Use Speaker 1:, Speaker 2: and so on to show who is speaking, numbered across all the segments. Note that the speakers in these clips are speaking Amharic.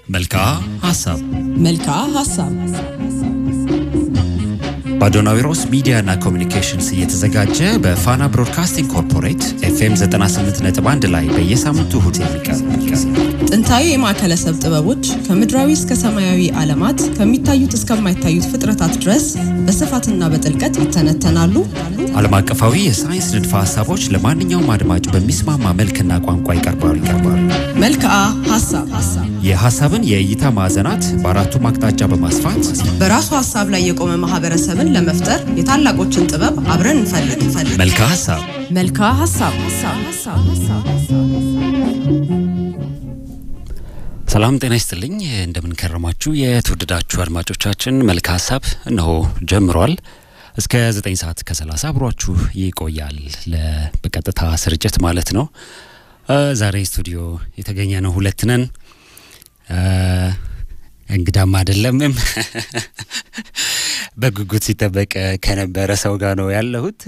Speaker 1: መልክዓ ሀሳብ
Speaker 2: መልክዓ ሀሳብ
Speaker 1: በአዶናዊሮስ ሚዲያና ኮሚኒኬሽንስ እየተዘጋጀ በፋና ብሮድካስቲንግ ኮርፖሬት ኤፍኤም 98.1 ላይ በየሳምንቱ እሁድ የሚቀርብ
Speaker 2: ጥንታዊ የማዕከለሰብ ጥበቦች ከምድራዊ እስከ ሰማያዊ ዓለማት ከሚታዩት እስከማይታዩት ፍጥረታት ድረስ በስፋትና በጥልቀት ይተነተናሉ።
Speaker 1: ዓለም አቀፋዊ የሳይንስ ንድፈ ሀሳቦች ለማንኛውም አድማጭ በሚስማማ መልክና ቋንቋ ይቀርባሉ ይቀርባሉ።
Speaker 2: መልክዓ ሀሳብ
Speaker 1: የሀሳብን የእይታ ማዕዘናት በአራቱም አቅጣጫ በማስፋት
Speaker 2: በራሱ ሀሳብ ላይ የቆመ ማህበረሰብን ለመፍጠር የታላቆችን ጥበብ አብረን እንፈልግ እንፈልግ።
Speaker 1: መልክዓ ሀሳብ
Speaker 2: መልክዓ ሀሳብ
Speaker 1: ሰላም ጤና ይስጥልኝ። እንደምን ከረማችሁ የተወደዳችሁ አድማጮቻችን። መልክዓ ሀሳብ እነሆ ጀምሯል። እስከ 9 ሰዓት ከ30 አብሯችሁ ይቆያል። ለ- በቀጥታ ስርጭት ማለት ነው። እ፣ ዛሬ ስቱዲዮ የተገኘ ነው ሁለት ነን። እ፣ እንግዳም አይደለምም በጉጉት ሲጠበቅ ከነበረ ሰው ጋር ነው ያለሁት።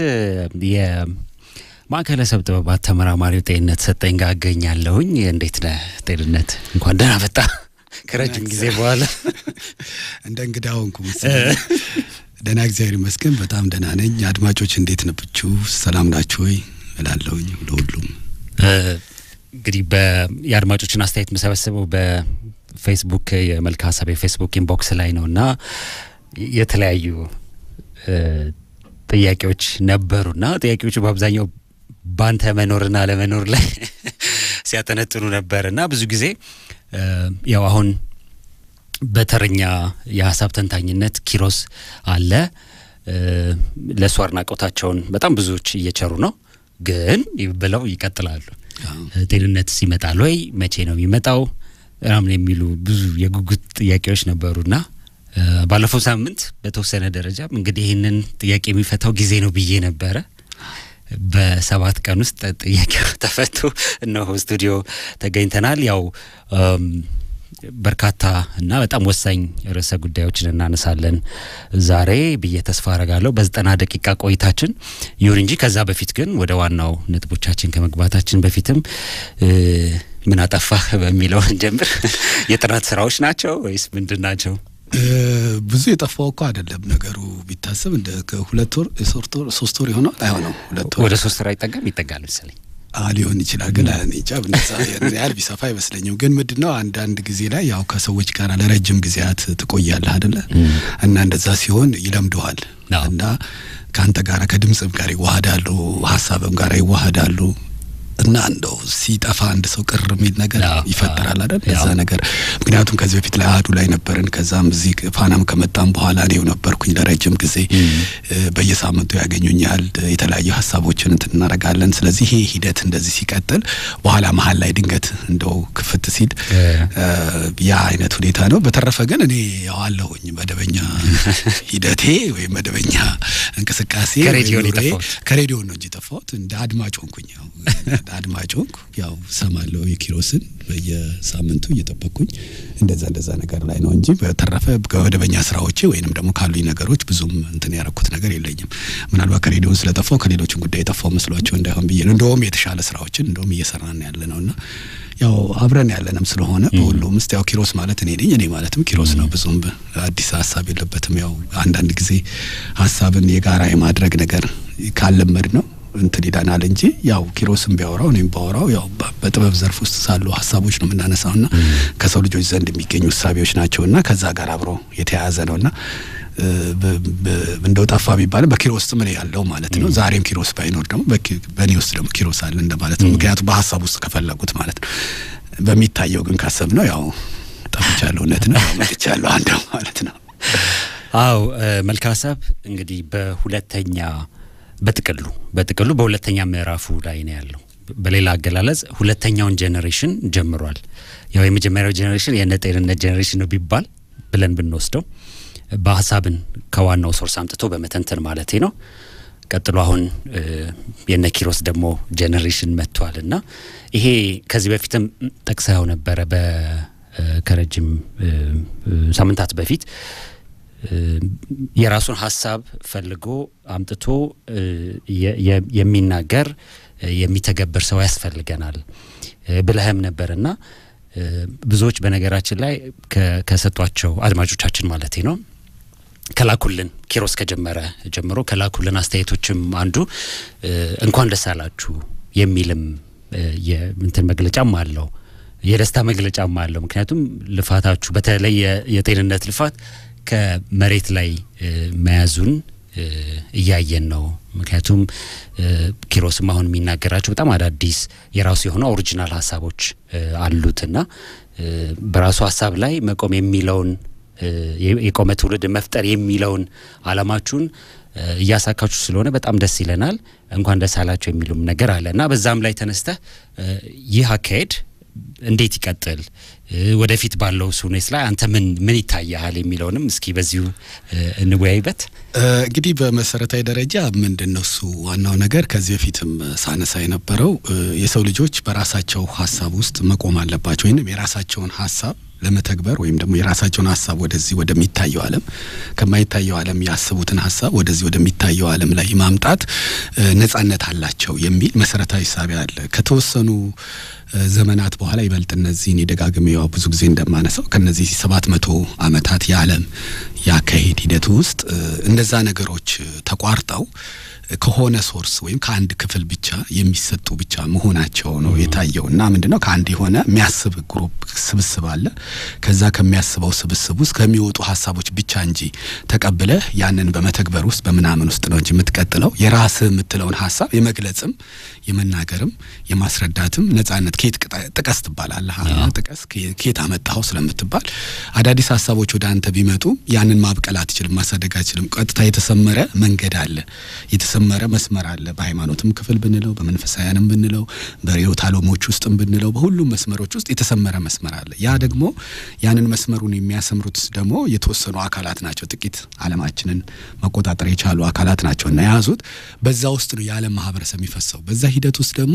Speaker 1: የማዕከለ ሰብ ጥበባት ተመራማሪው ጤንነት ሰጠኝ ጋር አገኛለሁኝ። እንዴት ነህ ጤንነት? እንኳን ደህና መጣ ከረጅም ጊዜ በኋላ።
Speaker 3: እንደ እንግዳ ሆንኩ መሰለኝ። ደህና እግዚአብሔር ይመስገን፣ በጣም ደህና ነኝ። አድማጮች እንዴት ነብችሁ? ሰላም ናችሁ ወይ እላለሁኝ ለሁሉም።
Speaker 1: እ፣ እንግዲህ በ- የአድማጮችን አስተያየት የምሰበስበው በፌስቡክ የመልክዓ ሀሳብ የፌስቡክ ኢንቦክስ ላይ ነው እና የተለያዩ እ፣ ጥያቄዎች ነበሩና ጥያቄዎቹ በአብዛኛው ባንተ መኖርና አለመኖር ላይ ሲያጠነጥኑ ነበር እና ብዙ ጊዜ እ፣ ያው አሁን በተረኛ የሀሳብ ተንታኝነት ኪሮስ አለ። እ፣ ለእሱ አድናቆታቸውን በጣም ብዙዎች እየቸሩ ነው፣ ግን ብለው ይቀጥላሉ። ጤንነት ይመጣል ወይ? መቼ ነው የሚመጣው? ምናምን የሚሉ ብዙ የጉጉት ጥያቄዎች ነበሩና እ፣ ባለፈው ሳምንት በተወሰነ ደረጃም እንግዲህ ይህንን ጥያቄ የሚፈታው ጊዜ ነው ብዬ ነበረ። በሰባት ቀን ውስጥ ጥያቄው ተፈቶ እነሆ ስቱዲዮ ተገኝተናል። ያው እም፣ በርካታ እና በጣም ወሳኝ ርዕሰ ጉዳዮችን እናነሳለን ዛሬ ብዬ ተስፋ አረጋለሁ በዘጠና ደቂቃ ቆይታችን። ይሁን እንጂ ከዛ በፊት ግን ወደ ዋናው ነጥቦቻችን ከመግባታችን በፊትም እ፣ ምን አጠፋህ በሚለው እንጀምር። የጥናት ስራዎች ናቸው ወይስ ምንድን ናቸው?
Speaker 3: እ፣ ብዙ የጠፋው እኮ አይደለም ነገሩ ቢታሰብ እንደ ከሁለት ወር የሶስት ወር ሶስት ወር ይሆናል አይሆነው ሁለት ወር
Speaker 1: ወደ ሶስት ስራ ይጠጋም ይጠጋል መሰለኝ።
Speaker 3: አ ሊሆን ይችላል ግን እኔ እንጃ ብነሳ ያን ያህል ቢሰፋ አይመስለኝም። ግን ምንድን ነው አንዳንድ ጊዜ ላይ ያው ከሰዎች ጋር ለረጅም ጊዜያት ትቆያለህ አይደለ እና እንደዛ ሲሆን ይለምደዋል
Speaker 1: አዎ።
Speaker 3: እና ከአንተ ጋር ከድምፅም ጋር ይዋሃዳሉ፣ ሀሳብም ጋር ይዋሃዳሉ እና እንደው ሲጠፋ አንድ ሰው ቅር የሚል ነገር
Speaker 1: አዎ፣
Speaker 3: ይፈጠራል
Speaker 1: አዎ፣
Speaker 3: አይደል? እዛ
Speaker 1: አዎ።
Speaker 3: ነገር ምክንያቱም ከዚህ በፊት ላይ አህዱ ላይ ነበርን። ከዛም እዚህ ፋናም ከመጣም በኋላ እኔው ነበርኩኝ ለረጅም ጊዜ እ፣ በየሳምንቱ ያገኙኛል። የተለያዩ ሀሳቦችን እንትን እናደርጋለን። ስለዚህ ይሄ ሂደት እንደዚህ ሲቀጥል በኋላ መሀል ላይ ድንገት እንደው ክፍት ሲል
Speaker 1: እ፣
Speaker 3: እ፣ ያ አይነት ሁኔታ ነው። በተረፈ ግን እኔ ያው አለሁኝ መደበኛ ሂደቴ ወይም መደበኛ እንቅስቃሴ
Speaker 1: ከሬዲዮ
Speaker 3: ወይም
Speaker 1: ነው
Speaker 3: ኑሮዬ
Speaker 1: የጠፋሁት።
Speaker 3: ከሬዲዮ ነው እንጂ ጠፋሁት። እንደ አድማጭ ሆንኩኝ። ያው አድማጭ ሆንኩ። ያው ሰማለሁ የኪሮስን በየሳምንቱ እየጠበቅኩኝ እንደዛ እንደዛ ነገር ላይ ነው እንጂ በተረፈ ከመደበኛ ስራዎቼ ወይንም ደግሞ ካሉኝ ነገሮች ብዙም እንትን ያረኩት ነገር የለኝም። ምናልባት ከሬዲዮን ስለጠፋው ከሌሎችን ጉዳይ የጠፋው መስሏቸው እንዳይሆን ብዬ ነው። እንደውም የተሻለ ስራዎችን እንደውም እየሰራን ያለ ነው እና ያው አብረን ያለንም ስለሆነ በሁሉም ውስጥ ያው ኪሮስ ማለት እኔ ነኝ፣ እኔ ማለትም ኪሮስ ነው። ብዙም በ- አዲስ ሀሳብ የለበትም። ያው አንዳንድ ጊዜ ሀሳብን የጋራ የማድረግ ነገር ካለመድ ነው እንትን ይለናል እንጂ ያው ኪሮስም ቢያወራው እኔም ባወራው ያው በ- በጥበብ ዘርፍ ውስጥ ሳሉ ሀሳቦች ነው የምናነሳው ና ከሰው ልጆች ዘንድ የሚገኙ እሳቤዎች ናቸው እና ከዛ ጋር አብሮ የተያያዘ ነው እና እ፣ በ- በ- እንደው ጠፋ ቢባልም በኪሮስ ውስጥ ምን ያለው ማለት ነው። ዛሬም ኪሮስ ባይኖር ደግሞ በኪ- በእኔ ውስጥ ደግሞ ኪሮስ አለ እንደማለት ነው። ምክንያቱም በሀሳብ ውስጥ ከፈለጉት ማለት ነው። በሚታየው ግን ካሰብ ነው ያው ጠፍቻለሁ፣ እውነት ነው መጥቻለሁ አንዱ ማለት ነው።
Speaker 1: አው መልክዓ ሀሳብ እንግዲህ በሁለተኛ በጥቅሉ በጥቅሉ በሁለተኛ ምዕራፉ ላይ ነው ያለው። በሌላ አገላለጽ ሁለተኛውን ጄኔሬሽን ጀምሯል። ያው የመጀመሪያው ጄኔሬሽን የነ ጤንነት ጄኔሬሽን ነው ቢባል ብለን ብንወስደው በሀሳብን ከዋናው ሶርስ አምጥቶ በመተንተን ማለቴ ነው። ቀጥሎ አሁን እ፣ የነ ኪሮስ ደግሞ ጄኔሬሽን መጥቷል እና ይሄ ከዚህ በፊትም ጠቅሰው ነበረ በ እ፣ ከረጅም እ፣ እ፣ ሳምንታት በፊት እ፣ የራሱን ሀሳብ ፈልጎ አምጥቶ እ፣ የ- የ- የሚናገር እ፣ የሚተገብር ሰው ያስፈልገናል እ፣ ብለህም ነበርና ብዙዎች በነገራችን ላይ ከሰጧቸው አድማጮቻችን ማለት ነው ከላኩልን ኪሮስ ከጀመረ ጀምሮ ከላኩልን አስተያየቶችም አንዱ እንኳን ደስ አላችሁ የሚልም የምንትን መግለጫም አለው የደስታ መግለጫም አለው። ምክንያቱም ልፋታችሁ በተለይ የጤንነት ልፋት ከመሬት ላይ መያዙን እያየን ነው። ምክንያቱም ኪሮስም አሁን የሚናገራቸው በጣም አዳዲስ የራሱ የሆነ ኦሪጂናል ሀሳቦች አሉትና በራሱ ሀሳብ ላይ መቆም የሚለውን የቆመ ትውልድ መፍጠር የሚለውን አላማችሁን እያሳካችሁ ስለሆነ በጣም ደስ ይለናል። እንኳን ደስ አላቸው የሚሉም ነገር አለ እና በዛም ላይ ተነስተህ ይህ አካሄድ እንዴት ይቀጥል፣ ወደፊት ባለው ሁኔታ ላይ አንተ ምን ምን ይታያሃል የሚለውንም እስኪ በዚሁ እንወያይበት።
Speaker 3: እንግዲህ በመሰረታዊ ደረጃ ምንድን ነው እሱ ዋናው ነገር ከዚህ በፊትም ሳነሳ የነበረው የሰው ልጆች በራሳቸው ሀሳብ ውስጥ መቆም አለባቸው ወይም የራሳቸውን ሀሳብ ለመተግበር ወይም ደግሞ የራሳቸውን ሀሳብ ወደዚህ ወደሚታየው ዓለም ከማይታየው ዓለም ያስቡትን ሀሳብ ወደዚህ ወደሚታየው ዓለም ላይ ማምጣት ነጻነት አላቸው የሚል መሰረታዊ ሳቢያ አለ። ከተወሰኑ ዘመናት በኋላ ይበልጥ እነዚህን የደጋግሜ ያው ብዙ ጊዜ እንደማነሳው ከነዚህ ሰባት መቶ ዓመታት የዓለም የአካሄድ ሂደት ውስጥ እነዛ ነገሮች ተቋርጠው ከሆነ ሶርስ ወይም ከአንድ ክፍል ብቻ የሚሰጡ ብቻ መሆናቸው ነው የታየው እና ምንድነው ከአንድ የሆነ የሚያስብ ግሩፕ ስብስብ አለ። ከዛ ከሚያስበው ስብስብ ውስጥ ከሚወጡ ሀሳቦች ብቻ እንጂ ተቀብለህ ያንን በመተግበር ውስጥ በምናምን ውስጥ ነው እንጂ የምትቀጥለው የራስህ የምትለውን ሀሳብ የመግለጽም የመናገርም የማስረዳትም ነጻነት ከየት ጥቀስ ትባላለህ። ጥቀስ ከየት አመጣኸው ስለምትባል አዳዲስ ሀሳቦች ወደ አንተ ቢመጡ ያንን ማብቀል አትችልም፣ ማሳደግ አትችልም። ቀጥታ የተሰመረ መንገድ አለ የተሰመረ መስመር አለ። በሃይማኖትም ክፍል ብንለው በመንፈሳውያንም ብንለው በርዕዮተ ዓለሞች ውስጥም ብንለው በሁሉም መስመሮች ውስጥ የተሰመረ መስመር አለ። ያ ደግሞ ያንን መስመሩን የሚያሰምሩት ደግሞ የተወሰኑ አካላት ናቸው። ጥቂት ዓለማችንን መቆጣጠር የቻሉ አካላት ናቸው እና የያዙት በዛ ውስጥ ነው የዓለም ማህበረሰብ የሚፈሰው። በዛ ሂደት ውስጥ ደግሞ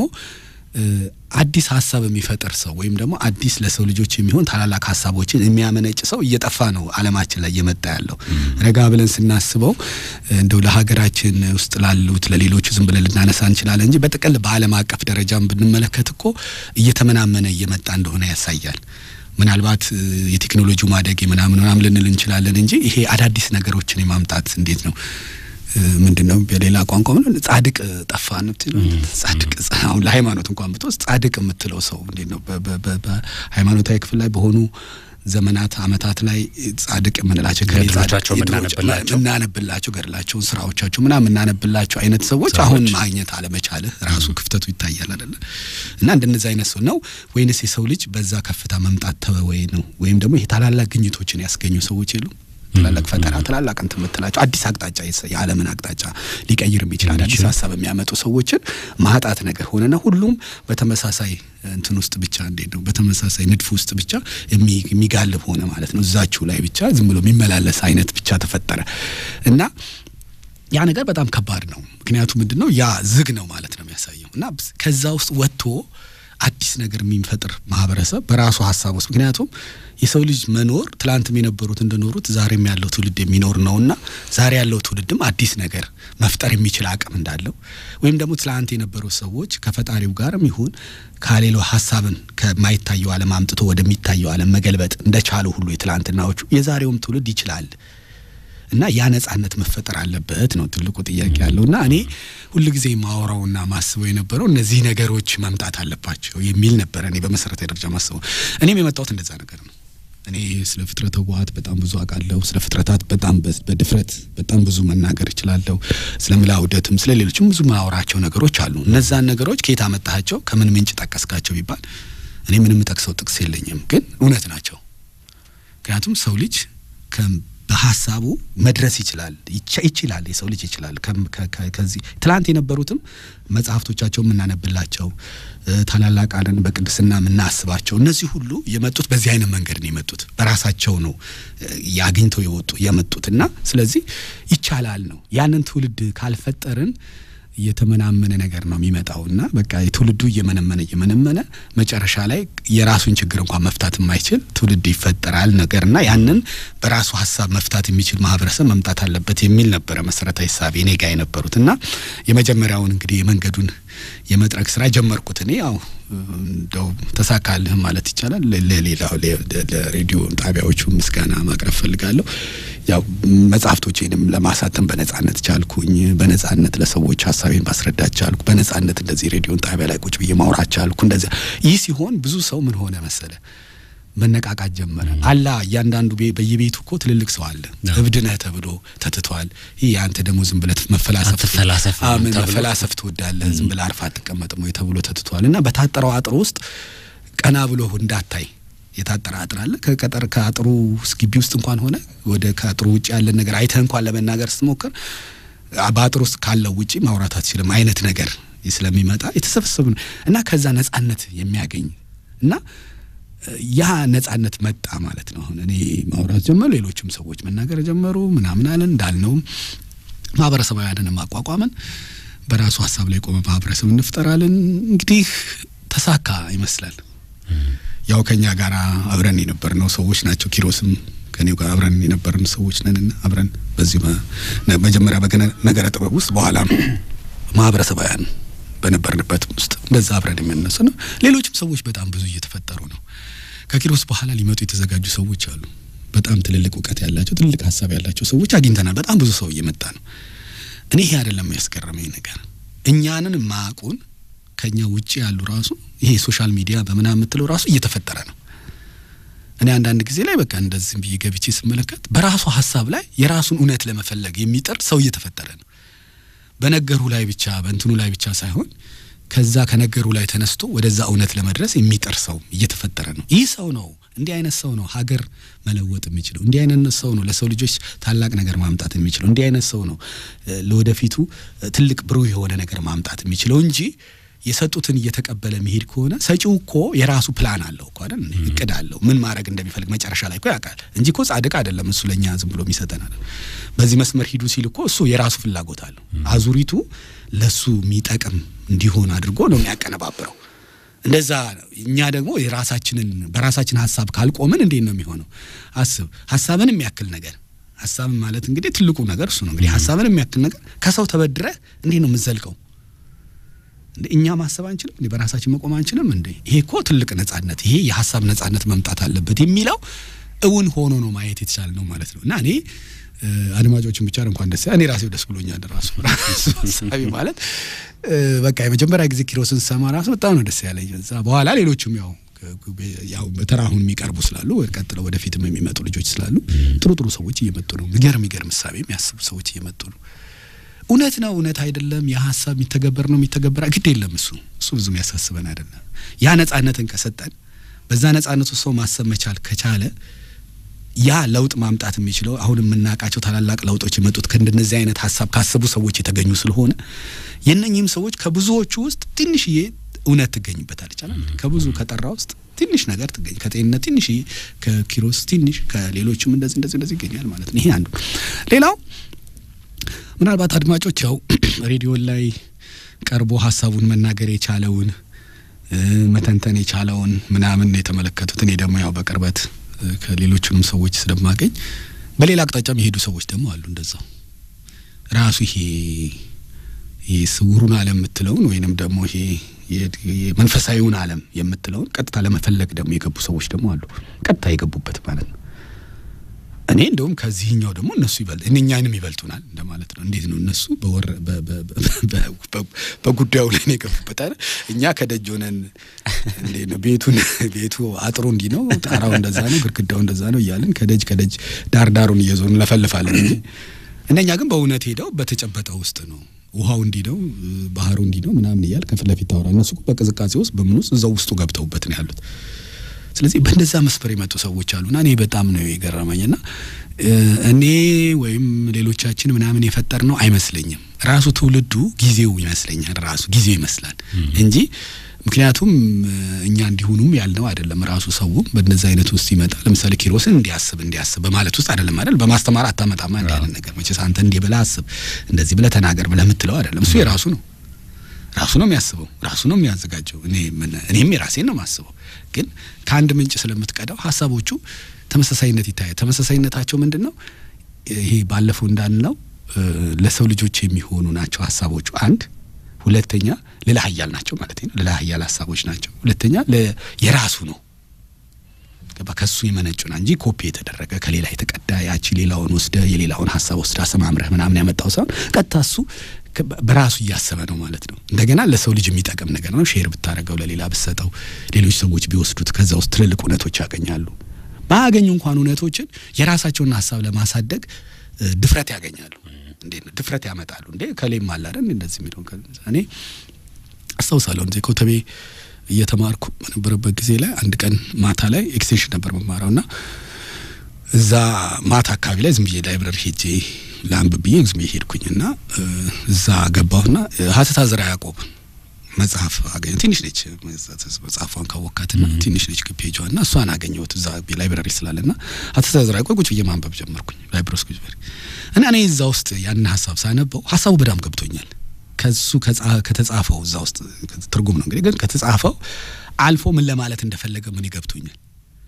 Speaker 3: አዲስ ሀሳብ የሚፈጥር ሰው ወይም ደግሞ አዲስ ለሰው ልጆች የሚሆን ታላላቅ ሀሳቦችን የሚያመነጭ ሰው እየጠፋ ነው ዓለማችን ላይ እየመጣ ያለው። ረጋ ብለን ስናስበው እንደው ለሀገራችን ውስጥ ላሉት ለሌሎቹ ዝም ብለን ልናነሳ እንችላለን እንጂ በጥቅል በዓለም አቀፍ ደረጃም ብንመለከት እኮ እየተመናመነ እየመጣ እንደሆነ ያሳያል። ምናልባት የቴክኖሎጂው ማደግ ምናምን ምናምን ልንል እንችላለን እንጂ ይሄ አዳዲስ ነገሮችን የማምጣት እንዴት ነው ምንድን ነው በሌላ ቋንቋ ምን ጻድቅ ጠፋ ነው ጻድቅ አሁን ለሃይማኖት እንኳን ብትወስድ ጻድቅ የምትለው ሰው እንዴት ነው በሃይማኖታዊ ክፍል ላይ በሆኑ ዘመናት አመታት ላይ ጻድቅ የምንላቸው
Speaker 1: ገድሎቻቸው
Speaker 3: የምናነብላቸው ገድላቸውን ስራዎቻቸው ምናምን የምናነብላቸው አይነት ሰዎች አሁን ማግኘት አለመቻልህ ራሱ ክፍተቱ ይታያል አይደለ እና እንደነዚህ አይነት ሰው ነው ወይንስ የሰው ልጅ በዛ ከፍታ መምጣት ተወ ወይ ነው ወይም ደግሞ ይሄ ታላላቅ ግኝቶችን ያስገኙ ሰዎች የሉም ትላላቅ ፈጠራ ትላላቅ እንትን የምትላቸው አዲስ አቅጣጫ የዓለምን አቅጣጫ ሊቀይር የሚችል አዳዲስ ሀሳብ የሚያመጡ ሰዎችን ማጣት ነገር ሆነና ሁሉም በተመሳሳይ እንትን ውስጥ ብቻ እንዴት ነው በተመሳሳይ ንድፍ ውስጥ ብቻ የሚጋልብ ሆነ ማለት ነው። እዛችሁ ላይ ብቻ ዝም ብሎ የሚመላለስ አይነት ብቻ ተፈጠረ እና ያ ነገር በጣም ከባድ ነው። ምክንያቱም ምንድን ነው ያ ዝግ ነው ማለት ነው የሚያሳየው እና ከዛ ውስጥ ወጥቶ አዲስ ነገር የሚፈጥር ማህበረሰብ በራሱ ሀሳብ ውስጥ ምክንያቱም የሰው ልጅ መኖር ትላንትም የነበሩት እንደኖሩት ዛሬም ያለው ትውልድ የሚኖር ነውና ዛሬ ያለው ትውልድም አዲስ ነገር መፍጠር የሚችል አቅም እንዳለው ወይም ደግሞ ትላንት የነበሩ ሰዎች ከፈጣሪው ጋርም ይሁን ከሌላው ሀሳብን ከማይታየው ዓለም አምጥቶ ወደሚታየው ዓለም መገልበጥ እንደቻሉ ሁሉ የትላንትናዎቹ የዛሬውም ትውልድ ይችላል። እና ያ ነጻነት መፈጠር አለበት ነው ትልቁ ጥያቄ ያለው። እና እኔ ሁልጊዜ ማወራውና ማስበው የነበረው እነዚህ ነገሮች መምጣት አለባቸው የሚል ነበረ። እኔ በመሰረታዊ ደረጃ ማስበው እኔም የመጣሁት እንደዛ ነገር ነው። እኔ ስለ ፍጥረተ ህወሓት በጣም ብዙ አውቃለሁ። ስለ ፍጥረታት በጣም በድፍረት በጣም ብዙ መናገር እችላለሁ። ስለ ምላውደትም ስለ ሌሎችም ብዙ ማወራቸው ነገሮች አሉ። እነዛን ነገሮች ከየት አመጣሃቸው፣ ከምን ምንጭ ጠቀስካቸው ቢባል እኔ ምንም ጠቅሰው ጥቅስ የለኝም፣ ግን እውነት ናቸው። ምክንያቱም ሰው ልጅ በሀሳቡ መድረስ ይችላል ይችላል የሰው ልጅ ይችላል። ከዚህ ትላንት የነበሩትም መጽሐፍቶቻቸው የምናነብላቸው ታላላቅ አለን በቅድስና የምናስባቸው እነዚህ ሁሉ የመጡት በዚህ አይነት መንገድ ነው የመጡት። በራሳቸው ነው ያግኝተው የወጡ የመጡት እና ስለዚህ ይቻላል ነው ያንን ትውልድ ካልፈጠርን እየተመናመነ ነገር ነው የሚመጣው እና በቃ የትውልዱ እየመነመነ እየመነመነ መጨረሻ ላይ የራሱን ችግር እንኳን መፍታት የማይችል ትውልድ ይፈጠራል ነገር እና ያንን በራሱ ሀሳብ መፍታት የሚችል ማህበረሰብ መምጣት አለበት የሚል ነበረ መሰረታዊ ሳቤ እኔ ጋ የነበሩት እና የመጀመሪያውን እንግዲህ የመንገዱን የመጥረግ ስራ ጀመርኩት እኔ ያው እንደው ተሳካልህም ማለት ይቻላል። ለሌላው ለሬዲዮ ጣቢያዎቹ ምስጋና ማቅረብ ፈልጋለሁ። ያው መጽሐፍቶቼንም ለማሳተም በነጻነት ቻልኩኝ። በነጻነት ለሰዎች ሀሳቤን ማስረዳት ቻልኩ። በነጻነት እንደዚህ ሬዲዮን ጣቢያ ላይ ቁጭ ብዬ ማውራት ቻልኩ። እንደዚያ ይህ ሲሆን ብዙ ሰው ምን ሆነ መሰለ መነቃቃት ጀመረ። አላ እያንዳንዱ በየቤቱ እኮ ትልልቅ ሰው አለ። እብድ ነህ ተብሎ ተትቷል። ይህ አንተ ደግሞ ዝም ብለህ መፈላሰፍ
Speaker 1: አትፈላሰፍ
Speaker 3: ምን
Speaker 1: ተብሎ
Speaker 3: መፈላሰፍ ትወዳለህ፣ ዝም ብለህ አርፋ አትቀመጥም ወይ ተብሎ ተትቷል። እና በታጠረው አጥር ውስጥ ቀና ብሎ እንዳታይ የታጠረ አጥር አለ። ከቀጠር ከአጥሩ ግቢ ውስጥ እንኳን ሆነ ወደ ከአጥሩ ውጭ ያለን ነገር አይተህ እንኳን ለመናገር ስትሞክር በአጥር ውስጥ ካለው ውጪ ማውራት አትችልም አይነት ነገር ስለሚመጣ የተሰበሰቡ ነው እና ከዛ ነጻነት የሚያገኝ እና ያ ነጻነት መጣ ማለት ነው። አሁን እኔ ማውራት ጀመሩ፣ ሌሎችም ሰዎች መናገር ጀመሩ። ምናምን አለን እንዳልነውም ማህበረሰባውያንን ማቋቋምን በራሱ ሀሳብ ላይ የቆመ ማህበረሰብ እንፍጠራለን። እንግዲህ ተሳካ ይመስላል። ያው ከኛ ጋር አብረን የነበርነው ሰዎች ናቸው። ኪሮስም ከኔው ጋር አብረን የነበርን ሰዎች ነንና አብረን በዚህ መጀመሪያ በነገረ ጥበብ ውስጥ በኋላ ማህበረሰባውያን በነበርንበት ውስጥ እንደዛ አብረን የምንነሱ ነው። ሌሎችም ሰዎች በጣም ብዙ እየተፈጠሩ ነው። ከኪሮስ በኋላ ሊመጡ የተዘጋጁ ሰዎች አሉ። በጣም ትልልቅ እውቀት ያላቸው ትልልቅ ሀሳብ ያላቸው ሰዎች አግኝተናል። በጣም ብዙ ሰው እየመጣ ነው። እኔ ይሄ አይደለም ያስገረመኝ ነገር እኛንን ማቁን ከኛ ውጭ ያሉ ራሱ ይሄ ሶሻል ሚዲያ በምናምን የምትለው ራሱ እየተፈጠረ ነው። እኔ አንዳንድ ጊዜ ላይ በቃ እንደዚህ ብዬ ገብቼ ስመለከት በራሱ ሀሳብ ላይ የራሱን እውነት ለመፈለግ የሚጥር ሰው እየተፈጠረ ነው። በነገሩ ላይ ብቻ በእንትኑ ላይ ብቻ ሳይሆን ከዛ ከነገሩ ላይ ተነስቶ ወደዛ እውነት ለመድረስ የሚጥር ሰው እየተፈጠረ ነው። ይህ ሰው ነው እንዲህ አይነት ሰው ነው ሀገር መለወጥ የሚችለው። እንዲህ አይነት ሰው ነው ለሰው ልጆች ታላቅ ነገር ማምጣት የሚችለው። እንዲህ አይነት ሰው ነው ለወደፊቱ ትልቅ ብሩህ የሆነ ነገር ማምጣት የሚችለው እንጂ የሰጡትን እየተቀበለ መሄድ ከሆነ ሰጪው እኮ የራሱ ፕላን አለው እኮ አይደል? እቅድ አለው ምን ማድረግ እንደሚፈልግ መጨረሻ ላይ እኮ ያውቃል እንጂ እኮ ጻድቅ አይደለም እሱ ለእኛ ዝም ብሎ የሚሰጠን አይደል። በዚህ መስመር ሂዱ ሲል እኮ እሱ የራሱ ፍላጎት አለው። አዙሪቱ ለሱ የሚጠቅም እንዲሆን አድርጎ ነው የሚያቀነባብረው። እንደዛ እኛ ደግሞ የራሳችንን በራሳችን ሀሳብ ካልቆምን እንዴት ነው የሚሆነው? አስብ ሀሳብን የሚያክል ነገር ሀሳብን ማለት እንግዲህ ትልቁ ነገር እሱ ነው። እንግዲህ ሀሳብን የሚያክል ነገር ከሰው ተበድረህ እንዴት ነው የምትዘልቀው? እኛ ማሰብ አንችልም እንዴ? በራሳችን መቆም አንችልም እንዴ? ይሄ እኮ ትልቅ ነጻነት፣ ይሄ የሀሳብ ነጻነት መምጣት አለበት የሚለው እውን ሆኖ ነው ማየት የተቻለ ነው ማለት ነው። እና እኔ አድማጮችን ብቻ እንኳን ደስ እኔ ራሴው ደስ ብሎኛል። ራሱ ራሱ ሀሳቢ ማለት በቃ የመጀመሪያ ጊዜ ኪሮስን ሰማ ራሱ በጣም ነው ደስ ያለኝ። እዛ በኋላ ሌሎችም ያው ያው በተራ አሁን የሚቀርቡ ስላሉ ቀጥለው ወደፊትም የሚመጡ ልጆች ስላሉ ጥሩ ጥሩ ሰዎች እየመጡ ነው። የሚገርም የሚገርም እሳቤ የሚያስቡ ሰዎች እየመጡ ነው። እውነት ነው እውነት አይደለም፣ ያ ሀሳብ የሚተገበር ነው የሚተገበር ግድ የለም። እሱ እሱ ብዙም ያሳስበን አይደለም። ያ ነጻነትን ከሰጠን በዛ ነጻነቱ ሰው ማሰብ መቻል ከቻለ ያ ለውጥ ማምጣት የሚችለው አሁን የምናውቃቸው ታላላቅ ለውጦች የመጡት ከእንደነዚህ አይነት ሀሳብ ካሰቡ ሰዎች የተገኙ ስለሆነ የእነኚህም ሰዎች ከብዙዎቹ ውስጥ ትንሽዬ እውነት ትገኝበታል ይቻላል። ከብዙ ከጠራ ውስጥ ትንሽ ነገር ትገኝ ከጤንነት ትንሽ ከኪሮስ ትንሽ ከሌሎችም እንደዚህ እንደዚህ እንደዚህ ይገኛል ማለት ነው። ይሄ አንዱ ሌላው ምናልባት አድማጮች ያው ሬዲዮን ላይ ቀርቦ ሀሳቡን መናገር የቻለውን መተንተን የቻለውን ምናምን የተመለከቱት እኔ ደግሞ ያው በቅርበት ከሌሎቹንም ሰዎች ስለማገኝ በሌላ አቅጣጫ የሄዱ ሰዎች ደግሞ አሉ። እንደዛው ራሱ ይሄ ይሄ ስውሩን ዓለም የምትለውን ወይንም ደግሞ ይሄ የመንፈሳዊውን ዓለም የምትለውን ቀጥታ ለመፈለግ ደግሞ የገቡ ሰዎች ደግሞ አሉ። ቀጥታ የገቡበት ማለት ነው። እኔ እንደውም ከዚህኛው ደግሞ እነሱ ይበልጥ እኛንም ይበልጡናል እንደማለት ነው። እንዴት ነው እነሱ በወረ በጉዳዩ ላይ ነው የገቡበት አይደል? እኛ ከደጅ ሆነን እንዴት ነው ቤቱን ቤቱ አጥሩ እንዲህ ነው፣ ጣራው እንደዛ ነው፣ ግድግዳው እንደዛ ነው እያልን ከደጅ ከደጅ ዳር ዳሩን እየዞርን እንለፈልፋለን እንጂ እነኛ ግን በእውነት ሄደው በተጨበጠ ውስጥ ነው ውሃው እንዲህ ነው፣ ባህሩ እንዲህ ነው ምናምን እያል ከፊት ለፊት ታወራ። እነሱ በቅዝቃዜ ውስጥ በምን ውስጥ እዛው ውስጡ ገብተውበት ነው ያሉት። ስለዚህ በእንደዛ መስፈር የመጡ ሰዎች አሉና እኔ በጣም ነው የገረመኝና እኔ ወይም ሌሎቻችን ምናምን የፈጠር ነው አይመስለኝም። ራሱ ትውልዱ ጊዜው ይመስለኛል ራሱ ጊዜው ይመስላል እንጂ ምክንያቱም እኛ እንዲሆኑም ያልነው አይደለም። ራሱ ሰውም በእንደዚህ አይነት ውስጥ ይመጣል። ለምሳሌ ኪሮስን እንዲያስብ እንዲያስብ በማለት ውስጥ አይደለም አይደል? በማስተማር አታመጣማ እንዲህ አይነት ነገር መቼስ አንተ እንዲህ ብለህ አስብ እንደዚህ ብለህ ተናገር ብለህ የምትለው አይደለም። እሱ የራሱ ነው ራሱ ነው የሚያስበው፣ ራሱ ነው የሚያዘጋጀው። እኔ እኔም የራሴን ነው የማስበው። ግን ከአንድ ምንጭ ስለምትቀዳው ሀሳቦቹ ተመሳሳይነት ይታያል። ተመሳሳይነታቸው ምንድን ነው? ይሄ ባለፈው እንዳልነው ለሰው ልጆች የሚሆኑ ናቸው ሀሳቦቹ አንድ ሁለተኛ ልዕለ ኃያል ናቸው ማለት ነው። ልዕለ ኃያል ሀሳቦች ናቸው። ሁለተኛ የራሱ ነው ገባ ከሱ የመነጩና እንጂ ኮፒ የተደረገ ከሌላ የተቀዳ ያቺ ሌላውን ወስደ የሌላውን ሀሳብ ወስደ አሰማምረህ ምናምን ያመጣው ሳይሆን ቀጥታ እሱ በራሱ እያሰበ ነው ማለት ነው። እንደገና ለሰው ልጅ የሚጠቅም ነገር ነው። ሼር ብታደረገው ለሌላ ብሰጠው ሌሎች ሰዎች ቢወስዱት ከዛ ውስጥ ትልልቅ እውነቶች ያገኛሉ። ባያገኙ እንኳን እውነቶችን የራሳቸውን ሀሳብ ለማሳደግ ድፍረት ያገኛሉ። እንዴት ነው ድፍረት ያመጣሉ? እንዴ ከሌም አለ አይደል እንደዚህ የሚለው እኔ አስታውሳለሁ እንዜ ኮተቤ እየተማርኩ በነበረበት ጊዜ ላይ አንድ ቀን ማታ ላይ ኤክስቴንሽን ነበር መማረው እና እዛ ማታ አካባቢ ላይ ዝም ብዬ ላይብረሪ ሄጄ ለአንብብ ብዬ ዝም ብዬ ሄድኩኝ እና እዛ ገባሁና ሀተታ ዘርዓ ያዕቆብ መጽሐፍ አገኘ ትንሽ ነች መጽሐፏን ካወካትና ትንሽ ነች ፔጇ እና እሷን አገኘሁት እዛ ላይብረሪ ስላለ ና ሀተታ ዘርዓ ያዕቆብ ቁጭ ብዬ ማንበብ ጀመርኩኝ ላይብረሪ ውስጥ ቁጭ እና እኔ እዛ ውስጥ ያንን ሀሳብ ሳነበው ሀሳቡ በጣም ገብቶኛል ከሱ ከተጻፈው እዛ ውስጥ ትርጉም ነው እንግዲህ ግን ከተጻፈው አልፎ ምን ለማለት እንደፈለገ ምን ይገብቶኛል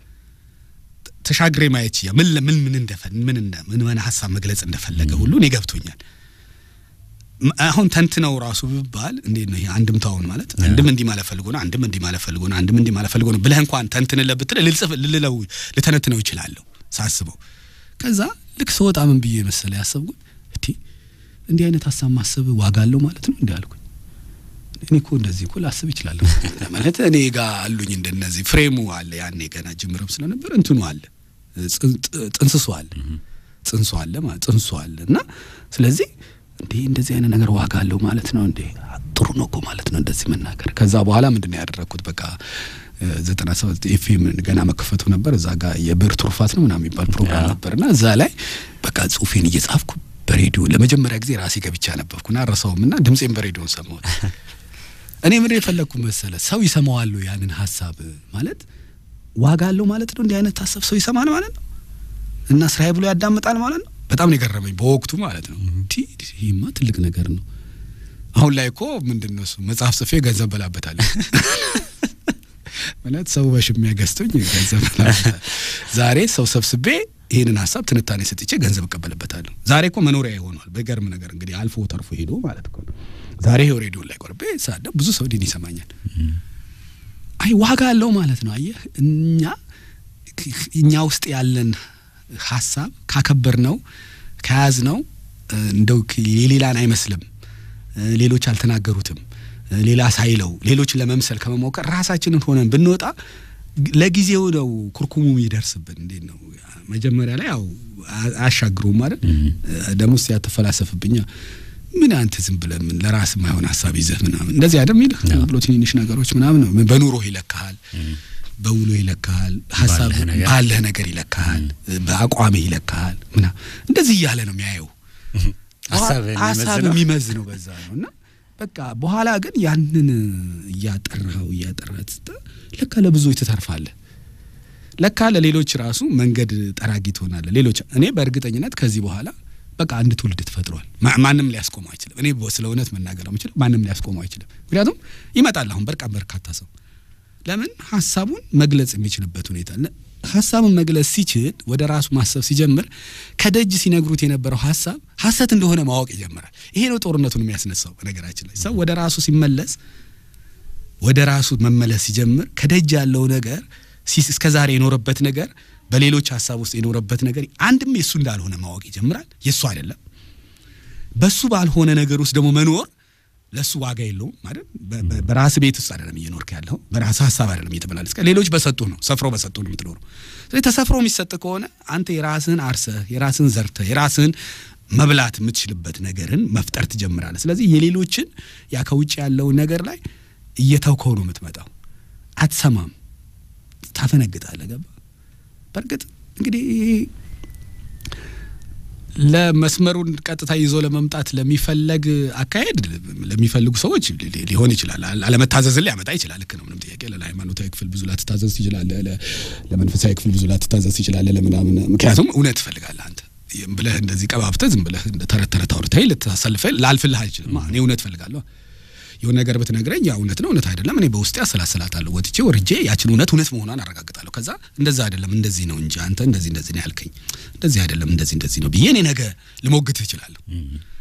Speaker 3: ተሻግሬ ማየት ያ ምን ምን ምን እንደፈን ምን ምን ምን ሀሳብ መግለጽ እንደፈለገ ሁሉ እኔ ገብቶኛል። አሁን ተንትነው ራሱ ብባል እንዴት ነው ይሄ አንድምታውን ማለት አንድም እንዲህ ማለት ፈልጎ ነው፣ አንድም እንዲህ ማለት ፈልጎ ነው፣ አንድም እንዲህ ማለት ፈልጎ ነው ብለህ እንኳን ተንትንለ ብትል ልልጽፍ ልልለው ልተነትነው ይችላለሁ ሳስበው። ከዛ ልክ ስወጣ ምን ብዬ መሰለ ያሰብኩት እቲ እንዲህ አይነት ሀሳብ ማሰብ ዋጋ አለው ማለት ነው እንዲህ አልኩኝ። እኔ እኮ እንደዚህ እኮ ላስብ ይችላለሁ ማለት እኔ ጋር አሉኝ እንደነዚህ ፍሬሙ አለ ያኔ ገና ጅምርም ስለነበር እንትኑ አለ ጥንስሶ አለ ጽንሶ አለ ማለት ጽንሶ አለ እና ስለዚህ እንዴ እንደዚህ አይነት ነገር ዋጋ አለው ማለት ነው እንዴ ጥሩ ነው እኮ ማለት ነው እንደዚህ መናገር። ከዛ በኋላ ምንድን ነው ያደረግኩት በቃ ዘጠና ሰባት ኤፍኤም ገና መከፈቱ ነበር። እዛ ጋር የብዕር ትሩፋት ነው ምናምን የሚባል ፕሮግራም ነበርና እዛ ላይ በቃ ጽሁፌን እየጻፍኩ በሬዲዮ ለመጀመሪያ ጊዜ ራሴ ገብቻ ነበብኩና አረሳውም እና ድምፄን በሬዲዮን ሰማሁት። እኔ ምን የፈለግኩ መሰለ ሰው ይሰማዋሉ ያንን ሀሳብ ማለት ዋጋ አለው ማለት ነው። እንዲህ አይነት ሀሳብ ሰው ይሰማል ማለት ነው እና ስራዬ ብሎ ያዳምጣል ማለት ነው። በጣም ነው የገረመኝ በወቅቱ ማለት ነው። ይህማ ትልቅ ነገር ነው። አሁን ላይ እኮ ምንድን ነው እሱ መጽሐፍ ጽፌ ገንዘብ በላበታለሁ ማለት ሰው በሽሚያ ገዝቶኝ ገንዘብ በላበታለሁ። ዛሬ ሰው ሰብስቤ ይህንን ሀሳብ ትንታኔ ሰጥቼ ገንዘብ እቀበልበታለሁ። ዛሬ እኮ መኖሪያ ይሆኗል። በገርም ነገር እንግዲህ አልፎ ተርፎ ሄዶ ማለት እኮ ነው። ዛሬ ይኸው ሬዲዮ ላይ ቆርቤ ሳደ ብዙ ሰው ዲን ይሰማኛል። አይ ዋጋ አለው ማለት ነው። አየህ እኛ እኛ ውስጥ ያለን ሀሳብ ካከበር ነው ከያዝ ነው እንደው የሌላን አይመስልም፣ ሌሎች አልተናገሩትም፣ ሌላ ሳይለው ሌሎችን ለመምሰል ከመሞከር ራሳችንን ሆነን ብንወጣ ለጊዜው ነው ኩርኩሙ የሚደርስብን። እንዴት ነው መጀመሪያ ላይ ያው አያሻግሩም ማለት ደግሞ ስ ያተፈላሰፍብኛ ምን አንተ ዝም ብለህ ምን ለራስ የማይሆን ሀሳብ ይዘህ ምናምን እንደዚህ አይደል የሚልህ ብሎ ትንንሽ ነገሮች ምናምን ነው። በኑሮ ይለካሃል፣ በውሎ ይለካሃል፣ ሀሳብ ባለህ ነገር ይለካሃል፣ በአቋምህ ይለካሃል ምናምን እንደዚህ እያለ ነው የሚያየው ሀሳብ የሚመዝ ነው በዛ ነው እና በቃ በኋላ ግን ያንን እያጠራኸው እያጠራት ለካ ለብዙዎች ትተርፋለህ። ለካ ለሌሎች ራሱ መንገድ ጠራጊ ትሆናለህ። ሌሎች እኔ በእርግጠኝነት ከዚህ በኋላ በቃ አንድ ትውልድ ተፈጥሯል። ማንም ሊያስቆመው አይችልም። እኔ ስለ እውነት መናገር ነው የምችለው። ማንም ሊያስቆመው አይችልም። ምክንያቱም ይመጣል አሁን በርቃ በርካታ ሰው ለምን ሀሳቡን መግለጽ የሚችልበት ሁኔታ ሀሳቡን መግለጽ ሲችል ወደ ራሱ ማሰብ ሲጀምር ከደጅ ሲነግሩት የነበረው ሀሳብ ሀሰት እንደሆነ ማወቅ ይጀምራል። ይሄ ነው ጦርነቱን የሚያስነሳው። በነገራችን ላይ ሰው ወደ ራሱ ሲመለስ ወደ ራሱ መመለስ ሲጀምር ከደጅ ያለው ነገር እስከ ዛሬ የኖረበት ነገር በሌሎች ሀሳብ ውስጥ የኖረበት ነገር አንድም የእሱ እንዳልሆነ ማወቅ ይጀምራል። የእሱ አይደለም። በሱ ባልሆነ ነገር ውስጥ ደግሞ መኖር ለእሱ ዋጋ የለውም ማለት በራስ ቤት ውስጥ አይደለም እየኖርክ ያለው በራስ ሀሳብ አይደለም እየተመላለስ ሌሎች በሰጡ ነው ሰፍረው በሰጡ ነው የምትኖረው። ስለዚህ ተሰፍሮ የሚሰጥ ከሆነ አንተ የራስህን አርሰህ የራስህን ዘርተህ የራስህን መብላት የምትችልበት ነገርን መፍጠር ትጀምራለህ። ስለዚህ የሌሎችን ያ ከውጭ ያለውን ነገር ላይ እየተውከው ነው የምትመጣው። አትሰማም፣ ታፈነግጣለህ። ገባ በእርግጥ እንግዲህ ለመስመሩን ቀጥታ ይዞ ለመምጣት ለሚፈለግ አካሄድ ለሚፈልጉ ሰዎች ሊሆን ይችላል። አለመታዘዝን ሊያመጣ ይችላል። ልክ ነው፣ ምንም ጥያቄ። ለሃይማኖታዊ ክፍል ብዙ ላትታዘዝ ትችላለህ። ለመንፈሳዊ ክፍል ብዙ ላትታዘዝ ትችላለህ። ለምናምን ምክንያቱም እውነት ትፈልጋለህ አንተ ብለህ እንደዚህ ቀባብተህ ዝም ብለህ እንደ ተረት ተረት አውርተህ ልታሳልፈህ ላልፍልህ አልችልም። እኔ እውነት ፈልጋለሁ። የሆነ ነገር ብትነግረኝ ያ እውነት ነው እውነት አይደለም፣ እኔ በውስጤ አሰላስላታለሁ። ወጥቼ ወርጄ ያችን እውነት እውነት መሆኗን አረጋግጣለሁ። ከዛ እንደዛ አይደለም እንደዚህ ነው እንጂ አንተ እንደዚህ እንደዚህ ነው ያልከኝ፣ እንደዚህ አይደለም እንደዚህ እንደዚህ ነው ብዬ እኔ ነገ ልሞግትህ እችላለሁ።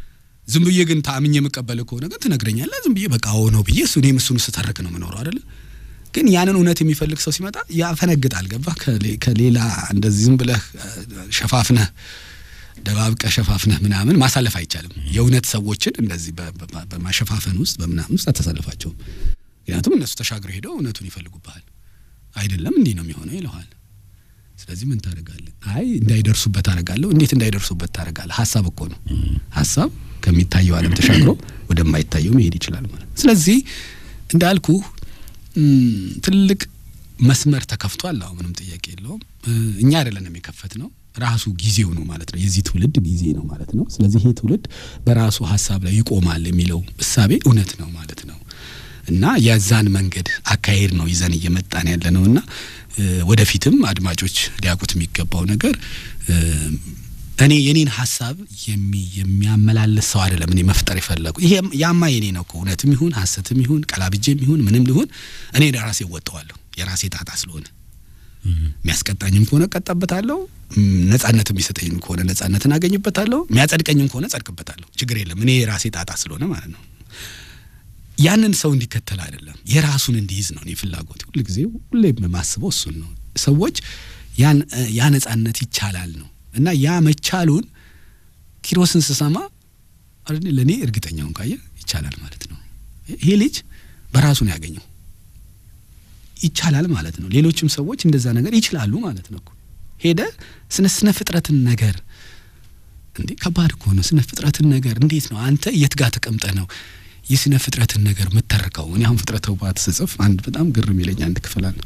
Speaker 3: ዝም ብዬ ግን ታምኜ የምቀበል ከሆነ ግን ትነግረኛለህ። ዝም ብዬ በቃ አዎ ነው ብዬ እሱ እኔም እሱን ስተርክ ነው የምኖረው አይደለ። ግን ያንን እውነት የሚፈልግ ሰው ሲመጣ ያፈነግጣል። ገባህ? ከሌላ እንደዚህ ዝም ብለህ ሸፋፍነህ ደባብቀ ሸፋፍነህ ምናምን ማሳለፍ አይቻልም። የእውነት ሰዎችን እንደዚህ በማሸፋፈን ውስጥ በምናምን ውስጥ አተሳልፋቸውም። ምክንያቱም እነሱ ተሻግረው ሄደው እውነቱን ይፈልጉብሃል። አይደለም እንዲህ ነው የሚሆነው ይለዋል። ስለዚህ ምን ታደርጋለህ? አይ እንዳይደርሱበት አደርጋለሁ። እንዴት እንዳይደርሱበት ታደርጋለህ? ሀሳብ እኮ ነው። ሀሳብ ከሚታየው ዓለም ተሻግሮ ወደማይታየው መሄድ ይችላል ማለት ነው። ስለዚህ እንዳልኩ ትልቅ መስመር ተከፍቷል። አሁ ምንም ጥያቄ የለውም። እኛ አይደለንም የከፈት ነው ራሱ ጊዜው ነው ማለት ነው። የዚህ ትውልድ ጊዜ ነው ማለት ነው። ስለዚህ ይሄ ትውልድ በራሱ ሀሳብ ላይ ይቆማል የሚለው እሳቤ እውነት ነው ማለት ነው እና የዛን መንገድ አካሄድ ነው ይዘን እየመጣን ያለ ነው እና ወደፊትም አድማጮች ሊያውቁት የሚገባው ነገር እኔ የኔን ሀሳብ የሚያመላልስ ሰው አይደለም እኔ መፍጠር የፈለጉ ይሄ ያማ የኔ ነው እኮ እውነትም ይሁን ሀሰትም ይሁን ቀላብጄም ይሁን ምንም ሊሆን እኔ ራሴ እወጣዋለሁ የራሴ ጣጣ ስለሆነ የሚያስቀጣኝም ከሆነ እቀጣበታለሁ። ነጻነት የሚሰጠኝም ከሆነ ነጻነትን አገኝበታለሁ። የሚያጸድቀኝም ከሆነ ጸድቅበታለሁ። ችግር የለም። እኔ የራሴ ጣጣ ስለሆነ ማለት ነው። ያንን ሰው እንዲከተል አይደለም የራሱን እንዲይዝ ነው እኔ ፍላጎት። ሁል ጊዜ ሁሌ የማስበው እሱን ነው። ሰዎች ያ ነጻነት ይቻላል ነው እና ያ መቻሉን ኪሮስን ስሰማ ለእኔ እርግጠኛውን ካየ ይቻላል ማለት ነው። ይሄ ልጅ በራሱ ነው ያገኘው ይቻላል ማለት ነው። ሌሎችም ሰዎች እንደዛ ነገር ይችላሉ ማለት ነው። ሄደ ስነ ስነ ፍጥረትን ነገር እንዴ ከባድ እኮ ነው። ስነ ፍጥረትን ነገር እንዴት ነው አንተ የት ጋር ተቀምጠ ነው የስነ ፍጥረትን ነገር የምተርከው? እኔ አሁን ፍጥረተ ውባት ስጽፍ አንድ በጣም ግርም ይለኝ አንድ ክፍል አለ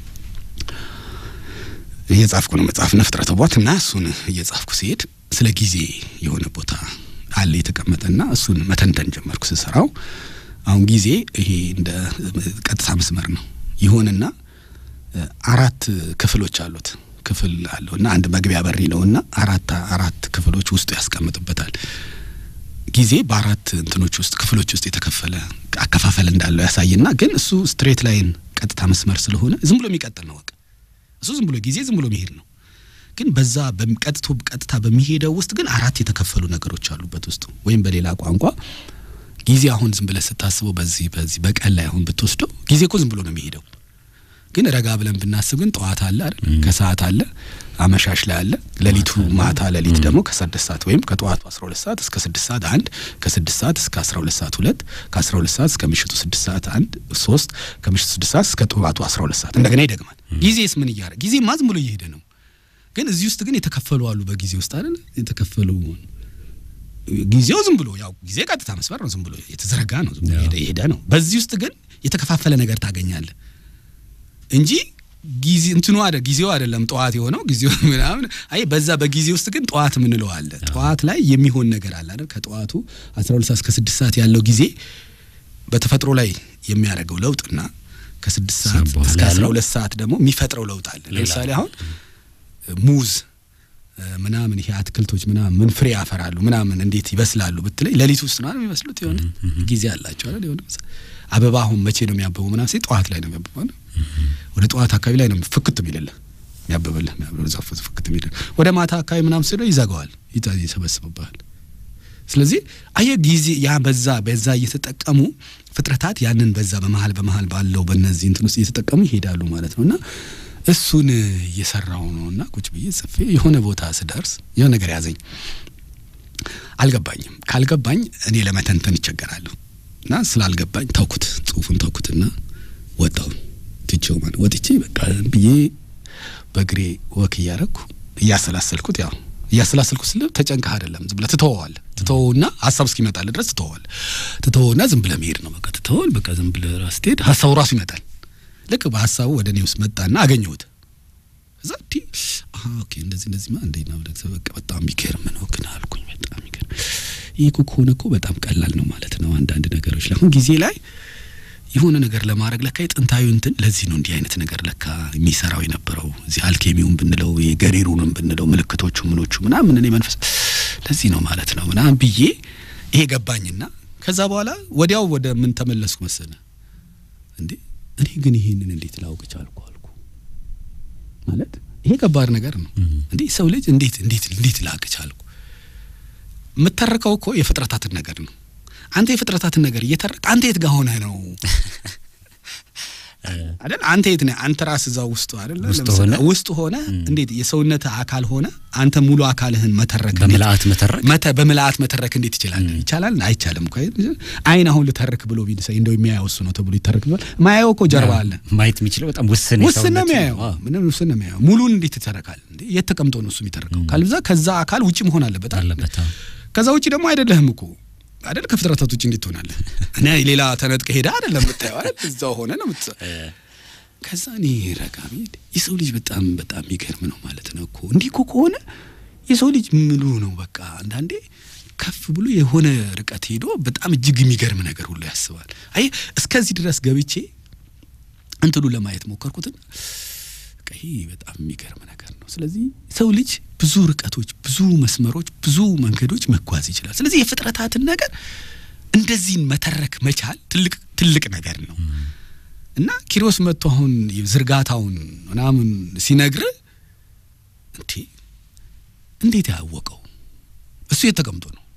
Speaker 3: እየጻፍኩ ነው መጽሐፍና ፍጥረተ ውባት እና እሱን እየጻፍኩ ሲሄድ ስለ ጊዜ የሆነ ቦታ አለ የተቀመጠና እሱን መተንተን ጀመርኩ ስሰራው። አሁን ጊዜ ይሄ እንደ ቀጥታ መስመር ነው ይሁንና አራት ክፍሎች አሉት። ክፍል አለው እና አንድ መግቢያ በር ይለውና አራት አራት ክፍሎች ውስጡ ያስቀምጥበታል። ጊዜ በአራት እንትኖች ውስጥ ክፍሎች ውስጥ የተከፈለ አከፋፈል እንዳለው ያሳይና ግን እሱ ስትሬት ላይን ቀጥታ መስመር ስለሆነ ዝም ብሎ የሚቀጥል ነው። በቃ እሱ ዝም ብሎ ጊዜ ዝም ብሎ መሄድ ነው። ግን በዛ ቀጥቶ ቀጥታ በሚሄደው ውስጥ ግን አራት የተከፈሉ ነገሮች አሉበት ውስጡ ወይም በሌላ ቋንቋ ጊዜ አሁን ዝም ብለህ ስታስበው በዚህ በዚህ በቀን ላይ አሁን ብትወስደው ጊዜ እኮ ዝም ብሎ ነው የሚሄደው። ግን ረጋ ብለን ብናስብ ግን ጠዋት አለ አይደል? ከሰዓት አለ፣ አመሻሽ ላይ አለ፣ ሌሊቱ ማታ ሌሊት ደግሞ ከስድስት ሰዓት ወይም ከጠዋቱ 12 ሰዓት እስከ ስድስት ሰዓት አንድ፣ ከስድስት ሰዓት እስከ 12 ሰዓት ሁለት፣ ከ12 ሰዓት እስከ ምሽቱ ስድስት ሰዓት አንድ ሶስት፣ ከምሽቱ ስድስት ሰዓት እስከ ጠዋቱ 12 ሰዓት እንደገና ይደግማል። ጊዜስ ምን እያደረገ ጊዜማ ዝም ብሎ እየሄደ ነው። ግን እዚህ ውስጥ ግን የተከፈሉ አሉ በጊዜ ውስጥ አይደል? የተከፈሉ ጊዜው ዝም ብሎ ያው ጊዜ ቀጥታ መስመር ነው፣ ዝም ብሎ የተዘረጋ ነው፣ ዝም ብሎ የሄደ ነው። በዚህ ውስጥ ግን የተከፋፈለ ነገር ታገኛለህ እንጂ ጊዜ እንትኑ አደ ጊዜው አይደለም ጠዋት የሆነው ጊዜው ምናምን አይ በዛ በጊዜ ውስጥ ግን ጠዋት የምንለው አለ። ጠዋት ላይ የሚሆን ነገር አለ አይደል? ከጠዋቱ 12 ሰዓት እስከ 6 ሰዓት ያለው ጊዜ በተፈጥሮ ላይ የሚያደርገው ለውጥና ከስድስት ሰዓት እስከ 12 ሰዓት ደግሞ የሚፈጥረው ለውጥ አለ። ለምሳሌ አሁን ሙዝ ምናምን ይሄ አትክልቶች ምናምን ምን ፍሬ ያፈራሉ ምናምን እንዴት ይበስላሉ ብትለኝ ሌሊት ውስጥ ነው የሚበስሉት። የሆነ ጊዜ አላቸው አይደል? የሆነ አበባ አሁን መቼ ነው የሚያበበው ምናምን ሲል ጠዋት ላይ ነው የሚያበበው ነው ወደ ጠዋት አካባቢ ላይ ነው ፍክት የሚልልህ የሚያበበልህ የሚያበበልህ ዛፍ ፍክት የሚልህ ወደ ማታ አካባቢ ምናምን ስለው ይዘጋዋል፣ ይሰበስብብሃል። ስለዚህ አየህ ጊዜ ያ በዛ በዛ እየተጠቀሙ ፍጥረታት ያንን በዛ በመሀል በመሀል ባለው በእነዚህ እንትን ውስጥ እየተጠቀሙ ይሄዳሉ ማለት ነው እና እሱን እየሰራው ነው እና ቁጭ ብዬ ጽፌ የሆነ ቦታ ስደርስ የሆነ ነገር ያዘኝ። አልገባኝም። ካልገባኝ እኔ ለመተንተን ይቸገራለሁ እና ስላልገባኝ ተውኩት፣ ጽሁፉን ተውኩትና ወጣሁ ትቼው ማለት ወጥቼ በቃ ብዬ በእግሬ ወክ እያረግኩ እያሰላሰልኩት ያው እያሰላሰልኩት ስለ ተጨንቀህ አይደለም ዝም ብለህ ትተወዋለህ። ትተወውና ሀሳብ እስኪመጣልህ ድረስ ትተወዋለህ። ትተወውና ዝም ብለህ መሄድ ነው በቃ ትተወል በቃ ዝም ብለህ ራስ ትሄድ ሀሳቡ ራሱ ይመጣል። ልክ በሀሳቡ ወደ እኔ ውስጥ መጣና አገኘሁት። እዛ ዲ ኦኬ እንደዚህ እንደዚህ ማ እንዴ ነው በቃ በጣም የሚገርም ነው ግን አልኩኝ። በጣም የሚገርም ይህ እኮ ከሆነ እኮ በጣም ቀላል ነው ማለት ነው። አንዳንድ ነገሮች ላይ አሁን ጊዜ ላይ የሆነ ነገር ለማድረግ ለካ የጥንታዊ እንትን ለዚህ ነው እንዲህ አይነት ነገር ለካ የሚሰራው የነበረው እዚህ አልኬሚውን ብንለው የገሪሩንም ብንለው ምልክቶቹ ምኖቹ ምናምን እኔ መንፈስ ለዚህ ነው ማለት ነው ምናምን ብዬ ይሄ ገባኝና ከዛ በኋላ ወዲያው ወደ ምን ተመለስኩ መሰለ እንዴ እኔ ግን ይሄንን እንዴት ላውቅ ቻልኩ አልኩ። ማለት ይሄ ከባድ ነገር ነው እንዴ ሰው ልጅ እንዴት እንዴት እንዴት ላውቅ ቻልኩ? የምተርከው እኮ የፍጥረታትን ነገር ነው። አንተ የፍጥረታትን ነገር እየተረክ አንተ የት ጋር ሆነህ ነው አይደል? አንተ የት ነህ? አንተ ራስ እዛው ውስጥ አይደል?
Speaker 1: ውስጥ
Speaker 3: ለምሳሌ
Speaker 1: ሆነ?
Speaker 3: ውስጥ ሆነ እንዴት የሰውነት አካል ሆነ አንተ ሙሉ አካልህን መተረክ እንዴት-
Speaker 1: በምልአት መተረክ
Speaker 3: መተ በምልአት መተረክ እንዴት ይችላል? ይቻላል? አይቻልም እኮ አይን አሁን ልተርክ ብሎ ቢል ሰው እንደው የሚያየው እሱ ነው ተብሎ ይተርክ ቢባል ማያየው እኮ ጀርባ አለ።
Speaker 1: ማየት የሚችለው በጣም ውስን
Speaker 3: ውስን ነው
Speaker 1: የሰውነት-
Speaker 3: የሚያየው።
Speaker 1: አዎ።
Speaker 3: ምንም ውስን ነው የሚያየው። ሙሉን እንዴት ይተረካል እንዴ? የት ተቀምጦ ነው እሱ የሚተረከው? ካልብዛ ከዛ አካል ውጭ መሆን አለበት አይደል?
Speaker 1: አለበት አዎ።
Speaker 3: ከዛ ውጭ ደግሞ አይደለህም እኮ አይደል? ከፍጥረታት ውጭ እንዴት ትሆናለህ? እኔ ሌላ ተነጥቀ ሄዳ አይደለም የምታየው አይደል? እዛው ሆነ ነው የምት ከዛ እኔ ረጋ ብዬ የሰው ልጅ በጣም በጣም የሚገርም ነው ማለት ነው እኮ እንዲህ እኮ ከሆነ የሰው ልጅ ምሉ ነው በቃ አንዳንዴ ከፍ ብሎ የሆነ ርቀት ሄዶ በጣም እጅግ የሚገርም ነገር ሁሉ ያስባል። አይ እስከዚህ ድረስ ገብቼ እንትኑ ለማየት ሞከርኩትን በቃ ይሄ በጣም የሚገርም ነገር ነው። ስለዚህ ሰው ልጅ ብዙ ርቀቶች፣ ብዙ መስመሮች፣ ብዙ መንገዶች መጓዝ ይችላል። ስለዚህ የፍጥረታትን ነገር እንደዚህን መተረክ መቻል ትልቅ ትልቅ ነገር ነው እና ኪሮስ መጥቶ አሁን ዝርጋታውን ምናምን ሲነግር እንዴ እንዴት ያወቀው እሱ የተቀምጦ ነው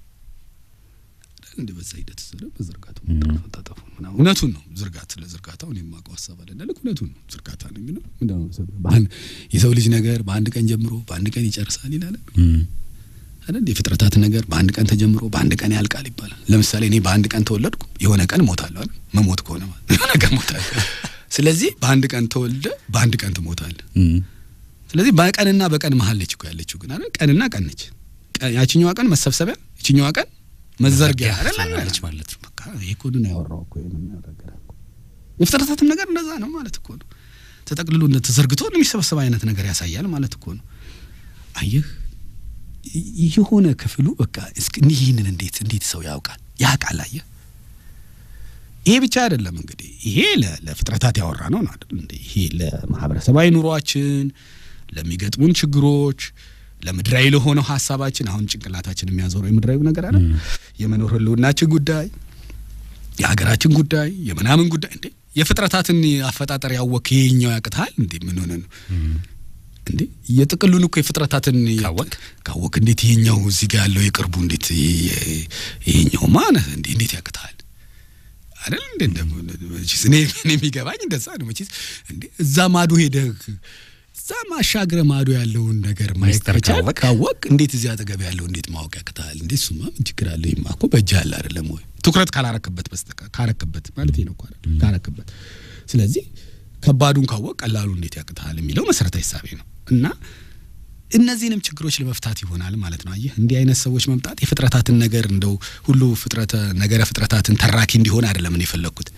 Speaker 3: እንደ በዛ ሂደት ስለ በዝርጋታው መጣጣፉ ምናምን እውነቱን ነው። ዝርጋት ስለ ዝርጋታው እኔ የማውቀው ሀሳብ አለ ልክ እውነቱን ነው። ዝርጋታ ነው የሚለው ምንድን ነው መሰለህ? በአንድ የሰው ልጅ ነገር በአንድ ቀን ጀምሮ በአንድ ቀን ይጨርሳል ይላል
Speaker 1: እም።
Speaker 3: አይደል? የፍጥረታት ነገር በአንድ ቀን ተጀምሮ በአንድ ቀን ያልቃል ይባላል። ለምሳሌ እኔ በአንድ ቀን ተወለድኩ፣ የሆነ ቀን እሞታለሁ አይደል? መሞት ከሆነ ማለት የሆነ ቀን እሞታለሁ። ስለዚህ በአንድ ቀን ተወልደ በአንድ ቀን ትሞታለህ።
Speaker 1: እም።
Speaker 3: ስለዚህ በቀንና በቀን መሀል ነች እኮ ያለችው ግን አይደል? ቀንና ቀን ነች። ቀ- ያችኛዋ ቀን መሰብሰቢያ፣ ይችኛዋ ቀን መዘርጊያ አይደል?
Speaker 1: ትሆናለች ማለት ነው።
Speaker 3: በቃ ይሄ እኮ ነው ያወራው እኮ ይሄን ነገር እኮ የፍጥረታትም ነገር እንደዛ ነው ማለት እኮ ነው። ተጠቅልሎ እንደ ተዘርግቶ የሚሰበሰብ አይነት ነገር ያሳያል ማለት እኮ ነው። አየህ ይ- የሆነ ክፍሉ በቃ እስኪ ይህንን እንዴት እንዴት ሰው ያውቃል ያውቃል። አየህ ይሄ ብቻ አይደለም እንግዲህ ይሄ ለ- ለፍጥረታት ያወራ ነው ነው አይደል እንዴ? ይሄ ለማህበረሰባዊ ኑሯችን ለሚገጥሙን ችግሮች ለምድራዊ ለሆነው ሀሳባችን አሁን ጭንቅላታችን የሚያዞረው የምድራዊ ነገር አለ የመኖር ህልውናችን ጉዳይ የሀገራችን ጉዳይ የምናምን ጉዳይ እንዴ የፍጥረታትን አፈጣጠር ያወክ ይሄኛው ያቅትሃል እንዴ ምን ሆነ ነው እንዴ የጥቅሉን እኮ የፍጥረታትን
Speaker 1: ካወክ?
Speaker 3: ካወክ እንዴት ይሄኛው እዚህ ጋር ያለው የቅርቡ እንዴት ይሄ- ይሄኛው ማነህ እንዴ እንዴት ያቅትሃል አይደል እንዴ እንደም መቼስ እኔ እኔ የሚገባኝ እንደዛ ነው መቼስ እንዴ እዛ ማዶ ሄደህ እዛ ማሻገረ ማዶ ያለውን ነገር ማየት
Speaker 1: ሚስጥር
Speaker 3: ከቻልክ
Speaker 1: ካወቅ?
Speaker 3: ካወቅ እንዴት እዚህ አጠገብ ያለው እንዴት ማወቅ ያቅትሃል እንዴ እሱማ ምን ችግር አለ ይማ እኮ በእጅህ አለ አይደለም ወይ ትኩረት ካላረክበት በስተቀር ካረክበት ማለት ነው እኮ አይደል ካረክበት ስለዚህ ከባዱን ካወቅ ቀላሉ እንዴት ያቅትሃል የሚለው መሰረታዊ ሀሳቤ ነው እና እነዚህንም ችግሮች ለመፍታት ይሆናል ማለት ነው። አየህ እንዲህ አይነት ሰዎች መምጣት የፍጥረታትን ነገር እንደው ሁሉ ፍጥረተ ነገረ ፍጥረታትን ተራኪ እንዲሆን አይደለም እኔ የፈለግኩት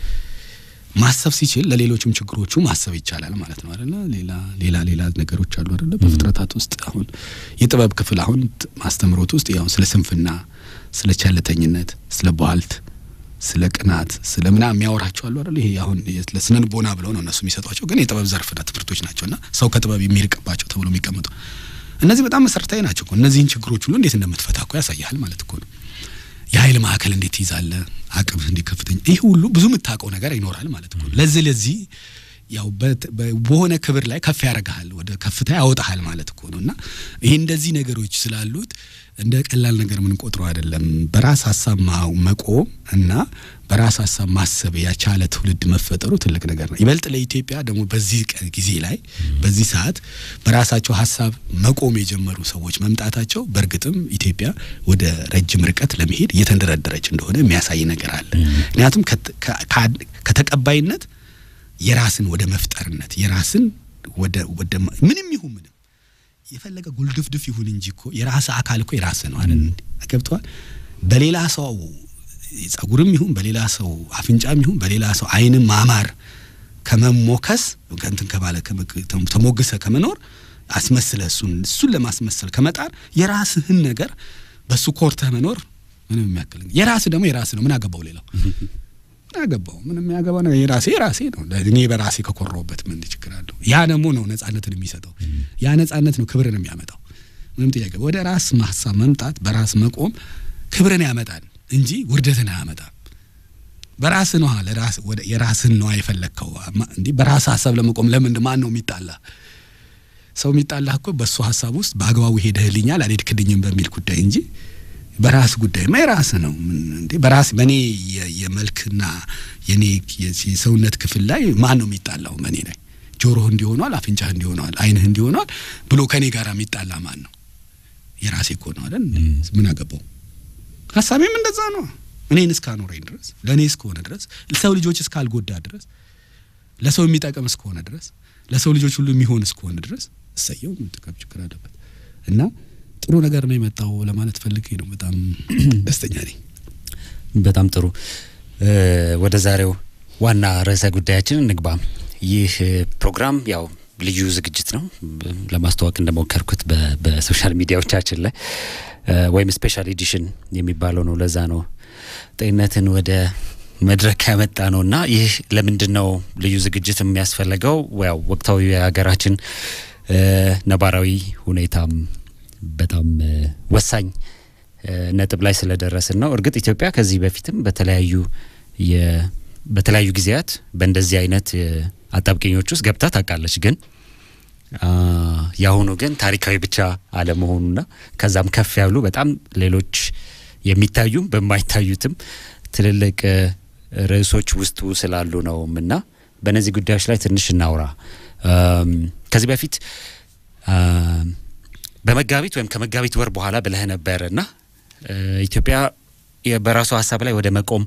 Speaker 3: ማሰብ ሲችል ለሌሎችም ችግሮቹ ማሰብ ይቻላል ማለት ነው አይደለ? ሌላ ሌላ ሌላ ነገሮች አሉ አይደለ? በፍጥረታት ውስጥ አሁን የጥበብ ክፍል አሁን ት- ማስተምሮት ውስጥ ያው ስለ ስንፍና፣ ስለ ቸልተኝነት፣ ስለ ቧልት፣ ስለ ቅናት፣ ስለ ምናምን የሚያወራቸው አሉ አይደለ? ይሄ አሁን ለስነ ልቦና ብለው ነው እነሱ የሚሰጧቸው፣ ግን የጥበብ ዘርፍና ትምህርቶች ናቸውና ሰው ከጥበብ የሚርቅባቸው ተብሎ የሚቀመጡ እነዚህ በጣም መሰረታዊ ናቸው እኮ። እነዚህን ችግሮች ሁሉ እንዴት እንደምትፈታ እኮ ያሳያል ማለት እኮ ነው። የኃይል ማዕከል እንዴት ትይዛለህ? አቅምህ እንዴት ከፍተኛ ይህ ሁሉ ብዙ የምታውቀው ነገር ይኖራል ማለት እኮ ነው። ለዚህ ለዚህ ያው በት- በ- በሆነ ክብር ላይ ከፍ ያደርግሃል፣ ወደ ከፍታ ያወጣሃል ማለት እኮ ነው። እና ይህ እንደዚህ ነገሮች ስላሉት እንደ ቀላል ነገር የምንቆጥረው አይደለም። በራስ ሀሳብ ማ- መቆም እና በራስ ሀሳብ ማሰብ ያቻለ ትውልድ መፈጠሩ ትልቅ ነገር ነው። ይበልጥ ለኢትዮጵያ ደግሞ በዚህ ቀ- ጊዜ ላይ በዚህ ሰዓት በራሳቸው ሀሳብ መቆም የጀመሩ ሰዎች መምጣታቸው በእርግጥም ኢትዮጵያ ወደ ረጅም ርቀት ለመሄድ እየተንደረደረች እንደሆነ የሚያሳይ ነገር አለ። ምክንያቱም ከት- ከ- ከ- ከተቀባይነት የራስን ወደ መፍጠርነት የራስን ወደ ወደ ማ- ምንም ይሁን ምንም የፈለገ ጉልድፍድፍ ይሁን እንጂ እኮ የራስ አካል እኮ የራስ ነው አይደል? ገብተዋል። በሌላ ሰው ጸጉርም ይሁን በሌላ ሰው አፍንጫም ይሁን በሌላ ሰው ዓይንም ማማር ከመሞከስ ከእንትን ከባለ ከመ- ተሞግሰ ከመኖር አስመስለ እሱን እሱን ለማስመሰል ከመጣር የራስህን ነገር በሱ ኮርተህ መኖር ምንም የሚያክል የራስህ ደግሞ የራስህ ነው። ምን አገባው ሌላው ምን አገባው? ምንም የሚያገባው ነገር የራሴ የራሴ ነው። እኔ በራሴ ከኮራሁበት ምን ችግር አለው? ያ ደግሞ ነው ነጻነትን የሚሰጠው። ያ ነጻነት ነው ክብርን የሚያመጣው። ምንም ጥያቄ ወደ ራስ ሀሳብ መምጣት በራስ መቆም ክብርን ያመጣል እንጂ ውርደትን አያመጣም። በራስ ነው ለራስ ወደ የራስን ነው የፈለግከው እንዴ? በራስ ሀሳብ ለመቆም ለምን ማን ነው የሚጣላ? ሰው የሚጣላ እኮ በእሱ ሀሳብ ውስጥ በአግባቡ ሄደህልኛል አልሄድክልኝም በሚል ጉዳይ እንጂ በራስ ጉዳይማ የራስ ነው እንዴ? በራስ በእኔ የመልክና የኔ የሰውነት ክፍል ላይ ማን ነው የሚጣላው? በእኔ ላይ ጆሮህ እንዲሆኗል፣ አፍንጫህ እንዲሆኗል፣ አይንህ እንዲሆኗል ብሎ ከእኔ ጋር የሚጣላ ማን ነው? የራሴ እኮ ነው አይደል? ምን አገባው? ሀሳቤም እንደዛ ነው። እኔን እስካኖረኝ ድረስ ለእኔ እስከሆነ ድረስ ሰው ልጆች እስካልጎዳ ድረስ ለሰው የሚጠቅም እስከሆነ ድረስ ለሰው ልጆች ሁሉ የሚሆን እስከሆነ ድረስ እሰየው፣ ጥቅም ችግር አለበት እና ጥሩ ነገር ነው የመጣው ለማለት ፈልጌ ነው። በጣም ደስተኛ ነኝ።
Speaker 1: በጣም ጥሩ። ወደ ዛሬው ዋና ርዕሰ ጉዳያችን እንግባ። ይህ ፕሮግራም ያው ልዩ ዝግጅት ነው። ለማስተዋወቅ እንደሞከርኩት በሶሻል ሚዲያዎቻችን ላይ ወይም ስፔሻል ኤዲሽን የሚባለው ነው። ለዛ ነው ጤንነትን ወደ መድረክ ያመጣ ነው እና ይህ ለምንድን ነው ልዩ ዝግጅት የሚያስፈልገው? ያው ወቅታዊ የሀገራችን ነባራዊ ሁኔታም በጣም ወሳኝ ነጥብ ላይ ስለደረስን ነው። እርግጥ ኢትዮጵያ ከዚህ በፊትም በተለያዩ በተለያዩ ጊዜያት በእንደዚህ አይነት አጣብቂኞች ውስጥ ገብታ ታውቃለች። ግን የአሁኑ ግን ታሪካዊ ብቻ አለመሆኑና ከዛም ከፍ ያሉ በጣም ሌሎች የሚታዩም በማይታዩትም ትልልቅ ርዕሶች ውስጡ ስላሉ ነውም እና በእነዚህ ጉዳዮች ላይ ትንሽ እናውራ። ከዚህ በፊት በመጋቢት ወይም ከመጋቢት ወር በኋላ ብለህ ነበር እና ኢትዮጵያ በራሷ ሀሳብ ላይ ወደ መቆም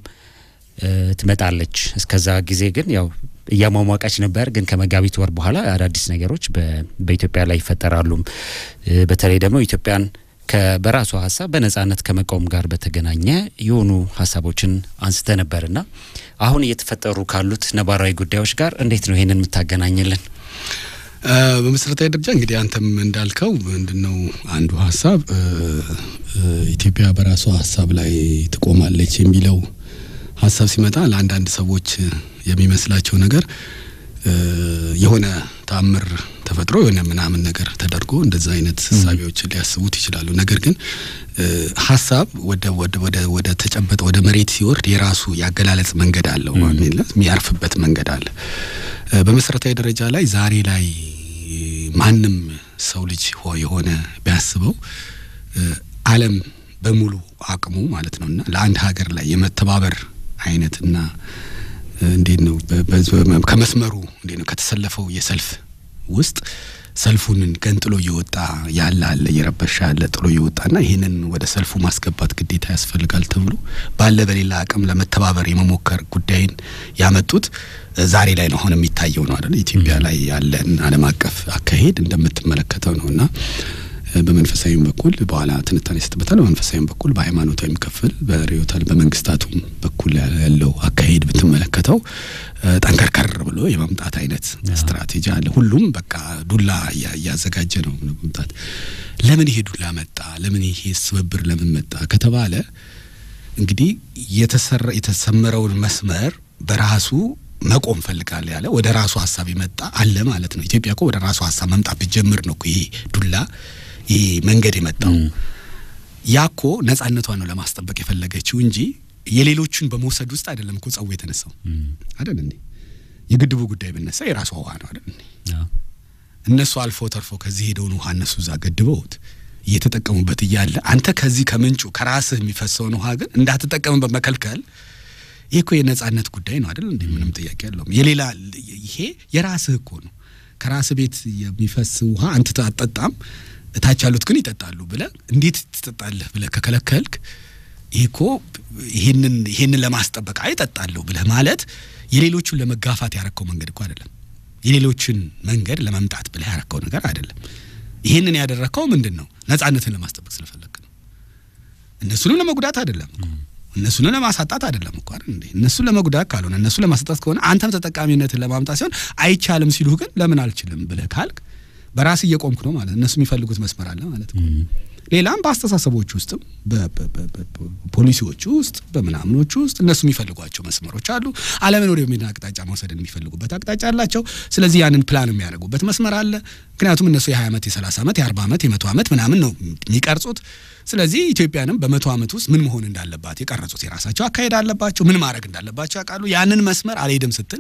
Speaker 1: ትመጣለች። እስከዛ ጊዜ ግን ያው እያሟሟቀች ነበር። ግን ከመጋቢት ወር በኋላ አዳዲስ ነገሮች በኢትዮጵያ ላይ ይፈጠራሉም። በተለይ ደግሞ ኢትዮጵያን በራሷ ሀሳብ በነጻነት ከመቆም ጋር በተገናኘ የሆኑ ሀሳቦችን አንስተ ነበርና አሁን እየተፈጠሩ ካሉት ነባራዊ ጉዳዮች ጋር እንዴት ነው ይሄንን የምታገናኝልን?
Speaker 3: በመሰረታዊ ደረጃ እንግዲህ አንተም እንዳልከው ምንድነው አንዱ ሀሳብ ኢትዮጵያ በራሷ ሀሳብ ላይ ትቆማለች የሚለው ሀሳብ ሲመጣ ለአንዳንድ ሰዎች የሚመስላቸው ነገር የሆነ ተአምር ተፈጥሮ የሆነ ምናምን ነገር ተደርጎ እንደዛ አይነት ህሳቤዎችን ሊያስቡት ይችላሉ። ነገር ግን ሀሳብ ወደ ወደ ወደ ወደ ተጨበጠ ወደ መሬት ሲወርድ የራሱ ያገላለጽ መንገድ አለው። የሚያርፍበት መንገድ አለ። በመሰረታዊ ደረጃ ላይ ዛሬ ላይ ማንም ሰው ልጅ የሆነ ቢያስበው ዓለም በሙሉ አቅሙ ማለት ነው እና ለአንድ ሀገር ላይ የመተባበር አይነትና እንዴት ነው ከመስመሩ እንዴት ነው ከተሰለፈው የሰልፍ ውስጥ ሰልፉን ገንጥሎ እየወጣ ያለ አለ እየረበሻ ያለ ጥሎ እየወጣና ይህንን ወደ ሰልፉ ማስገባት ግዴታ ያስፈልጋል ተብሎ ባለ በሌላ አቅም ለመተባበር የመሞከር ጉዳይን ያመጡት ዛሬ ላይ ነው አሁን የሚታየው ነው አይደል? ኢትዮጵያ ላይ ያለን ዓለም አቀፍ አካሄድ እንደምትመለከተው ነው እና በመንፈሳዊም በኩል በኋላ ትንታኔ ይሰጥበታል። በመንፈሳዊም በኩል በሃይማኖታዊም ክፍል በርዕዮተ በመንግስታቱም በኩል ያለው አካሄድ ብትመለከተው ጠንከርከር ብሎ የመምጣት አይነት ስትራቴጂ አለ። ሁሉም በቃ ዱላ እያዘጋጀ ነው መምጣት። ለምን ይሄ ዱላ መጣ? ለምን ይሄ ስብብር ለምን መጣ ከተባለ እንግዲህ የተሰራ የተሰመረውን መስመር በራሱ መቆም ፈልጋለ ያለ ወደ ራሱ ሀሳብ የመጣ አለ ማለት ነው። ኢትዮጵያ እኮ ወደ ራሱ ሀሳብ መምጣት ብትጀምር ነው ይሄ ዱላ ይሄ መንገድ የመጣው ያኮ ነጻነቷን ነው ለማስጠበቅ የፈለገችው እንጂ የሌሎቹን በመውሰድ ውስጥ አይደለም እኮ ጸቡ የተነሳው አይደል እንዴ? የግድቡ ጉዳይ ብነሳ የራሷ ውሃ ነው አይደል እንዴ? እነሱ አልፎ ተርፎ ከዚህ ሄደውን ውሃ እነሱ እዛ ገድበውት እየተጠቀሙበት እያለ አንተ ከዚህ ከምንጩ ከራስህ የሚፈሰውን ውሃ ግን እንዳትጠቀምበት መከልከል ይሄ እኮ የነጻነት ጉዳይ ነው አይደል እንዴ? ምንም ጥያቄ ያለውም። የሌላ ይሄ የራስህ እኮ ነው። ከራስህ ቤት የሚፈስ ውሃ አንተ አትጠጣም እታች ያሉት ግን ይጠጣሉ ብለህ እንዴት ትጠጣለህ ብለህ ከከለከልክ ይሄ እኮ ይሄንን ይሄንን ለማስጠበቅ አይጠጣለሁ ብለህ ማለት የሌሎቹን ለመጋፋት ያረከው መንገድ እኮ አይደለም። የሌሎችን መንገድ ለመምጣት ብለህ ያረከው ነገር አይደለም። ይሄንን ያደረከው ምንድን ነው? ነጻነትን ለማስጠበቅ ስለፈለግ ነው። እነሱንም ለመጉዳት አይደለም እኮ እነሱንም ለማሳጣት አይደለም እኮ አይደል እንዴ? እነሱን ለመጉዳት ካልሆነ እነሱ ለማሳጣት ከሆነ አንተም ተጠቃሚነትን ለማምጣት ሲሆን አይቻልም ሲሉህ ግን ለምን አልችልም ብለህ ካልክ በራስ እየቆምክ ነው ማለት እነሱ የሚፈልጉት መስመር አለ ማለት ነው። ሌላም በአስተሳሰቦች ውስጥም በፖሊሲዎች ውስጥ በምናምኖች ውስጥ እነሱ የሚፈልጓቸው መስመሮች አሉ። ዓለምን ወደ ሚና አቅጣጫ መውሰድን የሚፈልጉበት አቅጣጫ አላቸው። ስለዚህ ያንን ፕላን የሚያደርጉበት መስመር አለ። ምክንያቱም እነሱ የ20 ዓመት የ30 ዓመት የ40 ዓመት የመቶ ዓመት ምናምን ነው የሚቀርጹት። ስለዚህ ኢትዮጵያንም በመቶ ዓመት ውስጥ ምን መሆን እንዳለባት የቀረጹት የራሳቸው አካሄድ አለባቸው። ምን ማድረግ እንዳለባቸው ያውቃሉ። ያንን መስመር አልሄድም ስትል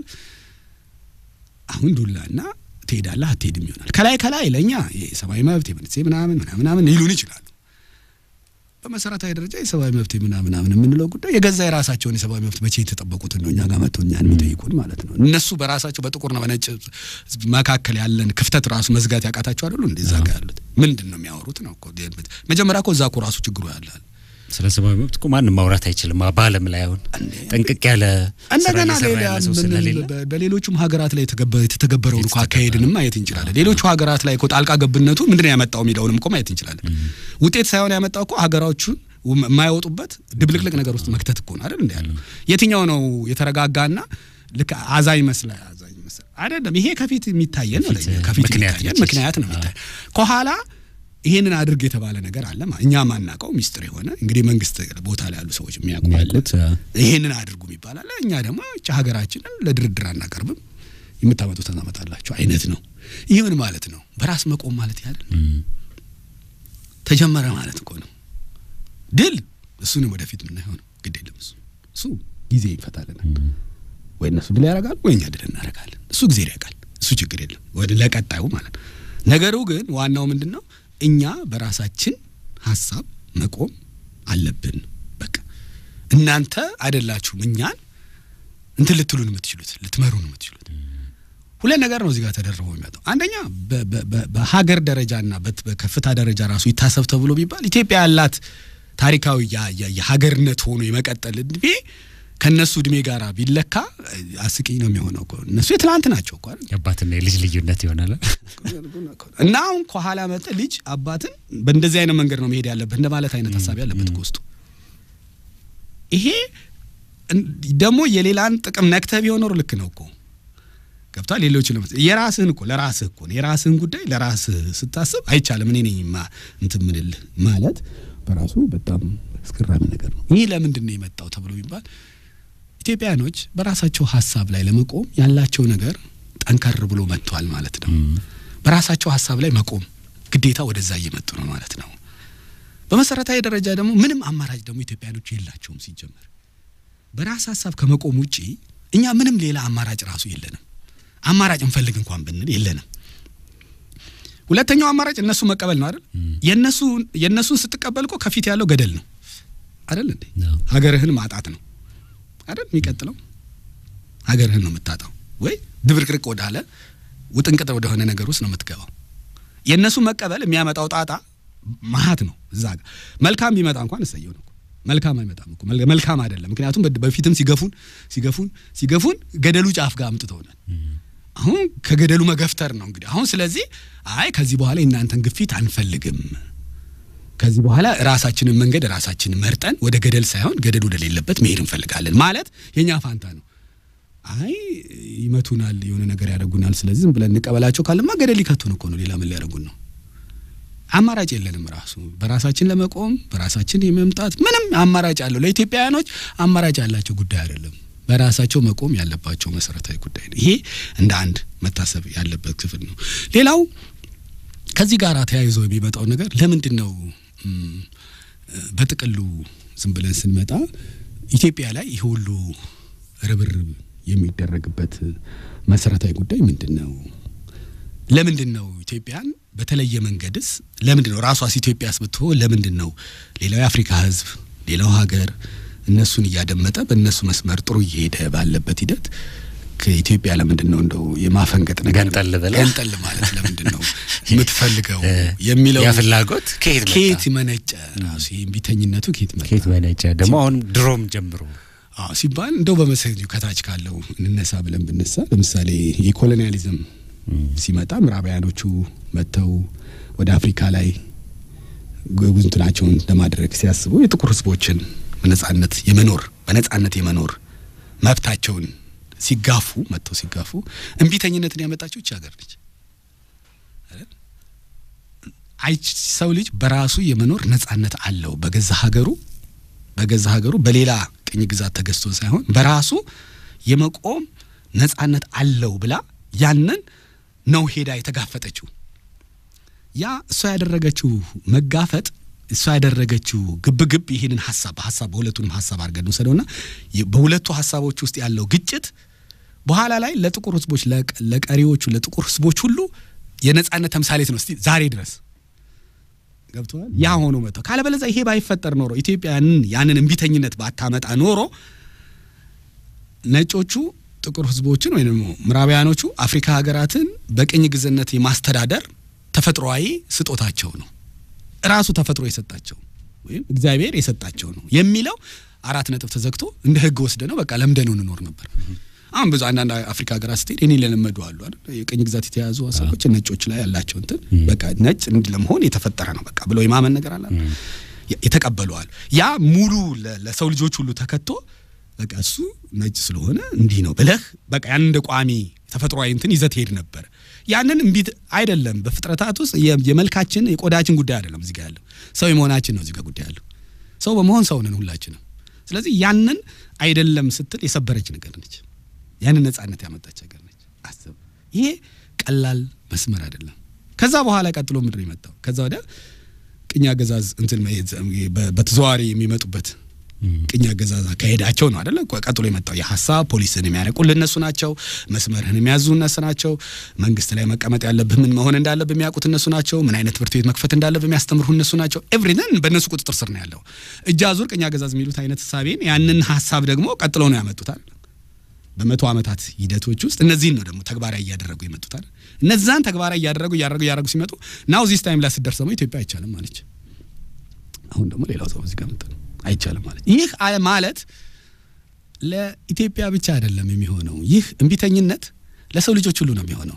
Speaker 3: አሁን ዱላና ትሄዳለህ አትሄድም ይሆናል። ከላይ ከላይ ለእኛ የሰብአዊ መብት የምንሴ ምናምን ምናምን ምናምን ይሉን ይችላሉ። በመሰረታዊ ደረጃ የሰብአዊ መብት ምናምን ምናምን የምንለው ጉዳይ የገዛ የራሳቸውን የሰብአዊ መብት መቼ የተጠበቁትን ነው እኛ ጋር መጥቶ እኛን የሚጠይቁን ማለት ነው። እነሱ በራሳቸው በጥቁርና በነጭ ሕዝብ መካከል ያለን ክፍተት ራሱ መዝጋት ያቃታቸው አይደሉ? እንደዛ ጋር ያሉት ምንድን ነው የሚያወሩት ነው እኮ መጀመሪያ እኮ እዛ እኮ ራሱ ችግሩ ያላል።
Speaker 1: ስለ ሰብአዊ መብት እኮ ማንም ማውራት አይችልም በዓለም ላይ አሁን ጥንቅቅ ያለ ስራ
Speaker 3: እንደገና
Speaker 1: እየሰራ
Speaker 3: ሌላ
Speaker 1: ያለ ሰው ስለሌለ
Speaker 3: በ- በሌሎቹም ሀገራት ላይ የተገበ- የተተገበረውን እኮ አካሄድንም ማየት እንችላለን። ሌሎቹ ሀገራት ላይ እኮ ጣልቃ ገብነቱ ምንድን ነው ያመጣው የሚለውንም እኮ ማየት እንችላለን። ውጤት ሳይሆን ያመጣው እኮ ሀገራዎቹን ውም- የማይወጡበት ድብልቅልቅ ነገር ውስጥ መክተት እኮ ነው አይደል? እንደ ያለው የትኛው ነው የተረጋጋና ልክ አዛኝ መስላ አዛኝ መስላ አይደለም። ይሄ ከፊት የሚታየን ነው
Speaker 1: ከፊት
Speaker 3: ለእኛ፣ ከፊት
Speaker 1: ምክንያት
Speaker 3: የሚታየን
Speaker 1: ነች።
Speaker 3: ምክንያት ነው የሚታይ ከኋላ ይሄንን አድርግ የተባለ ነገር አለ ማ- እኛ ማናውቀው ሚስጥር የሆነ እንግዲህ መንግስት ቦታ ላይ ያሉ ሰዎች የሚያውቁ አለ
Speaker 1: የሚያውቁት
Speaker 3: ይሄንን አድርጉ ይባላል። እኛ ደግሞ እቺ ሀገራችንን ለድርድር አናቀርብም፣ የምታመጡት ታመጣላችሁ አይነት ነው። ይህ ምን ማለት ነው? በራስ መቆም ማለት ያለ ተጀመረ ማለት እኮ ነው። ድል እሱንም ወደፊት የምናየው ነው። ግድ የለም እሱ እሱ ጊዜ ይፈታልናል። ወይ እነሱ ድል ያደርጋሉ ወይ እኛ ድል እናደርጋለን። እሱ ጊዜ ያውቃል። እሱ ችግር የለም ወደ ለቀጣዩ ማለት ነው። ነገሩ ግን ዋናው ምንድን ነው? እኛ በራሳችን ሀሳብ መቆም አለብን። በቃ እናንተ አይደላችሁም እኛን እንትን ልትሉን የምትችሉት ልትመሩን የምትችሉት። ሁለት ነገር ነው እዚህ ጋር ተደርቦ የሚመጣው። አንደኛ በ- በ- በ- በሀገር ደረጃና በት- በከፍታ ደረጃ ራሱ ይታሰብ ተብሎ ቢባል ኢትዮጵያ ያላት ታሪካዊ ያ- ያ- የሀገርነት ሆኖ የመቀጠል እድሜ ከእነሱ እድሜ ጋር ቢለካ እ፣ አስቂኝ ነው የሚሆነው እኮ እነሱ የትላንት ናቸው እኮ አይደል?
Speaker 1: የአባትና የልጅ ልዩነት ይሆናል።
Speaker 3: እና አሁን ከኋላ መጠ ልጅ አባትን በእንደዚህ አይነት መንገድ ነው መሄድ ያለበት እንደማለት አይነት ሀሳብ ያለበት እኮ ውስጡ ይሄ እን- ደግሞ የሌላን ጥቅም ነክተህ ቢሆን ኖሮ ልክ ነው እኮ ገብቷል። ሌሎች የራስህን እኮ ለራስህ እኮ ነው የራስህን ጉዳይ ለራስህ ስታስብ አይቻልም እኔ ነኝ ማ እንትን ምንልህ ማለት በራሱ በጣም አስገራሚ ነገር ነው። ይህ ለምንድን ነው የመጣው ተብሎ ቢባል ኢትዮጵያኖች በራሳቸው ሀሳብ ላይ ለመቆም ያላቸው ነገር ጠንከር ብሎ መጥቷል ማለት ነው። በራሳቸው ሀሳብ ላይ መቆም ግዴታ ወደዛ እየመጡ ነው ማለት ነው። በመሰረታዊ ደረጃ ደግሞ ምንም አማራጭ ደግሞ ኢትዮጵያኖች የላቸውም ሲጀመር በራስ ሀሳብ ከመቆም ውጪ እኛ ምንም ሌላ አማራጭ ራሱ የለንም። አማራጭ እንፈልግ እንኳን ብንል የለንም። ሁለተኛው አማራጭ እነሱ መቀበል ነው አይደል? የነሱ የነሱን ስትቀበል እኮ ከፊት ያለው ገደል ነው አይደል እንዴ?
Speaker 1: አዎ።
Speaker 3: ሀገርህን ማጣት ነው አይደል? የሚቀጥለው ሀገርህን ነው የምታጣው፣ ወይ ድብርቅርቅ ወዳለ ውጥንቅጥ ወደሆነ ነገር ውስጥ ነው የምትገባው። የእነሱ መቀበል የሚያመጣው ጣጣ መሀት ነው። እዛ ጋር መልካም ቢመጣ እንኳን እሰየው ነው እኮ። መልካም አይመጣም እኮ መል- መልካም አይደለም። ምክንያቱም በ- በፊትም ሲገፉን ሲገፉን ሲገፉን ገደሉ ጫፍ ጋር አምጥተውናል። አሁን ከገደሉ መገፍተር ነው እንግዲህ አሁን። ስለዚህ አይ ከዚህ በኋላ የእናንተን ግፊት አንፈልግም፣ ከዚህ በኋላ ራሳችንን መንገድ ራሳችንን መርጠን ወደ ገደል ሳይሆን ገደል ወደሌለበት መሄድ እንፈልጋለን ማለት የኛ ፋንታ ነው። አይ ይመቱናል፣ የሆነ ነገር ያደርጉናል፣ ስለዚህ ዝም ብለን እንቀበላቸው ካለማ ገደል ሊከቱን እኮ ነው። ሌላ ምን ሊያደርጉን ነው? አማራጭ የለንም። ራሱ በራሳችን ለመቆም በራሳችን የመምጣት ምንም አማራጭ አለው። ለኢትዮጵያውያኖች አማራጭ ያላቸው ጉዳይ አይደለም። በራሳቸው መቆም ያለባቸው መሰረታዊ ጉዳይ ነው። ይሄ እንደ አንድ መታሰብ ያለበት ክፍል ነው። ሌላው ከዚህ ጋር ተያይዞ የሚመጣው ነገር ለምንድን ነው እም፣ በጥቅሉ ዝም ብለን ስንመጣ ኢትዮጵያ ላይ ይህ ሁሉ ርብርብ የሚደረግበት መሰረታዊ ጉዳይ ምንድን ነው? ለምንድን ነው ኢትዮጵያን በተለየ መንገድስ ለምንድን ነው ራሷስ ኢትዮጵያስ ብትሆን ለምንድን ነው ሌላው የአፍሪካ ሕዝብ ሌላው ሀገር እነሱን እያደመጠ በእነሱ መስመር ጥሩ እየሄደ ባለበት ሂደት ከኢትዮጵያ ለምንድን ነው እንደው የማፈንገጥ ነገር
Speaker 1: ገንጠል ብላ?
Speaker 3: ገንጠል ማለት ለምንድን ነው የምትፈልገው የሚለው
Speaker 1: ያ ፍላጎት ከየት መጣ?
Speaker 3: ከየት መነጨ? ራሱ ይህ ቢተኝነቱ ከየት መጣ?
Speaker 1: ከየት መነጨ? ደግሞ አሁን ድሮም ጀምሮ
Speaker 3: አዎ ሲባል እንደው በመሰረቱ ከታች ካለው እንነሳ ብለን ብነሳ ለምሳሌ የኮሎኒያሊዝም ሲመጣ ምዕራባውያኖቹ መጥተው ወደ አፍሪካ ላይ ጉብኝቱናቸውን ለማድረግ ሲያስቡ የጥቁር ህዝቦችን በነጻነት የመኖር በነጻነት የመኖር መብታቸውን ሲጋፉ መጥተው ሲጋፉ እምቢተኝነትን ያመጣችው ይህች ሀገር ነች። አይደል? አይ ሰው ልጅ በራሱ የመኖር ነጻነት አለው በገዛ ሀገሩ በገዛ ሀገሩ በሌላ ቅኝ ግዛት ተገዝቶ ሳይሆን በራሱ የመቆም ነጻነት አለው ብላ ያንን ነው ሄዳ የተጋፈጠችው። ያ እሷ ያደረገችው መጋፈጥ እሷ ያደረገችው ግብግብ ይህንን ሀሳብ ሀሳብ በሁለቱንም ሀሳብ አድርገን ውሰደውና የ- በሁለቱ ሀሳቦች ውስጥ ያለው ግጭት በኋላ ላይ ለጥቁር ህዝቦች ለቀ- ለቀሪዎቹ ለጥቁር ህዝቦች ሁሉ የነጻነት ተምሳሌት ነው። እስቲ ዛሬ ድረስ ገብተዋል። ያ ሆኖ መጥተው ካለበለዚያ ይሄ ባይፈጠር ኖሮ ኢትዮጵያንን ያንን እምቢተኝነት ባታመጣ ኖሮ ነጮቹ ጥቁር ህዝቦችን ወይም ደግሞ ምዕራባውያኖቹ አፍሪካ ሀገራትን በቅኝ ግዝነት የማስተዳደር ተፈጥሯዊ ስጦታቸው ነው። ራሱ ተፈጥሮ የሰጣቸው ወይም እግዚአብሔር የሰጣቸው ነው የሚለው አራት ነጥብ ተዘግቶ እንደ ህግ ወስደ ነው በቃ ለምደነው እንኖር ነበር። አሁን ብዙ አንዳንድ አፍሪካ ሀገራት ስትሄድ እኔ ለለመዱ አሉ አይደል የቅኝ ግዛት የተያዙ ሀሳቦች ነጮች ላይ ያላቸው እንትን በቃ ነጭ እንዲህ ለመሆን የተፈጠረ ነው በቃ ብለው የማመን ነገር አለ የተቀበሉ አሉ። ያ ሙሉ ለሰው ልጆች ሁሉ ተከቶ በቃ እሱ ነጭ ስለሆነ እንዲህ ነው ብለህ በቃ ያን እንደ ቋሚ ተፈጥሯዊ እንትን ይዘህ ትሄድ ነበር። ያንን እምቢት አይደለም። በፍጥረታት ውስጥ የመልካችን የቆዳችን ጉዳይ አይደለም እዚህ ጋር ያለው ሰው የመሆናችን ነው እዚህ ጋር ጉዳይ ያለው። ሰው በመሆን ሰው ነን ሁላችንም። ስለዚህ ያንን አይደለም ስትል የሰበረች ነገር ነች። ያንን ነጻነት ያመጣች ነገር ነች። አስብ። ይሄ ቀላል መስመር አይደለም። ከዛ በኋላ ቀጥሎ ምድር የመጣው ከዛ ወዲያ ቅኝ አገዛዝ እንትን በተዘዋዋሪ የሚመጡበት ቅኝ አገዛዝ አካሄዳቸው ነው አደለ? ቀጥሎ የመጣው የሀሳብ ፖሊስን የሚያረቁልህ እነሱ ናቸው። መስመርህን የሚያዙ እነሱ ናቸው። መንግስት ላይ መቀመጥ ያለብህ ምን መሆን እንዳለብህ የሚያውቁት እነሱ ናቸው። ምን አይነት ትምህርት ቤት መክፈት እንዳለብህ የሚያስተምሩ እነሱ ናቸው። ኤቭሪትን በእነሱ ቁጥጥር ስር ነው ያለው። እጅ አዙር ቅኝ አገዛዝ የሚሉት አይነት ሳቤን ያንን ሀሳብ ደግሞ ቀጥሎ ነው ያመጡታል። በመቶ ዓመታት ሂደቶች ውስጥ እነዚህን ነው ደግሞ ተግባራዊ እያደረጉ የመጡታል። እነዛን ተግባራዊ እያደረጉ እያደረጉ እያደረጉ ሲመጡ ናው ዚስ ታይም ላይ ስትደርስ ደግሞ ኢትዮጵያ አይቻልም ማለች። አሁን ደግሞ ሌላው ሰው እዚህ ጋር መጣ ነው አይቻልም ማለት ይህ ማለት ለኢትዮጵያ ብቻ አይደለም የሚሆነው። ይህ እምቢተኝነት ለሰው ልጆች ሁሉ ነው የሚሆነው።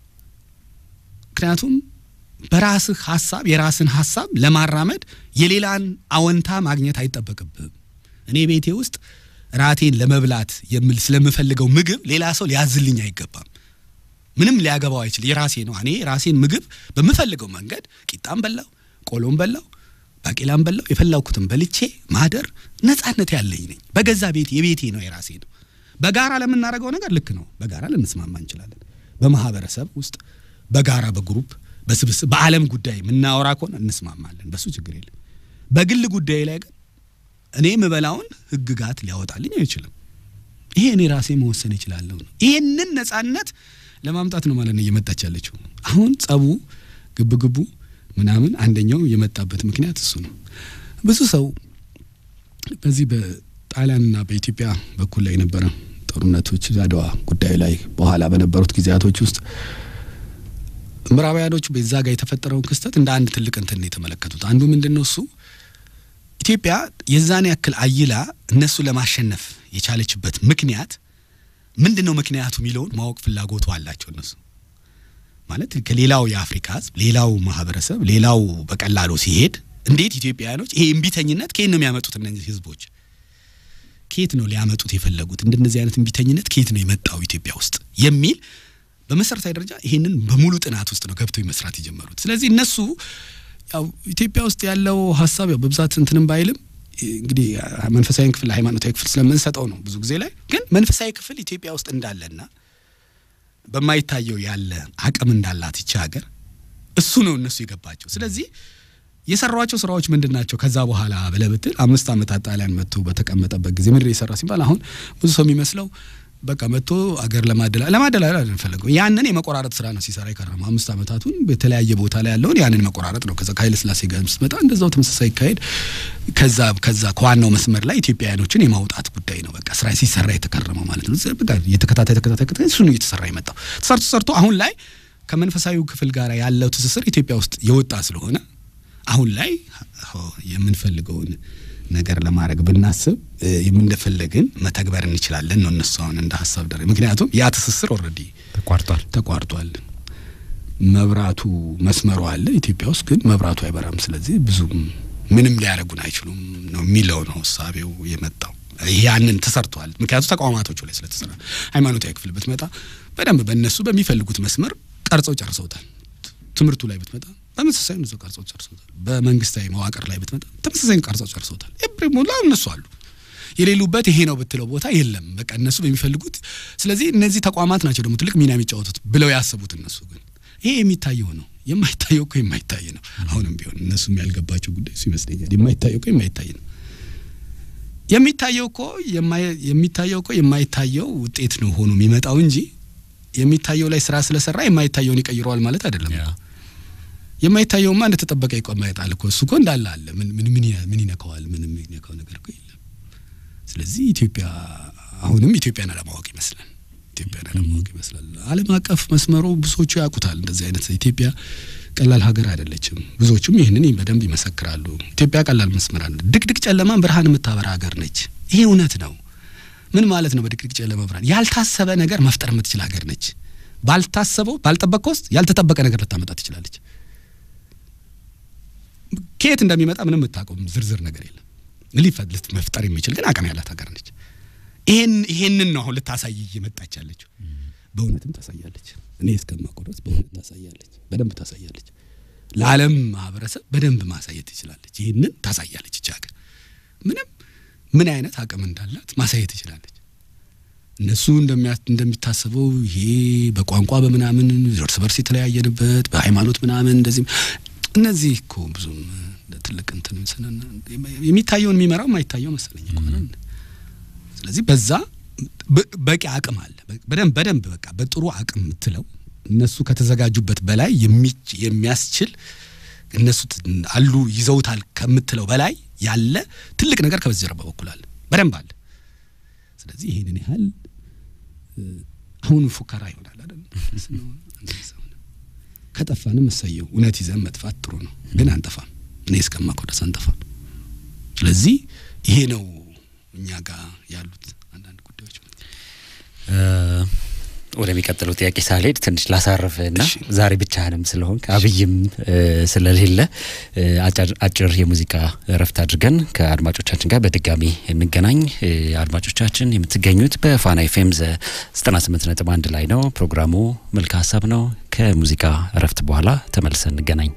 Speaker 3: ምክንያቱም በራስህ ሀሳብ የራስን ሀሳብ ለማራመድ የሌላን አወንታ ማግኘት አይጠበቅብህም። እኔ ቤቴ ውስጥ ራቴን ለመብላት የምል ስለምፈልገው ምግብ ሌላ ሰው ሊያዝልኝ አይገባም። ምንም ሊያገባው አይችል። የራሴ ነው። እኔ ራሴን ምግብ በምፈልገው መንገድ ቂጣም በላው፣ ቆሎም በላው ባቄላም በላው የፈላኩትን በልቼ ማደር ነጻነት ያለኝ ነኝ። በገዛ ቤት የቤቴ ነው የራሴ ነው። በጋራ ለምናደርገው ነገር ልክ ነው። በጋራ ልንስማማ እንችላለን። በማህበረሰብ ውስጥ በጋራ በግሩፕ በስብስብ በዓለም ጉዳይ የምናወራ ከሆነ እንስማማለን። በሱ ችግር የለም። በግል ጉዳይ ላይ ግን እኔ የምበላውን ህግጋት ሊያወጣልኝ አይችልም። ይሄ እኔ ራሴ መወሰን ይችላለሁ ነው። ይህንን ነጻነት ለማምጣት ነው ማለት ነው እየመጣች ያለችው። አሁን ጸቡ ግብግቡ ምናምን አንደኛው የመጣበት ምክንያት እሱ ነው። ብዙ ሰው በዚህ በጣሊያንና በኢትዮጵያ በኩል ላይ የነበረ ጦርነቶች አድዋ ጉዳይ ላይ በኋላ በነበሩት ጊዜያቶች ውስጥ ምዕራባውያኖቹ በዛ ጋር የተፈጠረውን ክስተት እንደ አንድ ትልቅ እንትን ነው የተመለከቱት። አንዱ ምንድን ነው እሱ ኢትዮጵያ የዛን ያክል አይላ እነሱ ለማሸነፍ የቻለችበት ምክንያት ምንድን ነው ምክንያቱ የሚለውን ማወቅ ፍላጎቱ አላቸው እነሱ ማለት ከሌላው የአፍሪካ ህዝብ ሌላው ማህበረሰብ ሌላው በቀላሉ ሲሄድ እንዴት ኢትዮጵያውያኖች ይሄ እምቢተኝነት ከየት ነው የሚያመጡት? እነዚህ ህዝቦች ከየት ነው ሊያመጡት የፈለጉት? እንደነዚህ አይነት እምቢተኝነት ከየት ነው የመጣው ኢትዮጵያ ውስጥ የሚል በመሰረታዊ ደረጃ ይሄንን በሙሉ ጥናት ውስጥ ነው ገብተው መስራት የጀመሩት። ስለዚህ እነሱ ያው ኢትዮጵያ ውስጥ ያለው ሀሳብ ያው በብዛት እንትንም ባይልም እንግዲህ መንፈሳዊ ክፍል ሃይማኖታዊ ክፍል ስለምንሰጠው ነው ብዙ ጊዜ ላይ ግን መንፈሳዊ ክፍል ኢትዮጵያ ውስጥ እንዳለና በማይታየው ያለ አቅም እንዳላት ይቺ ሀገር እሱ ነው እነሱ የገባቸው። ስለዚህ የሰሯቸው ስራዎች ምንድን ናቸው? ከዛ በኋላ ብለህ ብትል አምስት ዓመታት ጣሊያን መጥቶ በተቀመጠበት ጊዜ ምንድን የሰራ ሲባል አሁን ብዙ ሰው የሚመስለው በቃ መጥቶ አገር ለማደላ ለማደላል አንፈልገው ያንን የመቆራረጥ ስራ ነው ሲሰራ የከረመው አምስት ዓመታቱን በተለያየ ቦታ ላይ ያለውን ያንን መቆራረጥ ነው። ከዛ ከኃይለ ሥላሴ ጋር ስትመጣ እንደዛው ተመሳሳይ ይካሄድ። ከዛ ከዛ ከዋናው መስመር ላይ ኢትዮጵያውያኖችን የማውጣት ጉዳይ ነው በቃ ስራ ሲሰራ የተከረመው ማለት ነው። በቃ የተከታታይ ተከታታይ እሱ ነው እየተሰራ የመጣው ተሰርቶ ሰርቶ አሁን ላይ ከመንፈሳዊው ክፍል ጋር ያለው ትስስር ኢትዮጵያ ውስጥ የወጣ ስለሆነ አሁን ላይ የምንፈልገውን ነገር ለማድረግ ብናስብ የምንደፈለግን መተግበር እንችላለን ነው እነሱ አሁን እንደ ሀሳብ ደረ ምክንያቱም ያ ትስስር ኦልሬዲ
Speaker 1: ተቋርጧል
Speaker 3: ተቋርጧል። መብራቱ መስመሩ አለ ኢትዮጵያ ውስጥ ግን መብራቱ አይበራም። ስለዚህ ብዙም ምንም ሊያደርጉን አይችሉም ነው የሚለው ነው እሳቤው የመጣው። ያንን ተሰርቷል። ምክንያቱ ተቋማቶቹ ላይ ስለተሰራ ሃይማኖታዊ ክፍል ብትመጣ በደንብ በእነሱ በሚፈልጉት መስመር ቀርጸው ጨርሰውታል። ትምህርቱ ላይ ብትመጣ ተመሳሳይ ነው ቀርጸው ጨርሰውታል። በመንግስታዊ መዋቅር ላይ ብትመጣ ተመሳሳይ ቀርጸው ጨርሰውታል። ኤብሪ ሞላ እነሱ አሉ የሌሉበት ይሄ ነው ብትለው ቦታ የለም። በቃ እነሱ በሚፈልጉት ስለዚህ እነዚህ ተቋማት ናቸው ደግሞ ትልቅ ሚና የሚጫወቱት ብለው ያሰቡት እነሱ ግን ይሄ የሚታየው ነው። የማይታየው እኮ የማይታይ ነው። አሁንም ቢሆን እነሱም ያልገባቸው ጉዳይ እሱ ይመስለኛል። የማይታየው እኮ የማይታይ ነው። የሚታየው እኮ የሚታየው እኮ የማይታየው ውጤት ነው ሆኖ የሚመጣው እንጂ የሚታየው ላይ ስራ ስለሰራ የማይታየውን ይቀይረዋል ማለት አይደለም። የማይታየውማ እንደተጠበቀ ይቆማይጣል እኮ እሱ እኮ እንዳለ አለ። ምን ምን ምን ያ- ምን ይነካዋል? ምንም የሚነካው ነገር እኮ የለም። ስለዚህ ኢትዮጵያ አሁንም ኢትዮጵያን አለማወቅ ይመስላል። ኢትዮጵያን አለማወቅ ይመስላል። ዓለም አቀፍ መስመሩ ብዙዎቹ ያውቁታል። እንደዚህ አይነት ኢትዮጵያ ቀላል ሀገር አይደለችም። ብዙዎቹም ይህንን በደንብ ይመሰክራሉ። ኢትዮጵያ ቀላል መስመር አለ። ድቅድቅ ጨለማን ብርሃን የምታበራ ሀገር ነች። ይሄ እውነት ነው። ምን ማለት ነው? በድቅድቅ ጨለማ ብርሃን ያልታሰበ ነገር መፍጠር የምትችል ሀገር ነች። ባልታሰበው ባልጠበቀው ውስጥ ያልተጠበቀ ነገር ልታመጣ ትችላለች። ከየት እንደሚመጣ ምንም የምታውቀው ዝርዝር ነገር የለም። ሊፈት መፍጠር የሚችል ግን አቅም ያላት ሀገር ነች። ይሄን ይሄንን ነው አሁን ልታሳይ እየመጣች ያለችው። በእውነትም ታሳያለች። እኔ እስከማውቀው ድረስ በእውነት ታሳያለች፣ በደንብ ታሳያለች። ለዓለም ማህበረሰብ በደንብ ማሳየት ትችላለች። ይህንን ታሳያለች። ይቺ ሀገር ምንም ምን አይነት አቅም እንዳላት ማሳየት ትችላለች። እነሱ እንደሚያ- እንደሚታሰበው ይሄ በቋንቋ በምናምን እርስ በርስ የተለያየንበት በሃይማኖት ምናምን እንደዚህ እነዚህ እኮ ብዙም እንደ ትልቅ እንትን ስንና የሚታየውን የሚመራው የማይታየው መሰለኝ እኮ አይደል? ስለዚህ በዛ በ- በቂ አቅም አለ። በደንብ በደንብ በቃ በጥሩ አቅም የምትለው እነሱ ከተዘጋጁበት በላይ የሚች- የሚያስችል እነሱ ት- አሉ ይዘውታል ከምትለው በላይ ያለ ትልቅ ነገር ከበዚህ ጀርባ በኩል አለ፣ በደንብ አለ። ስለዚህ ይሄንን ያህል እ፣ አሁን ፉከራ ይሆናል አይደል? እንደዛ ሆነ። ከጠፋንም እሰየው። እውነት ይዘን መጥፋት ጥሩ ነው፣ ግን አንጠፋም። እኔ እስከማውቀው ድረስ አንጠፋም። ስለዚህ ይሄ ነው እኛ ጋር ያሉት አንዳንድ ጉዳዮች።
Speaker 1: እ፣ ወደሚቀጥለው ጥያቄ ሳልሄድ ትንሽ ላሳርፍ እና
Speaker 3: እሺ።
Speaker 1: ዛሬ ብቻህንም ስለሆንክ አብይም እ፣ ስለሌለ እ፣ አጫር- አጭር የሙዚቃ እረፍት አድርገን ከአድማጮቻችን ጋር በድጋሚ እንገናኝ። እ፣ አድማጮቻችን የምትገኙት በፋና ኤፍኤም ዘጠና ስምንት ነጥብ አንድ ላይ ነው። ፕሮግራሙ መልካ ሀሳብ ነው። ከሙዚቃ እረፍት በኋላ ተመልሰን እንገናኝ።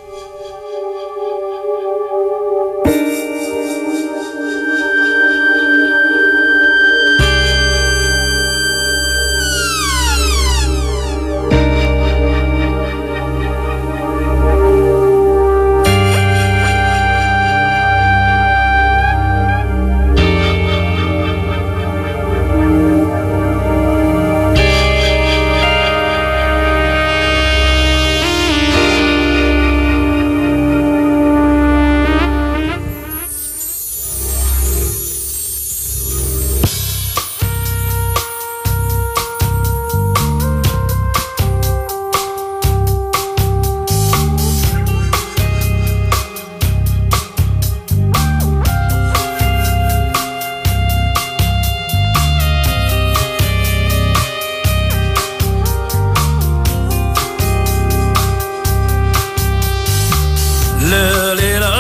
Speaker 4: ለሌላ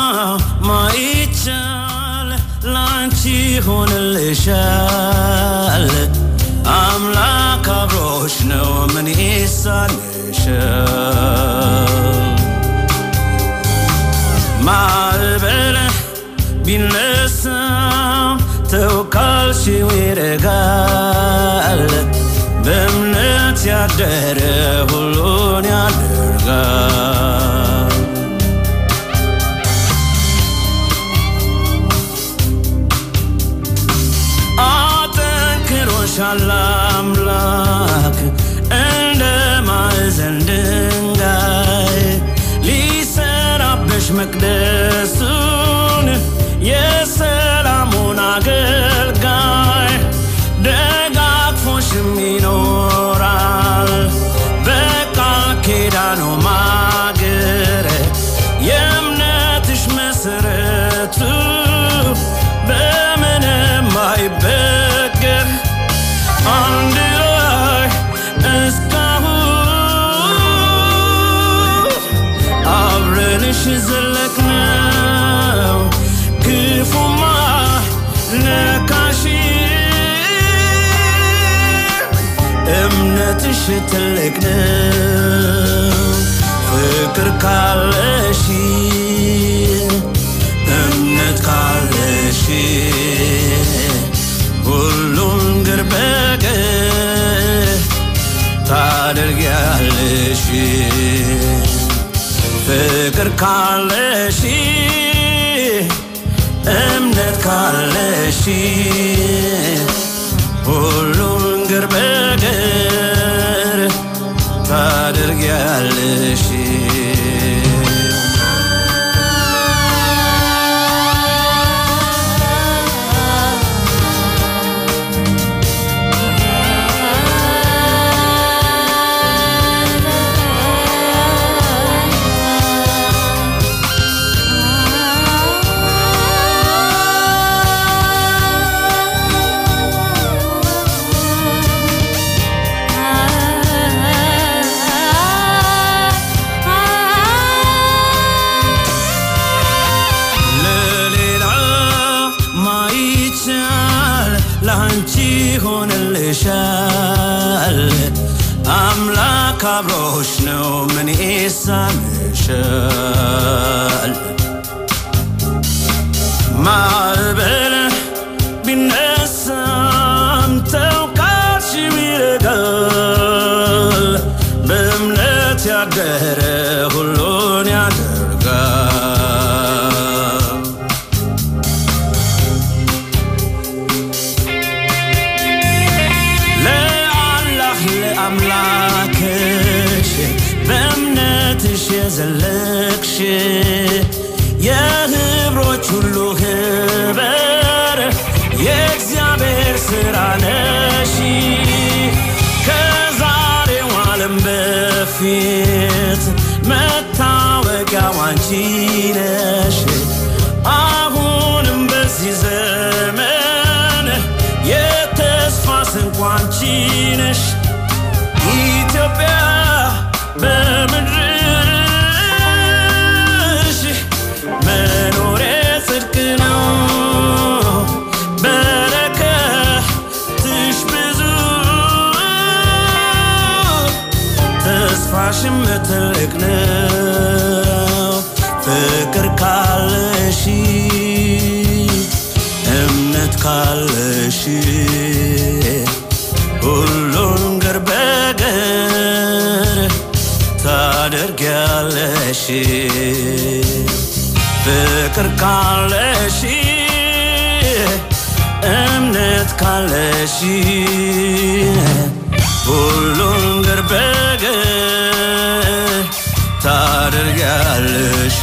Speaker 4: ማይቻል ላንቺ ሆንልሻል። አምላክ አብሮሽ ነው ምን ይሳንሻል? ማዕበል ቢነሳ ተው ካልሽው ይረጋል። በእምነት ያደረ ሁሉን ያደርጋል። አጠንክሮሻል አምላክ እንደ ማዕዘን ድንጋይ ሊሰራብሽ መቅደሱን የሰላሙን አገልጋይ ደጋግፎሽም ይኖራል በቃል ኪዳኑ ማገር የእምነትሽ መሰረቱ በምንም አይበገር አንድ ላይ እስካሁን አብረንሽ ዘለቅነው ክፉማ ነካሽ እምነትሽ ትልቅ ነው ፍቅር ካለሽ እምነት ካለሽ ሁሉን ግር በቀር ታደርጊያለሽ ፍቅር ካለሽ እምነት ካለሽ ሁሉን ግር በቀር ታደርጊያለሽ ይሳንሻል ማዕበል ቢነሳም ተውቃሽ ይረጋል በእምነት ያደረ ሁሉን ያደርጋል ለአላህ ለአምላክሽ በእምነትሽ የዘለቅሽ የህብሮች ሁሉ ህበር የእግዚአብሔር ሥራ ነሽ ከዛሬው ዓለም በፊት መታወቂያው አንቺ ነሽ አሁንም በዚህ ዘመን የተስፋ ስንቅ አንቺ ነሽ ኢትዮጵያ በምድርሽ መኖሬ ጽድቅ ነው በረከትሽ ብዙ ተስፋሽም ትልቅ ነው ፍቅር ካለሽ እምነት ካለሽ ሁሉን ገር በገር ታደርጊያለሽ ፍቅር ካለሽ እምነት ካለሽ ሁሉን ገር በገር ታደርጊያለሽ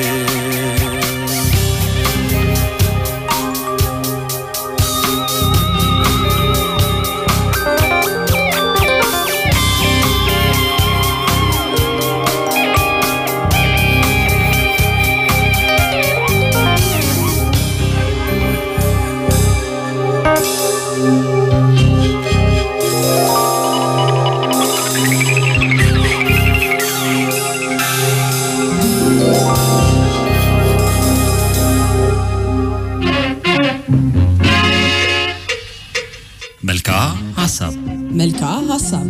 Speaker 1: መልክዓ ሀሳብ
Speaker 2: መልክዓ ሀሳብ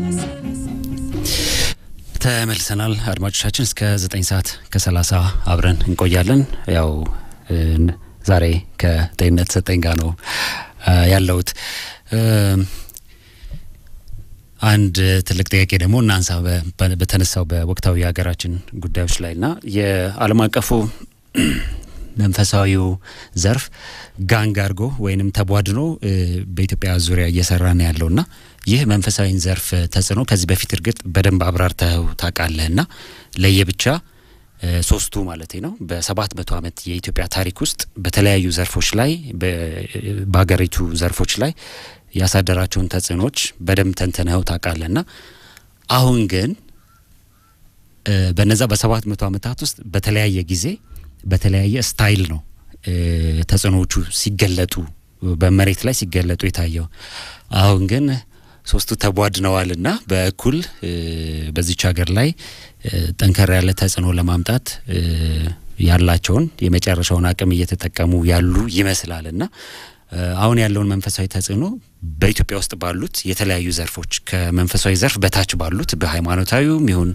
Speaker 1: ተመልሰናል አድማጮቻችን እስከ ዘጠኝ ሰዓት ከሰላሳ አብረን እንቆያለን ያው እ፣ ዛሬ ከጤንነት ሰጠኝ ጋር ነው እ፣ ያለሁት እ፣ አንድ ትልቅ ጥያቄ ደግሞ እናንሳ በ- በ- በተነሳው በወቅታዊ የሀገራችን ጉዳዮች ላይ ና የዓለም አቀፉ መንፈሳዊው ዘርፍ ጋንግ አድርጎ ወይንም ተቧድኖ እ፣ በኢትዮጵያ ዙሪያ እየሰራ ነው ያለው ና ይህ መንፈሳዊን ዘርፍ ተጽዕኖ ከዚህ በፊት እርግጥ በደንብ አብራርተው ታውቃለህ ና ለየብቻ እ፣ ሶስቱ ማለት ነው በሰባት መቶ ዓመት የኢትዮጵያ ታሪክ ውስጥ በተለያዩ ዘርፎች ላይ በ- በሀገሪቱ ዘርፎች ላይ ያሳደራቸውን ተጽዕኖች በደንብ ተንትነው ታውቃለህ ና አሁን ግን እ፣ በነዛ በሰባት መቶ ዓመታት ውስጥ በተለያየ ጊዜ በተለያየ ስታይል ነው እ፣ ተጽዕኖዎቹ ሲገለጡ በመሬት ላይ ሲገለጡ የታየው። አሁን ግን ሶስቱ ተቧድነዋልና በእኩል እ፣ በዚች ሀገር ላይ እ፣ ጠንከር ያለ ተጽዕኖ ለማምጣት እ፣ ያላቸውን የመጨረሻውን አቅም እየተጠቀሙ ያሉ ይመስላልና እ፣ አሁን ያለውን መንፈሳዊ ተጽዕኖ በኢትዮጵያ ውስጥ ባሉት የተለያዩ ዘርፎች ከመንፈሳዊ ዘርፍ በታች ባሉት በሃይማኖታዊውም ይሁን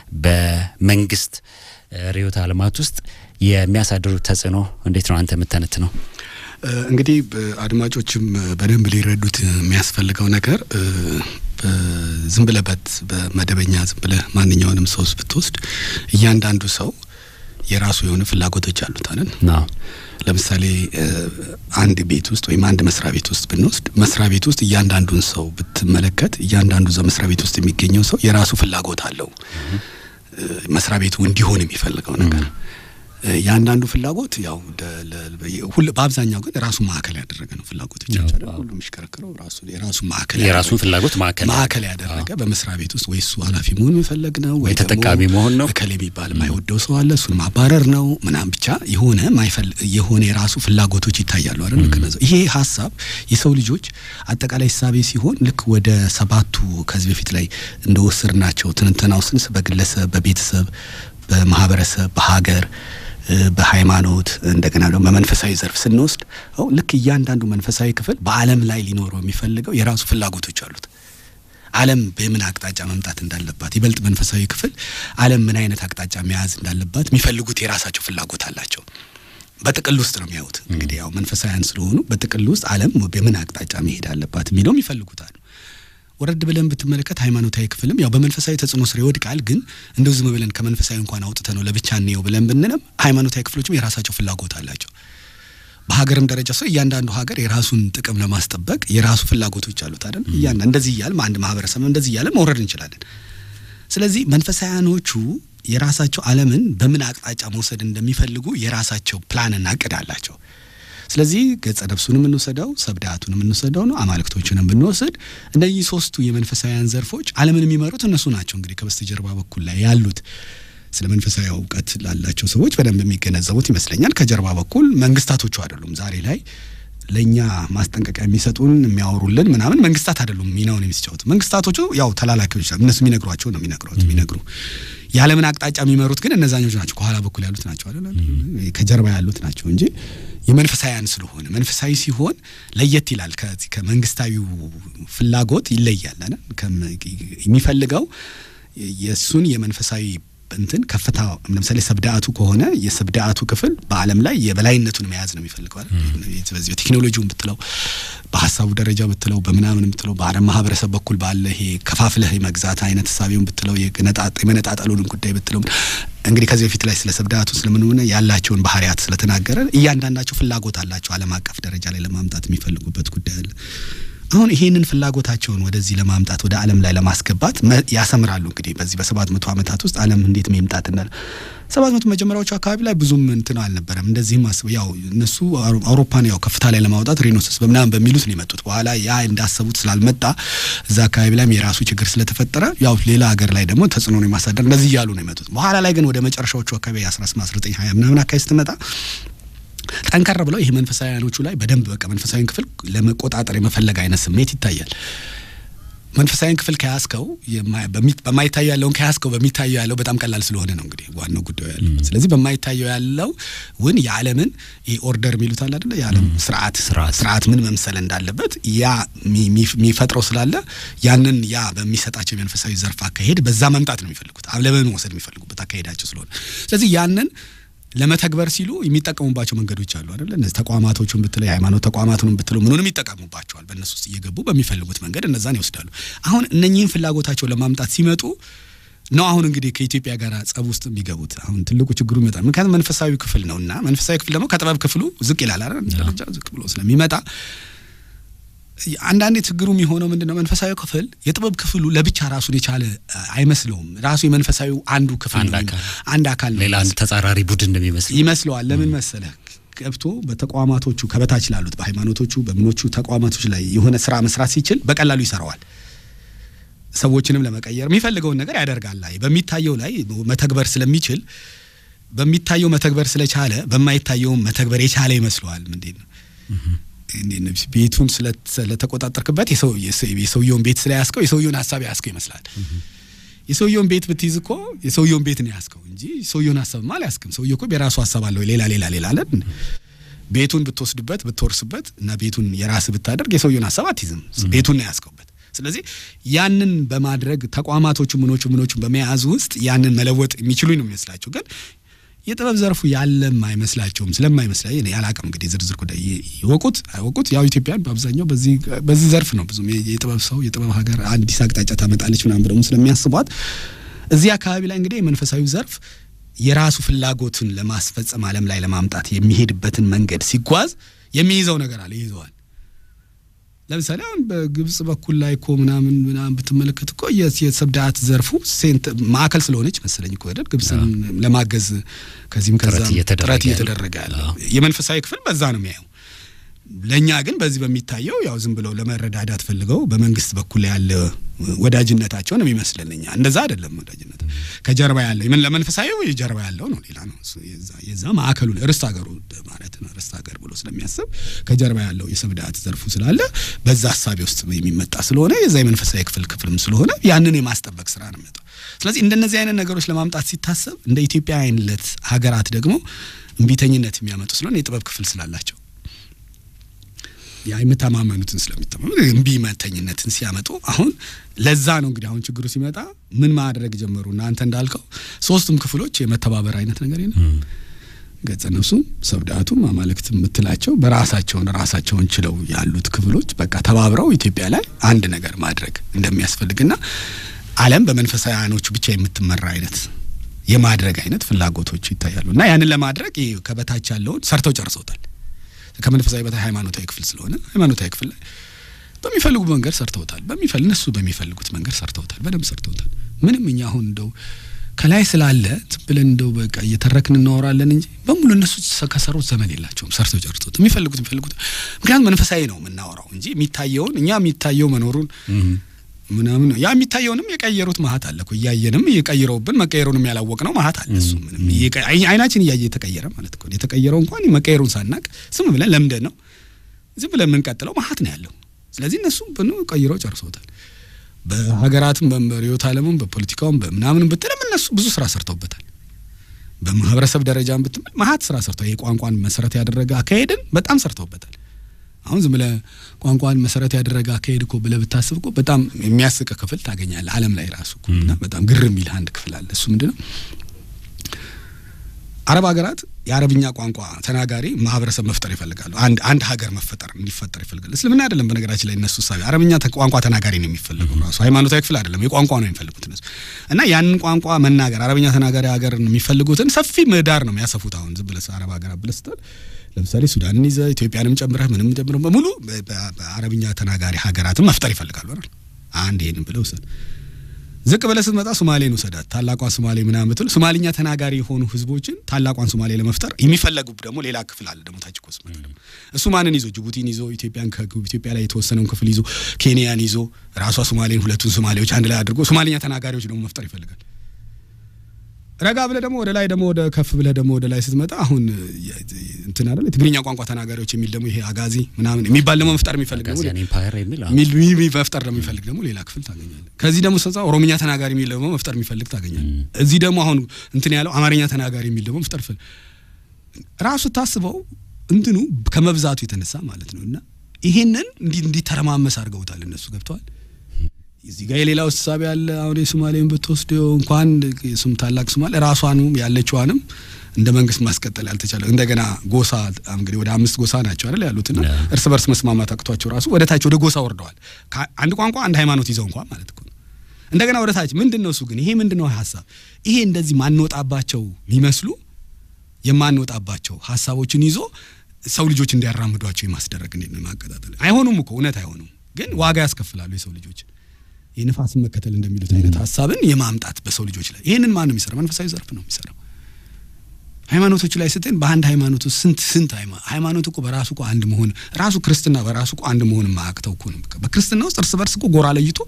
Speaker 1: በመንግስት እ፣ ርዕዮተ ዓለማት ውስጥ የሚያሳድሩት ተጽዕኖ እንዴት ነው አንተ የምተነት ነው?
Speaker 3: እ፣ እንግዲህ እ፣ አድማጮችም እ፣ በደንብ ሊረዱት የሚያስፈልገው ነገር እ፣ በ- ዝም ብለህ በት በመደበኛ ዝም ብለህ ማንኛውንም ሰው ብትወስድ እያንዳንዱ ሰው የራሱ የሆነ ፍላጎቶች አሉት አይደል?
Speaker 1: አዎ
Speaker 3: ለምሳሌ እ፣ አንድ ቤት ውስጥ ወይም አንድ መስሪያ ቤት ውስጥ ብንወስድ መስሪያ ቤት ውስጥ እያንዳንዱን ሰው ብትመለከት እያንዳንዱ እዛ መስሪያ ቤት ውስጥ የሚገኘው ሰው የራሱ ፍላጎት አለው። እ፣ መስሪያ ቤቱ እንዲሆን የሚፈልገው ነገር እ፣ የአንዳንዱ ፍላጎት ያው ደ- ለ- በየ- ሁል- በአብዛኛው ግን ራሱ ማዕከል ያደረገ ነው። ፍላጎቶች
Speaker 1: ያው፣
Speaker 3: አይደል?
Speaker 1: አዎ።
Speaker 3: ሁሉም የሚሽከረከረው ራሱ የራሱ ማዕከል
Speaker 1: የራሱን
Speaker 3: ያደረገ-
Speaker 1: ፍላጎት ማዕከል
Speaker 3: ማዕከል ያደረገ በመስሪያ ቤት ውስጥ ወይ እሱ ኃላፊ መሆን የሚፈለግ ነው
Speaker 1: ወይ
Speaker 3: ደግሞ
Speaker 1: ተጠቃሚ መሆን ነው።
Speaker 3: እከሌ የሚባል የማይወደው ሰው አለ፣ እሱን ማባረር ነው ምናምን ብቻ የሆነ ማይፈል የሆነ የራሱ ፍላጎቶች ይታያሉ አይደል? ልክ ነው። ይሄ ሀሳብ የሰው ልጆች አጠቃላይ ሳቤ ሲሆን ልክ ወደ ሰባቱ ከዚህ በፊት ላይ እንደወሰድናቸው ትንተናው ስንስ በግለሰብ፣ በቤተሰብ፣ በማህበረሰብ፣ በሀገር እ፣ በሃይማኖት እንደገና ደግሞ በመንፈሳዊ ዘርፍ ስንወስድ አሁን ልክ እያንዳንዱ መንፈሳዊ ክፍል በዓለም ላይ ሊኖረው የሚፈልገው የራሱ ፍላጎቶች አሉት። ዓለም በምን አቅጣጫ መምጣት እንዳለባት ይበልጥ መንፈሳዊ ክፍል ዓለም ምን አይነት አቅጣጫ መያዝ እንዳለባት የሚፈልጉት የራሳቸው ፍላጎት አላቸው። በጥቅል ውስጥ ነው የሚያዩት። እንግዲህ ያው መንፈሳዊያን ስለሆኑ በጥቅል ውስጥ ዓለም በምን አቅጣጫ መሄድ አለባት የሚለውም ይፈልጉታል። ወረድ ብለን ብትመለከት ሃይማኖታዊ ክፍልም ያው በመንፈሳዊ ተጽዕኖ ስር ይወድቃል። ግን እንደው ዝም ብለን ከመንፈሳዊ እንኳን አውጥተ ነው ለብቻ እንየው ብለን ብንልም ሃይማኖታዊ ክፍሎችም የራሳቸው ፍላጎት አላቸው። በሀገርም ደረጃ ሰው እያንዳንዱ ሀገር የራሱን ጥቅም ለማስጠበቅ የራሱ ፍላጎቶች አሉት አይደል? እያንዳ እንደዚህ እያልን አንድ ማህበረሰብ እንደዚህ እያልን መውረድ እንችላለን። ስለዚህ መንፈሳውያኖቹ የራሳቸው ዓለምን በምን አቅጣጫ መውሰድ እንደሚፈልጉ የራሳቸው ፕላንና እቅድ አላቸው። ስለዚህ ገጸ ነፍሱንም እንውሰደው ሰብዳቱንም እንውሰደው ነው አማልክቶችንም ብንወስድ እነዚህ ሶስቱ የመንፈሳዊያን ዘርፎች ዓለምን የሚመሩት እነሱ ናቸው። እንግዲህ ከበስተጀርባ በኩል ላይ ያሉት ስለ መንፈሳዊ እውቀት ላላቸው ሰዎች በደንብ የሚገነዘቡት ይመስለኛል። ከጀርባ በኩል መንግስታቶቹ አይደሉም። ዛሬ ላይ ለእኛ ማስጠንቀቂያ የሚሰጡን የሚያወሩልን ምናምን መንግስታት አይደሉም ሚናውን የሚጫወቱ መንግስታቶቹ ያው ተላላኪዎች እነሱ የሚነግሯቸው ነው የሚነግሯት የሚነግሩ የዓለምን አቅጣጫ የሚመሩት ግን እነዛኞች ናቸው። ከኋላ በኩል ያሉት ናቸው አይደል? ከጀርባ ያሉት ናቸው እንጂ የመንፈሳዊያን ስለሆነ መንፈሳዊ ሲሆን ለየት ይላል። ከዚህ ከመንግስታዊው ፍላጎት ይለያል። የሚፈልገው የእሱን የመንፈሳዊ እንትን ከፍታ ለምሳሌ ሰብዳአቱ ከሆነ የሰብዳአቱ ክፍል በዓለም ላይ የበላይነቱን መያዝ ነው የሚፈልገው አይደል? በዚህ በቴክኖሎጂውን ብትለው በሀሳቡ ደረጃ ብትለው በምናምን ብትለው በአረብ ማህበረሰብ በኩል ባለ ይሄ ከፋፍለህ መግዛት አይነት ሳቢውን ብትለው የመነጣጠሉን ጉዳይ ብትለው እንግዲህ ከዚህ በፊት ላይ ስለ ሰብዳቱ ስለምን ያላቸውን ባህሪያት ስለተናገረ እያንዳንዳቸው ፍላጎት አላቸው ዓለም አቀፍ ደረጃ ላይ ለማምጣት የሚፈልጉበት ጉዳይ አለ። አሁን ይሄንን ፍላጎታቸውን ወደዚህ ለማምጣት ወደ ዓለም ላይ ለማስገባት ያሰምራሉ። እንግዲህ በዚህ በሰባት መቶ ዓመታት ውስጥ ዓለም እንዴት መምጣት እንዳለ ሰባት መቶ መጀመሪያዎቹ አካባቢ ላይ ብዙም እንትን አልነበረም። እንደዚህም አስበው ያው እነሱ አውሮፓን ያው ከፍታ ላይ ለማውጣት ሪኖሰስ በምናምን በሚሉት ነው የመጡት። በኋላ ያ እንዳሰቡት ስላልመጣ እዛ አካባቢ ላይም የራሱ ችግር ስለተፈጠረ ያው ሌላ ሀገር ላይ ደግሞ ተጽዕኖ የማሳደር እንደዚህ እያሉ ነው የመጡት። በኋላ ላይ ግን ወደ መጨረሻዎቹ አካባቢ አስራ ስምንት አስራ ዘጠኝ ሀያ ምናምን አካባቢ ስትመጣ ጠንከር ብለው ይሄ መንፈሳዊያኖቹ ላይ በደንብ በቃ መንፈሳዊን ክፍል ለመቆጣጠር የመፈለግ አይነት ስሜት ይታያል። መንፈሳዊን ክፍል ከያዝከው በማይታየው ያለውን ከያዝከው በሚታየው ያለው በጣም ቀላል ስለሆነ ነው እንግዲህ ዋናው ጉዳዩ ያለው። ስለዚህ በማይታየው ያለው ውን የዓለምን ኦርደር የሚሉት አለ አይደለ? የዓለም ስርዓት ስርዓት ምን መምሰል እንዳለበት ያ የሚፈጥረው ስላለ ያንን ያ በሚሰጣቸው የመንፈሳዊ ዘርፍ አካሄድ በዛ መምጣት ነው የሚፈልጉት፣ ዓለምን መውሰድ የሚፈልጉበት አካሄዳቸው ስለሆነ ስለዚህ ያንን ለመተግበር ሲሉ የሚጠቀሙባቸው መንገዶች አሉ አይደለ? እነዚህ ተቋማቶቹን ብትለው የሃይማኖት ተቋማቱን ብትለው ምኑንም ይጠቀሙባቸዋል። በእነሱ ውስጥ እየገቡ በሚፈልጉት መንገድ እነዛን ይወስዳሉ። አሁን እነኚህን ፍላጎታቸው ለማምጣት ሲመጡ ነው አሁን እንግዲህ ከኢትዮጵያ ጋር ጸብ ውስጥ የሚገቡት። አሁን ትልቁ ችግሩ ይመጣል። ምክንያቱም መንፈሳዊ ክፍል ነው እና መንፈሳዊ ክፍል ደግሞ ከጥበብ ክፍሉ ዝቅ ይላል አይደል? ደረጃ ዝቅ ብሎ ስለሚመጣ አንዳንዴ ችግሩ የሚሆነው ምንድን ነው? መንፈሳዊ ክፍል የጥበብ ክፍሉ ለብቻ ራሱን የቻለ አይመስለውም። ራሱ የመንፈሳዊ አንዱ ክፍል ነው፣ አንድ አካል ነው።
Speaker 1: ሌላ አንድ ተጻራሪ ቡድን እንደሚመስል
Speaker 3: ይመስለዋል። ለምን መሰለህ? ገብቶ በተቋማቶቹ ከበታች ላሉት በሃይማኖቶቹ በምኖቹ ተቋማቶች ላይ የሆነ ስራ መስራት ሲችል በቀላሉ ይሰራዋል። ሰዎችንም ለመቀየር የሚፈልገውን ነገር ያደርጋል። ላይ በሚታየው ላይ መተግበር ስለሚችል በሚታየው መተግበር ስለቻለ በማይታየውም መተግበር የቻለ ይመስለዋል። ምንድን ነው ቤቱን ስለተቆጣጠርክበት የሰውየውን ቤት ስለያዝከው የሰውየውን ሀሳብ ያዝከው ይመስላል። የሰውየውን ቤት ብትይዝ እኮ የሰውየውን ቤት ነው ያዝከው እንጂ ሰውየውን ሀሳብማ አልያዝክም። ሰውየ እኮ የራሱ ሀሳብ አለው። ሌላ ሌላ ሌላ አለን። ቤቱን ብትወስድበት ብትወርስበት እና ቤቱን የራስ ብታደርግ የሰውየውን ሀሳብ አትይዝም። ቤቱን ነው ያዝከውበት። ስለዚህ ያንን በማድረግ ተቋማቶቹ ምኖቹ ምኖቹ በመያዝ ውስጥ ያንን መለወጥ የሚችሉ ነው የሚመስላቸው ግን የጥበብ ዘርፉ ያለም አይመስላቸውም። ስለማይመስላ ያላቅም እንግዲህ ዝርዝር ጉዳይ ይወቁት አይወቁት፣ ያው ኢትዮጵያን በአብዛኛው በዚህ ዘርፍ ነው ብዙም የጥበብ ሰው የጥበብ ሀገር አዲስ አቅጣጫ ታመጣለች ምናምን ብለው ስለሚያስቧት እዚህ አካባቢ ላይ እንግዲህ የመንፈሳዊ ዘርፍ የራሱ ፍላጎትን ለማስፈጸም ዓለም ላይ ለማምጣት የሚሄድበትን መንገድ ሲጓዝ የሚይዘው ነገር አለ ይይዘዋል። ለምሳሌ አሁን በግብጽ በኩል ላይ እኮ ምናምን ምናምን ብትመለከት እኮ የሰብዳት ዘርፉ ሴንት ማዕከል ስለሆነች መሰለኝ እኮ አይደል ግብጽን ለማገዝ ከዚህም ከዛ ጥረት እየተደረገ ያለ የመንፈሳዊ ክፍል በዛ ነው የሚያየው። ለእኛ ግን በዚህ በሚታየው ያው ዝም ብለው ለመረዳዳት ፈልገው በመንግስት በኩል ያለ ወዳጅነታቸው ነው የሚመስለን እኛ። እንደዛ አይደለም ወዳጅነት ከጀርባ ያለው ምን ለመንፈሳዊ ጀርባ ያለው ነው ሌላ ነው። የዛ ማዕከሉ ርስት ሀገሩ ማለት ነው ርስት ሀገር ብሎ ስለሚያስብ ከጀርባ ያለው የሰብዳት ዘርፉ ስላለ በዛ ሀሳቤ ውስጥ የሚመጣ ስለሆነ የዛ የመንፈሳዊ ክፍል ክፍልም ስለሆነ ያንን የማስጠበቅ ስራ ነው የሚመጣው። ስለዚህ እንደነዚህ አይነት ነገሮች ለማምጣት ሲታሰብ እንደ ኢትዮጵያ አይነት ሀገራት ደግሞ እምቢተኝነት የሚያመጡ ስለሆነ የጥበብ ክፍል ስላላቸው ያ የምተማመኑትን ስለሚተማመኑ እምቢ መተኝነትን ሲያመጡ አሁን ለዛ ነው እንግዲህ አሁን ችግሩ ሲመጣ ምን ማድረግ ጀመሩ እና አንተ እንዳልከው ሶስቱም ክፍሎች የመተባበር አይነት ነገር የለም ገጸ ነፍሱም ሰብዳቱም አማልክት የምትላቸው በራሳቸውን ራሳቸውን ችለው ያሉት ክፍሎች በቃ ተባብረው ኢትዮጵያ ላይ አንድ ነገር ማድረግ እንደሚያስፈልግና ዓለም በመንፈሳውያኖቹ ብቻ የምትመራ አይነት የማድረግ አይነት ፍላጎቶች ይታያሉ እና ያንን ለማድረግ ይሄ ከበታች ያለውን ሰርተው ጨርሰውታል። ከመንፈሳዊ በታች ሃይማኖታዊ ክፍል ስለሆነ ሃይማኖታዊ ክፍል ላይ በሚፈልጉ መንገድ ሰርተውታል። በሚፈል እነሱ በሚፈልጉት መንገድ ሰርተውታል። በደንብ ሰርተውታል። ምንም እኛ አሁን እንደው ከላይ ስላለ ዝም ብለን እንደው በቃ እየተረክን እናወራለን እንጂ በሙሉ እነሱ ከሰሩት ዘመን የላቸውም። ሰርተው ጨርሰውት የሚፈልጉት የሚፈልጉት ምክንያቱም መንፈሳዊ ነው የምናወራው እንጂ የሚታየውን እኛ የሚታየው መኖሩን ምናምን ነው ያ የሚታየውንም የቀየሩት ማሀት አለ እኮ እያየንም እየቀይረውብን መቀየሩንም ያላወቅ ነው ማሀት አለ። እሱ ምንም እየቀ- አይ- አይናችን እያየ የተቀየረ ማለት እኮ የተቀየረው እንኳን መቀየሩን ሳናቅ ዝም ብለን ለምደን ነው ዝም ብለን የምንቀጥለው ማሀት ነው ያለው። ስለዚህ እነሱ ብኑ ቀይረው ጨርሰውታል። በሀገራትም በርዕዮተ ዓለሙም በፖለቲካውም በምናምንም ብትልም እነሱ ብዙ ስራ ሰርተውበታል። በማህበረሰብ ደረጃም ብትምል ማሀት ስራ ሰርተው የቋንቋን መሰረት ያደረገ አካሄድን በጣም ሰርተውበታል። አሁን ዝም ብለህ ቋንቋን መሰረት ያደረገ አካሄድ እኮ ብለህ ብታስብ እኮ በጣም የሚያስቅ ክፍል ታገኛለህ። ዓለም ላይ ራሱ እኮ እና በጣም ግር የሚል አንድ ክፍል አለ። እሱ ምንድን ነው? አረብ ሀገራት የአረብኛ ቋንቋ ተናጋሪ ማህበረሰብ መፍጠር ይፈልጋሉ። አንድ አንድ ሀገር መፈጠር እንዲፈጠር ይፈልጋሉ። እስልምና አይደለም በነገራችን ላይ እነሱ ሳቢ አረብኛ ተ- ቋንቋ ተናጋሪ ነው የሚፈልገው ራሱ ሃይማኖታዊ ክፍል አይደለም፣ የቋንቋ ነው የሚፈልጉት እነሱ እና ያንን ቋንቋ መናገር አረብኛ ተናጋሪ ሀገር የሚፈልጉትን ሰፊ ምህዳር ነው የሚያሰፉት። አሁን ዝም ብለህ አረብ ሀገራት ብለህ ስትል ለምሳሌ ሱዳንን ይዘህ ኢትዮጵያንም ጨምረህ ምንም ጨምረህ በሙሉ በ- በ- በአረብኛ ተናጋሪ ሀገራትን መፍጠር ይፈልጋሉ አይደል? አንድ ይሄንን ብለው ውሰድ። ዝቅ ብለህ ስትመጣ ሶማሌን ውሰዳት። ታላቋን ሶማሌ ምናምን ብትል ሶማሊኛ ተናጋሪ የሆኑ ህዝቦችን ታላቋን ሶማሌ ለመፍጠር የሚፈለጉ ደግሞ ሌላ ክፍል አለ ደግሞ ታች እኮ ስትመጣ ደግሞ እሱ ማንን ይዞ ጅቡቲን ይዞ ኢትዮጵያን ከኢትዮጵያ ላይ የተወሰነውን ክፍል ይዞ ኬንያን ይዞ ራሷ ሶማሌን ሁለቱን ሶማሌዎች አንድ ላይ አድርጎ ሶማሊኛ ተናጋሪዎች ደግሞ መፍጠር ይፈልጋል። ረጋ ብለህ ደግሞ ወደ ላይ ደግሞ ወደ ከፍ ብለህ ደግሞ ወደ ላይ ስትመጣ አሁን የ- እንትን አይደል የትግርኛ ቋንቋ ተናጋሪዎች የሚል ደግሞ ይሄ አጋዚ ምናምን የሚባል ደግሞ መፍጠር የሚፈልግ ደግሞ
Speaker 1: ጋዚያን ኤምፓየር የሚል አዎ።
Speaker 3: ሚል ሚል ሚል መፍጠር ለሚፈልግ ደግሞ ሌላ ክፍል ታገኛለህ። ከዚህ ደግሞ ስትወጣ ኦሮምኛ ተናጋሪ የሚል ደግሞ መፍጠር የሚፈልግ ታገኛለህ። እዚህ ደግሞ አሁን እንትን ያለው አማርኛ ተናጋሪ የሚል ደግሞ መፍጠር ይፈልግ ራሱ ታስበው እንትኑ ከመብዛቱ የተነሳ ማለት ነው። እና ይሄንን እንዲ እንዲተረማመስ አድርገውታል እነሱ ገብተዋል። እዚህ ጋር የሌላው እሳቤ ያለ አሁን የሶማሌን ብትወስደው እንኳን ስም ታላቅ ሶማሌ ራሷንም ያለችዋንም እንደ መንግስት ማስቀጠል ያልተቻለ እንደገና ጎሳ እንግዲህ ወደ አምስት ጎሳ ናቸው አይደል ያሉትና
Speaker 1: ያ።
Speaker 3: እርስ በርስ መስማማት አቅቷቸው ራሱ ወደ ታች ወደ ጎሳ ወርደዋል። ከ- አንድ ቋንቋ አንድ ሃይማኖት ይዘው እንኳን ማለት እኮ ነው። እንደገና ወደ ታች ምንድን ነው እሱ ግን ይሄ ምንድን ነው ሀሳብ ይሄ እንደዚህ ማንወጣባቸው የሚመስሉ የማንወጣባቸው ሀሳቦችን ይዞ ሰው ልጆች እንዲያራምዷቸው የማስደረግ እንዴት ነው ማቀጣጠል አይሆኑም እኮ እውነት አይሆኑም ግን ዋጋ ያስከፍላሉ የሰው ልጆች የንፋስን መከተል እንደሚሉት አይነት ሀሳብን የማምጣት በሰው ልጆች ላይ ይህንን ማን ነው የሚሰራው መንፈሳዊ ዘርፍ ነው የሚሰራው ሃይማኖቶቹ ላይ ስትል በአንድ ሃይማኖት ውስጥ ስንት ስንት ሃይማ- ሃይማኖት እኮ በራሱ እኮ አንድ መሆን ራሱ ክርስትና በራሱ እኮ አንድ መሆን ማያቅተው እኮ ነው። በቃ በክርስትና ውስጥ እርስ በርስ እኮ ጎራ ለይቶ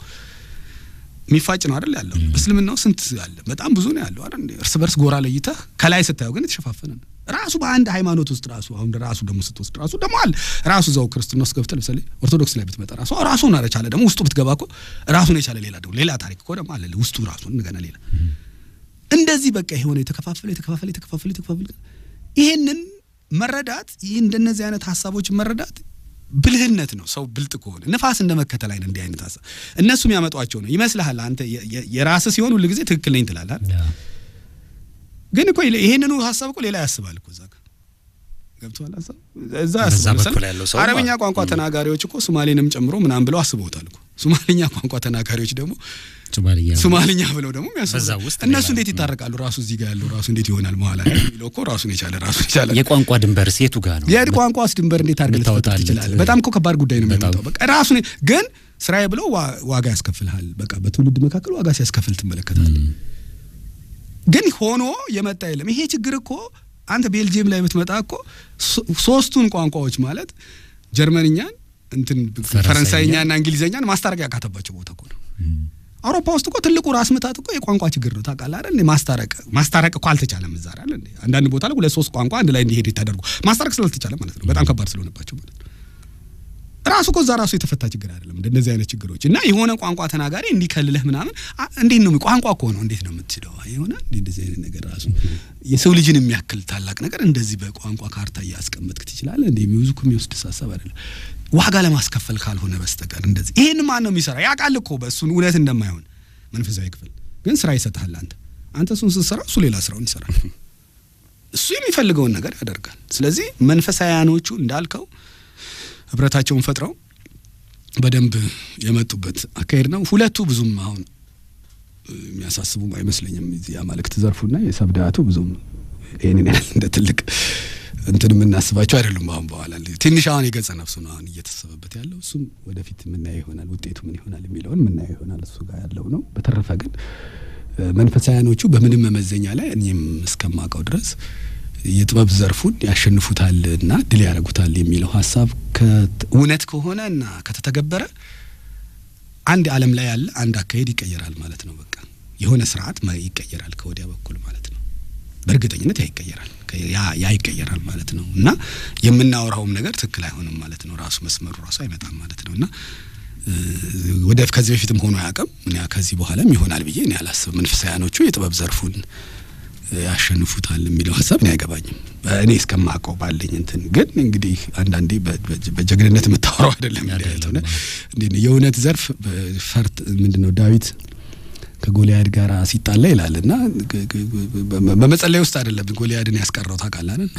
Speaker 3: የሚፋጭ ነው አይደል ያለው። በእስልምናው ስንት አለ? በጣም ብዙ ነው ያለው አይደል? እርስ በርስ ጎራ ለይተህ ከላይ ስታየው ግን የተሸፋፈነ ነው። ራሱ በአንድ ሃይማኖት ውስጥ ራሱ አሁን ራሱ ደግሞ ስትወስድ ራሱ ደግሞ አለ ራሱ እዛው ክርስትና ውስጥ ገብተህ ለምሳሌ ኦርቶዶክስ ላይ ብትመጣ ራሱ ራሱን አረቻለ ደግሞ ውስጡ ብትገባ እኮ ራሱን የቻለ ሌላ ደግሞ ሌላ ታሪክ እኮ ደግሞ አለ ውስጡ ራሱ እንደገና ሌላ እንደዚህ በቃ የሆነ የተከፋፈለ የተከፋፈለ የተከፋፈለ የተከፋፈለ ይሄንን መረዳት ይህ እንደነዚህ አይነት ሀሳቦችን መረዳት ብልህነት ነው። ሰው ብልጥ ከሆነ ንፋስ እንደ መከተል አይነት እንዲህ አይነት ሀሳብ እነሱ የሚያመጧቸው ነው ይመስልሃል። አንተ የ- የ- የራስህ ሲሆን ሁል ጊዜ ትክክል ነኝ ትላለህ አይደል?
Speaker 1: ያ።
Speaker 3: ግን እኮ ይሄንኑ ሀሳብ እኮ ሌላ ያስባል እኮ እዛ ጋር ገብቶሃል ሀሳብ እዛ
Speaker 1: በዛ
Speaker 3: ያስባል።
Speaker 1: በኩል
Speaker 3: ለምሳሌ
Speaker 1: ያለው ሰው
Speaker 3: አረብኛ
Speaker 1: ማለት
Speaker 3: ቋንቋ ተናጋሪዎች እኮ ሶማሌንም ጨምሮ ምናምን ብለው አስበውታል እኮ ሶማሌኛ ቋንቋ ተናጋሪዎች ደግሞ
Speaker 1: ሶማሊያ
Speaker 3: ሶማልኛ ብለው ደግሞ የሚያስቡ
Speaker 1: በዛ ውስጥ
Speaker 3: እነሱ
Speaker 1: ሌላ-
Speaker 3: እንዴት ይታረቃሉ? ራሱ እዚህ ጋር ያለው ራሱ እንዴት ይሆናል? መሀል ላይ የሚለው እኮ ራሱን የቻለ ራሱን የቻለ
Speaker 1: የቋንቋ ድንበር የቱ ጋር ነው?
Speaker 3: የድ ቋንቋስ ድንበር እንዴት አድርገህ ልትፈጥር
Speaker 1: ልታወጣለት?
Speaker 3: ትችላለህ? በጣም እኮ ከባድ ጉዳይ ነው
Speaker 1: በጣም።
Speaker 3: የሚያመጣው። በቃ ራሱን ግን ስራዬ ብለው ዋ- ዋጋ ያስከፍልሃል። በቃ በትውልድ መካከል ዋጋ ሲያስከፍል ትመለከታለህ። ግን ሆኖ የመጣ የለም። ይሄ ችግር እኮ አንተ ቤልጅየም ላይ ብትመጣ እኮ ሶ- ሶስቱን ቋንቋዎች ማለት ጀርመንኛን እንትን
Speaker 1: ፈረንሳይኛ
Speaker 3: ፈረንሳይኛና እንግሊዝኛን ማስታረቅ ያካተባቸው ቦታ እኮ ነው። አውሮፓ ውስጥ እኮ ትልቁ ራስ ምታት እኮ የቋንቋ ችግር ነው። ታውቃለህ አይደል? እንዴ ማስታረቅ ማስታረቅ እኮ አልተቻለም። እዛ አይደል እንዴ አንዳንድ ቦታ ላይ ሁለት ሶስት ቋንቋ አንድ ላይ እንዲሄድ ተደርጎ ማስታረቅ ስላልተቻለ ማለት ነው። በጣም ከባድ ስለሆነባቸው ማለት ነው። ራሱ እኮ እዛ ራሱ የተፈታ ችግር አይደለም። እንደነዚህ አይነት ችግሮች እና የሆነ ቋንቋ ተናጋሪ እንዲከልልህ ምናምን አ- እንዴት ነው ቋንቋ እኮ ነው እንዴት ነው የምትችለው? የሆነ እንደዚህ አይነት ነገር ራሱ የሰው ልጅን የሚያክል ታላቅ ነገር እንደዚህ በቋንቋ ካርታ እያስቀመጥክ ትችላለህ? እንደ ብዙ እኮ የሚወስድ ሀሳብ አይደለም። ዋጋ ለማስከፈል ካልሆነ በስተቀር እንደዚህ ይሄን ማን ነው የሚሰራ? ያውቃል እኮ በእሱን እውነት እንደማይሆን መንፈሳዊ ክፍል ግን ስራ ይሰጥሃል። አንተ አንተ እሱን ስትሰራ እሱ ሌላ ስራውን ይሰራል። እሱ የሚፈልገውን ነገር ያደርጋል። ስለዚህ መንፈሳውያኖቹ እንዳልከው ህብረታቸውን ፈጥረው በደንብ የመጡበት አካሄድ ነው። ሁለቱ ብዙም አሁን እ, የሚያሳስቡም አይመስለኝም። እዚህ የአማልክት ዘርፉና የሰብዳቱ ብዙም ይህንን ያህል እንደ ትልቅ እንትን የምናስባቸው አይደሉም። አሁን በኋላ ትንሽ አሁን የገጸ ነፍሱ ነው አሁን እየተሰበበት ያለው እሱም ወደፊት የምናየው ይሆናል። ውጤቱ ምን ይሆናል የሚለውን የምናየው ይሆናል። እሱ ጋር ያለው ነው። በተረፈ ግን እ፣ መንፈሳውያኖቹ በምንም መመዘኛ ላይ እኔም እስከማውቀው ድረስ የጥበብ ዘርፉን ያሸንፉታል እና ድል ያደርጉታል የሚለው ሀሳብ ከት- እውነት ከሆነ እና ከተተገበረ አንድ ዓለም ላይ ያለ አንድ አካሄድ ይቀየራል ማለት ነው። በቃ የሆነ ስርዓት ማ- ይቀየራል ከወዲያ በኩል ማለት ነው። በእርግጠኝነት ያ ይቀየራል ከ- ያ ያ ይቀየራል ማለት ነው እና የምናወራውም ነገር ትክክል አይሆንም ማለት ነው። ራሱ መስመሩ ራሱ አይመጣም ማለት ነው እና እ፣ ወደ ከዚህ በፊትም ሆኖ አያውቅም። እኔ ከዚህ በኋላም ይሆናል ብዬ እኔ አላስብም። መንፈሳውያኖቹ የጥበብ ዘርፉን ያሸንፉታል የሚለው ሀሳብ እኔ አይገባኝም። እኔ እስከማውቀው ባለኝ እንትን ግን እንግዲህ አንዳንዴ በ- በ- በጀግንነት የምታወራው አይደለም እንዲህ አይነት ሆነ እንዴት ነው የእውነት ዘርፍ ፈርት ምንድን ነው ዳዊት ከጎልያድ ጋር ሲጣላ ይላል እና ግ- ግ- በ- በመጸለይ ውስጥ አይደለም ጎልያድን ያስቀረው ታውቃለህ አይደል?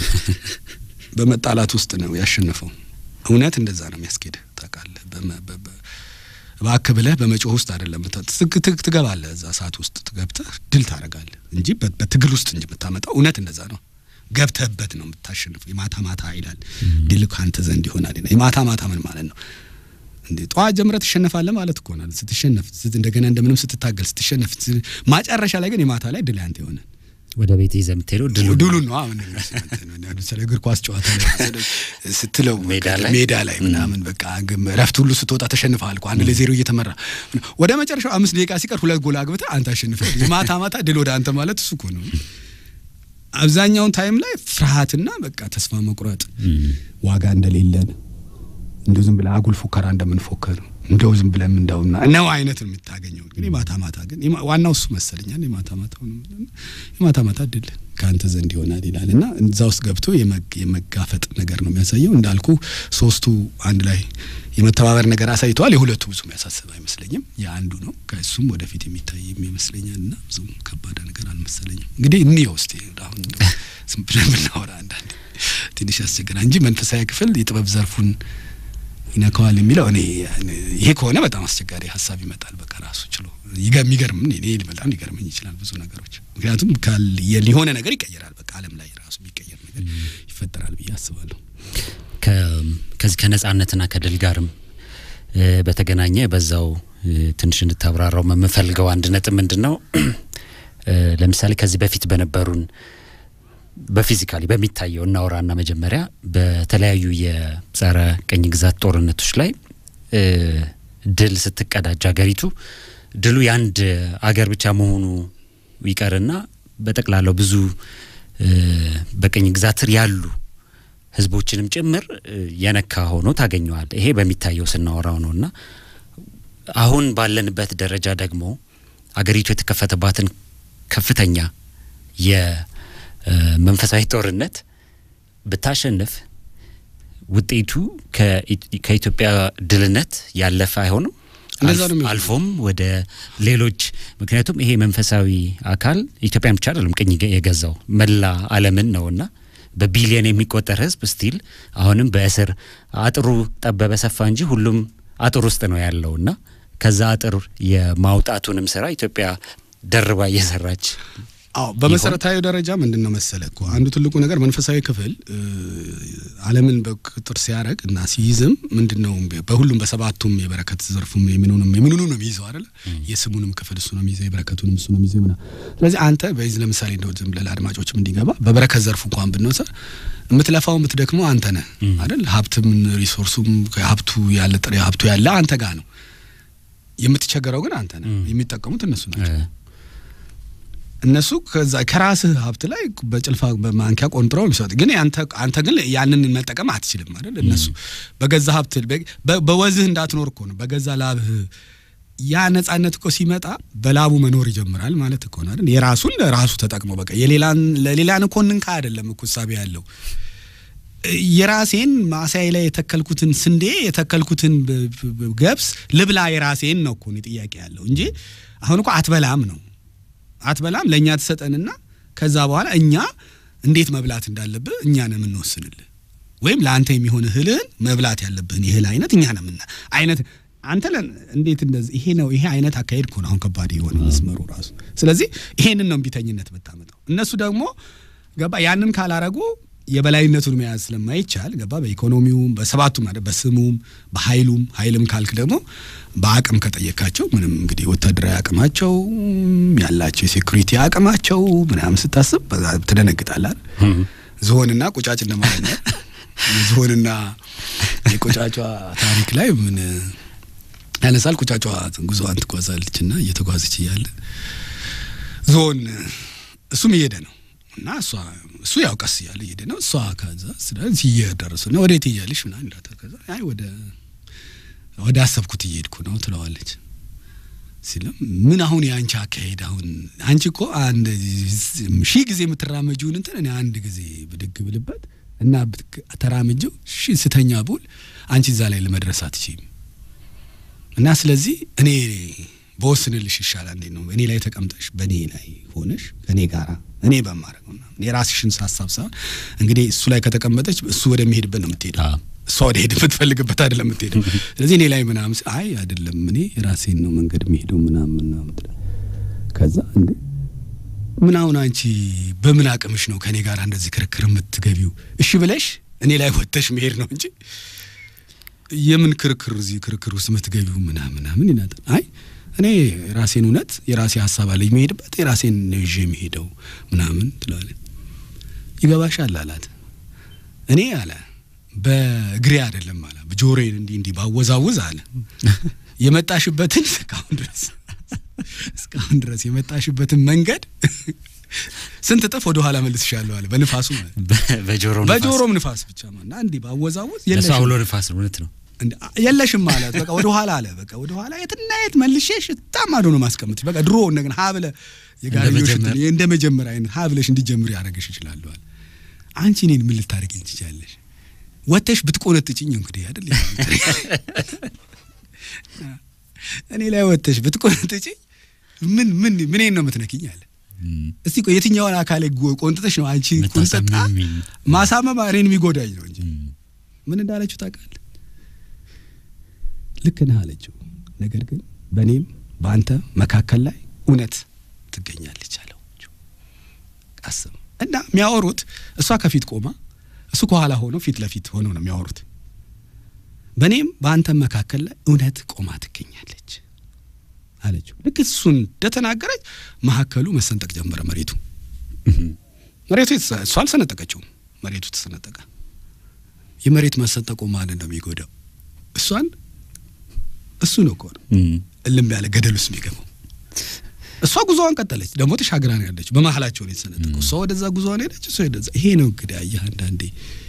Speaker 3: በመጣላት ውስጥ ነው ያሸነፈው። እውነት እንደዛ ነው የሚያስኬድ ታውቃለህ። በመ- በ- በ- እባክህ ብለህ በመጮህ ውስጥ አይደለም ምታ- ትግ- ትግ- ትገባለህ እዛ ሰዓት ውስጥ ገብተህ ድል ታደርጋለህ እንጂ በ- በትግል ውስጥ እንጂ የምታመጣው እውነት እንደዛ ነው። ገብተህበት ነው የምታሸንፈው። የማታ ማታ ይላል ድል ከአንተ ዘንድ ይሆናል ይላል። የማታ ማታ ምን ማለት ነው? እንዴ ጠዋት ጀምረህ ትሸነፋለህ ማለት እኮ ነው። ስትሸነፍ ስት- እንደገና እንደምንም ስትታገል ስትሸነፍ ስ- ማጨረሻ ላይ ግን የማታ ላይ ድል ያንተ ይሆናል።
Speaker 1: ወደ ቤት ይዘህ የምትሄደው ድሉ ነው።
Speaker 3: ድሉን ነው አሁን ለምሳሌ እግር ኳስ ጨዋታ ላይ መሰለህ ስትለው
Speaker 1: ሜዳ ላይ?
Speaker 3: ሜዳ ላይ ምናምን በቃ ግም- እረፍት ሁሉ ስትወጣ ተሸንፈሃል እኮ አንድ ለዜሮ እየተመራ ወደ መጨረሻው አምስት ደቂቃ ሲቀር ሁለት ጎል አግብተህ አንተ አሸንፈህ ማታ ማታ ድል ወደ አንተ ማለት እሱ እኮ ነው። አብዛኛውን ታይም ላይ ፍርሃትና በቃ ተስፋ መቁረጥ ዋጋ እንደሌለን እንደው ዝም ብለህ አጉል ፉከራ እንደምንፎከር እንደው ዝም ብለን እንደውና ነው አይነት ነው የምታገኘው። ግን የማታ ማታ ግን የማ- ዋናው እሱ መሰለኛል። የማታ ማታ የማታ ማታ ድል ከአንተ ዘንድ ይሆናል ይላል እና እዛ ውስጥ ገብቶ የመግ- የመጋፈጥ ነገር ነው የሚያሳየው። እንዳልኩ ሶስቱ አንድ ላይ የመተባበር ነገር አሳይተዋል። የሁለቱ ብዙም ያሳስብ አይመስለኝም። የአንዱ ነው ከእሱም ወደፊት የሚታይ ይመስለኛል እና ብዙም ከባድ ነገር አልመሰለኝም። እንግዲህ እንየው እስቲ አሁን እንደው ዝም ብለን ብናወራ አንዳንድ ትንሽ ያስቸግራል እንጂ መንፈሳዊ ክፍል የጥበብ ዘርፉን ይነካዋል የሚለው እኔ ይሄ ከሆነ በጣም አስቸጋሪ ሀሳብ ይመጣል። በቃ ራሱ ችሎ ይገ- የሚገርም እኔ በጣም ሊገርመኝ ይችላል ብዙ ነገሮች። ምክንያቱም ካል- የሊሆነ ነገር ይቀየራል። በቃ ዓለም ላይ ራሱ የሚቀየር ነገር ይፈጠራል ብዬ አስባለሁ።
Speaker 1: ከ- ከዚህ ከነጻነትና ከድል ጋርም እ፣ በተገናኘ በዛው እ፣ ትንሽ እንድታብራራው የምፈልገው አንድ ነጥብ ምንድን ነው እ፣ ለምሳሌ ከዚህ በፊት በነበሩን በፊዚካሊ በሚታየው እናውራና መጀመሪያ በተለያዩ የጸረ ቅኝ ግዛት ጦርነቶች ላይ እ፣ ድል ስትቀዳጅ ሀገሪቱ ድሉ የአንድ አገር ብቻ መሆኑ ይቀርና በጠቅላላው ብዙ እ፣ በቅኝ ግዛት ስር ያሉ ህዝቦችንም ጭምር እ፣ የነካ ሆኖ ታገኘዋል። ይሄ በሚታየው ስናወራው ነው እና አሁን ባለንበት ደረጃ ደግሞ አገሪቱ የተከፈተባትን ከፍተኛ የመንፈሳዊ ጦርነት ብታሸንፍ ውጤቱ ከኢ- ከኢትዮጵያ ድልነት ያለፈ አይሆንም።
Speaker 3: እንደዛ ነው
Speaker 1: አልፍ-
Speaker 3: የሚሆነው።
Speaker 1: አልፎም ወደ ሌሎች ምክንያቱም ይሄ መንፈሳዊ አካል ኢትዮጵያን ብቻ አይደለም ቅኝ ገ- የገዛው መላ ዓለምን ነውና በቢሊየን የሚቆጠር ህዝብ ስቲል አሁንም በእስር አጥሩ ጠበበ ሰፋ እንጂ ሁሉም አጥር ውስጥ ነው ያለውና ከዛ አጥር የማውጣቱንም ስራ ኢትዮጵያ ደርባ እየሰራች
Speaker 3: አዎ በመሰረታዊ ደረጃ ምንድን ነው መሰለ እኮ አንዱ ትልቁ ነገር መንፈሳዊ ክፍል እ፣ ዓለምን በቁጥጥር ሲያደርግ እና ሲይዝም ምንድን ነው በሁሉም በሰባቱም የበረከት ዘርፉም የምኑንም የምኑኑ ነው የሚይዘው አይደለ? የስሙንም ክፍል እሱ ነው የሚይዘው፣ የበረከቱንም እሱ ነው የሚይዘው ምናምን። ስለዚህ አንተ በዚህ ለምሳሌ እንደው ዝም ብለህ ለአድማጮችም እንዲገባ በበረከት ዘርፉ እንኳን ብንወስድ የምትለፋው የምትደክመው አንተ ነህ አይደል? ሀብትም ሪሶርሱም ሀብቱ ያለ ጥሬ ሀብቱ ያለ አንተ ጋር ነው። የምትቸገረው ግን አንተ ነህ። የሚጠቀሙት እነሱ ናቸው።
Speaker 1: እ፣
Speaker 3: እነሱ ከዛ ከራስህ ሀብት ላይ በጭልፋ በማንኪያ ቆንጥረው ሊሰጥ ግን አንተ አንተ ግን ያንን መጠቀም አትችልም አይደል? እነሱ በገዛ ሀብት በ- በወዝህ እንዳትኖር እኮ ነው በገዛ ላብህ ያ ነጻነት እኮ ሲመጣ በላቡ መኖር ይጀምራል ማለት እኮ ነው አይደል? የራሱን ለራሱ ተጠቅሞ በቃ የሌላን ለሌላን እኮ እንንካ አይደለም እኮ እሳቤ ያለው የራሴን ማሳይ ላይ የተከልኩትን ስንዴ የተከልኩትን ብ- ብ- ብ- ገብስ ልብላ የራሴን ነው እኮ እኔ ጥያቄ ያለው እንጂ አሁን እኮ አትበላም ነው አትበላም ለእኛ ትሰጠንና ከዛ በኋላ እኛ እንዴት መብላት እንዳለብህ እኛ ነው የምንወስንልህ ወይም ለአንተ የሚሆን እህልህን መብላት ያለብህን የእህል አይነት እኛ ነው የምና አይነት አንተ ለን እንዴት እንደዚህ ይሄ ነው ይሄ አይነት አካሄድ እኮ ነው አሁን ከባድ የሆነ መስመሩ ራሱ ስለዚህ ይሄንን ነው እምቢተኝነት ብታመጣው እነሱ ደግሞ ገባ ያንን ካላረጉ የበላይነቱን መያዝ ስለማይቻል ገባ በኢኮኖሚውም በሰባቱም አይደል በስሙም በኃይሉም ኃይልም ካልክ ደግሞ በአቅም ከጠየካቸው ምንም እንግዲህ ወታደራዊ አቅማቸው ያላቸው የሴኩሪቲ አቅማቸው ምናምን ስታስብ በዛ ትደነግጣለህ አይደል? ዝሆንና ቁጫጭ እንደማለት ነው። የዝሆንና የቁጫጯ ታሪክ ላይ ምን ያነሳል? ቁጫጯ ጉዞዋን ትጓዛለች እና እየተጓዘች እያለ ዝሆን እሱም እየሄደ ነው እና እሷ እሱ ያው ቀስ እያለ እየሄደ ነው። እሷ ከዛ ስለዚህ እየደረሱ ነው። ወዴት እያለሽ ምናምን ይላታል። ከዛ አይ ወደ ወደ አሰብኩት እየሄድኩ ነው ትለዋለች። ሲለም ምን አሁን የአንቺ አካሄድ አሁን አንቺ እኮ አንድ ሺህ ጊዜ የምትራመጂውን እንትን እኔ አንድ ጊዜ ብድግ ብልበት እና ብትክ- ተራምጀው ሺህ ስተኛ ቡል አንቺ እዛ ላይ ለመድረስ አትችይም እና ስለዚህ እኔ በወስንልሽ ይሻላል። እንዴት ነው እኔ ላይ ተቀምጠሽ በእኔ ላይ ሆነሽ ከእኔ ጋራ እኔ በማድረገው ምናምን የራስሽን ሀሳብ ሳይሆን እንግዲህ እሱ ላይ ከተቀመጠች እሱ ወደሚሄድበት ነው የምትሄደው።
Speaker 1: አዎ።
Speaker 3: እሷ ወደ ሄድ የምትፈልግበት አይደለም የምትሄደው። ስለዚህ እኔ ላይ ምናምን ስል አይ አይደለም እኔ የራሴን ነው መንገድ የሚሄደው ምናምን ምናምን ትላለች። ከዛ እንዴ ምን አሁን አንቺ በምን አቅምሽ ነው ከእኔ ጋር እንደዚህ ክርክር የምትገቢው? እሺ ብለሽ እኔ ላይ ወጥተሽ መሄድ ነው እንጂ የምን ክርክር እዚህ ክርክር ውስጥ የምትገቢው ምናምን ምናምን ይላታል። አይ እኔ የራሴን እውነት የራሴ ሀሳብ አለኝ የሚሄድበት የራሴን ነው ይዤ የሚሄደው ምናምን ትለዋለች። ይገባሻል አላት። እኔ አለ በእግሬ አይደለም አለ በጆሮዬን እንዲህ እንዲህ ባወዛውዝ አለ የመጣሽበትን እስካሁን ድረስ እስካሁን ድረስ የመጣሽበትን መንገድ ስንት እጥፍ ወደ ኋላ መልስሻለሁ አለ በንፋሱ ማለት ነው።
Speaker 1: በ- በጆሮ ንፋስ።
Speaker 3: በጆሮም ንፋስ ብቻ ማለት እና እንዲህ ባወዛውዝ
Speaker 1: ለእሱ
Speaker 3: የለሽም
Speaker 1: አውሎ ንፋስ ነው። እውነት ነው።
Speaker 3: እንደ- የለሽም ማለት በቃ ወደ ኋላ አለ በቃ ወደ ኋላ የትና የት መልሼሽ ታማዶ ነው ማስቀምጥ በቃ ድሮ እንደገና ሀ ብለህ የጋርዮሽ
Speaker 1: መጀመር።
Speaker 3: እንትን እንደ መጀመሪያ አይነት ሀ ብለሽ እንዲጀምር ያደረገሽ ይችላሉ አለ አንቺ እኔን ምን ልታደርጊኝ ትችያለሽ ወተሽ ብትቆነጥጭኝ እንግዲህ አይደል እኔ ላይ ወተሽ ብትቆነጥጭኝ ምን ምን ምኔን ነው የምትነኪኝ አለ እስቲ ቆይ የትኛውን አካል ቆንጥጠሽ ነው አንቺ ቁንጥጣ
Speaker 1: የምታሳምሚኝ?
Speaker 3: ማሳመም እኔን የሚጎዳኝ ነው እንጂ ምን እንዳለችው ታውቃለህ? ልክ ነህ አለችው። ነገር ግን በእኔም በአንተ መካከል ላይ እውነት ትገኛለች አለው። አስብ እና የሚያወሩት እሷ ከፊት ቆማ እሱ ከኋላ ሆኖ ፊት ለፊት ሆኖ ነው የሚያወሩት። በእኔም በአንተም መካከል ላይ እውነት ቆማ ትገኛለች አለችው። ልክ እሱን እንደተናገረች መካከሉ መሰንጠቅ ጀመረ መሬቱ መሬቱ የተሰ- እሷ አልሰነጠቀችውም፣ መሬቱ ተሰነጠቀ። የመሬት መሰንጠቁ ማንን ነው የሚጎዳው? እሷን እሱ ነው እኮ ነው
Speaker 1: እም።
Speaker 3: እልም ያለ ገደል ውስጥ የሚገባው። እሷ ጉዞዋን ቀጠለች፣ ደግሞ ተሻግራ ነው ያለች። በመሀላቸው ነው የተሰነጠቀው። እሷ ወደዛ ጉዞዋን ሄደች፣ እሷ ወደዛ። ይሄ ነው እንግዲህ አየህ፣ አንዳንዴ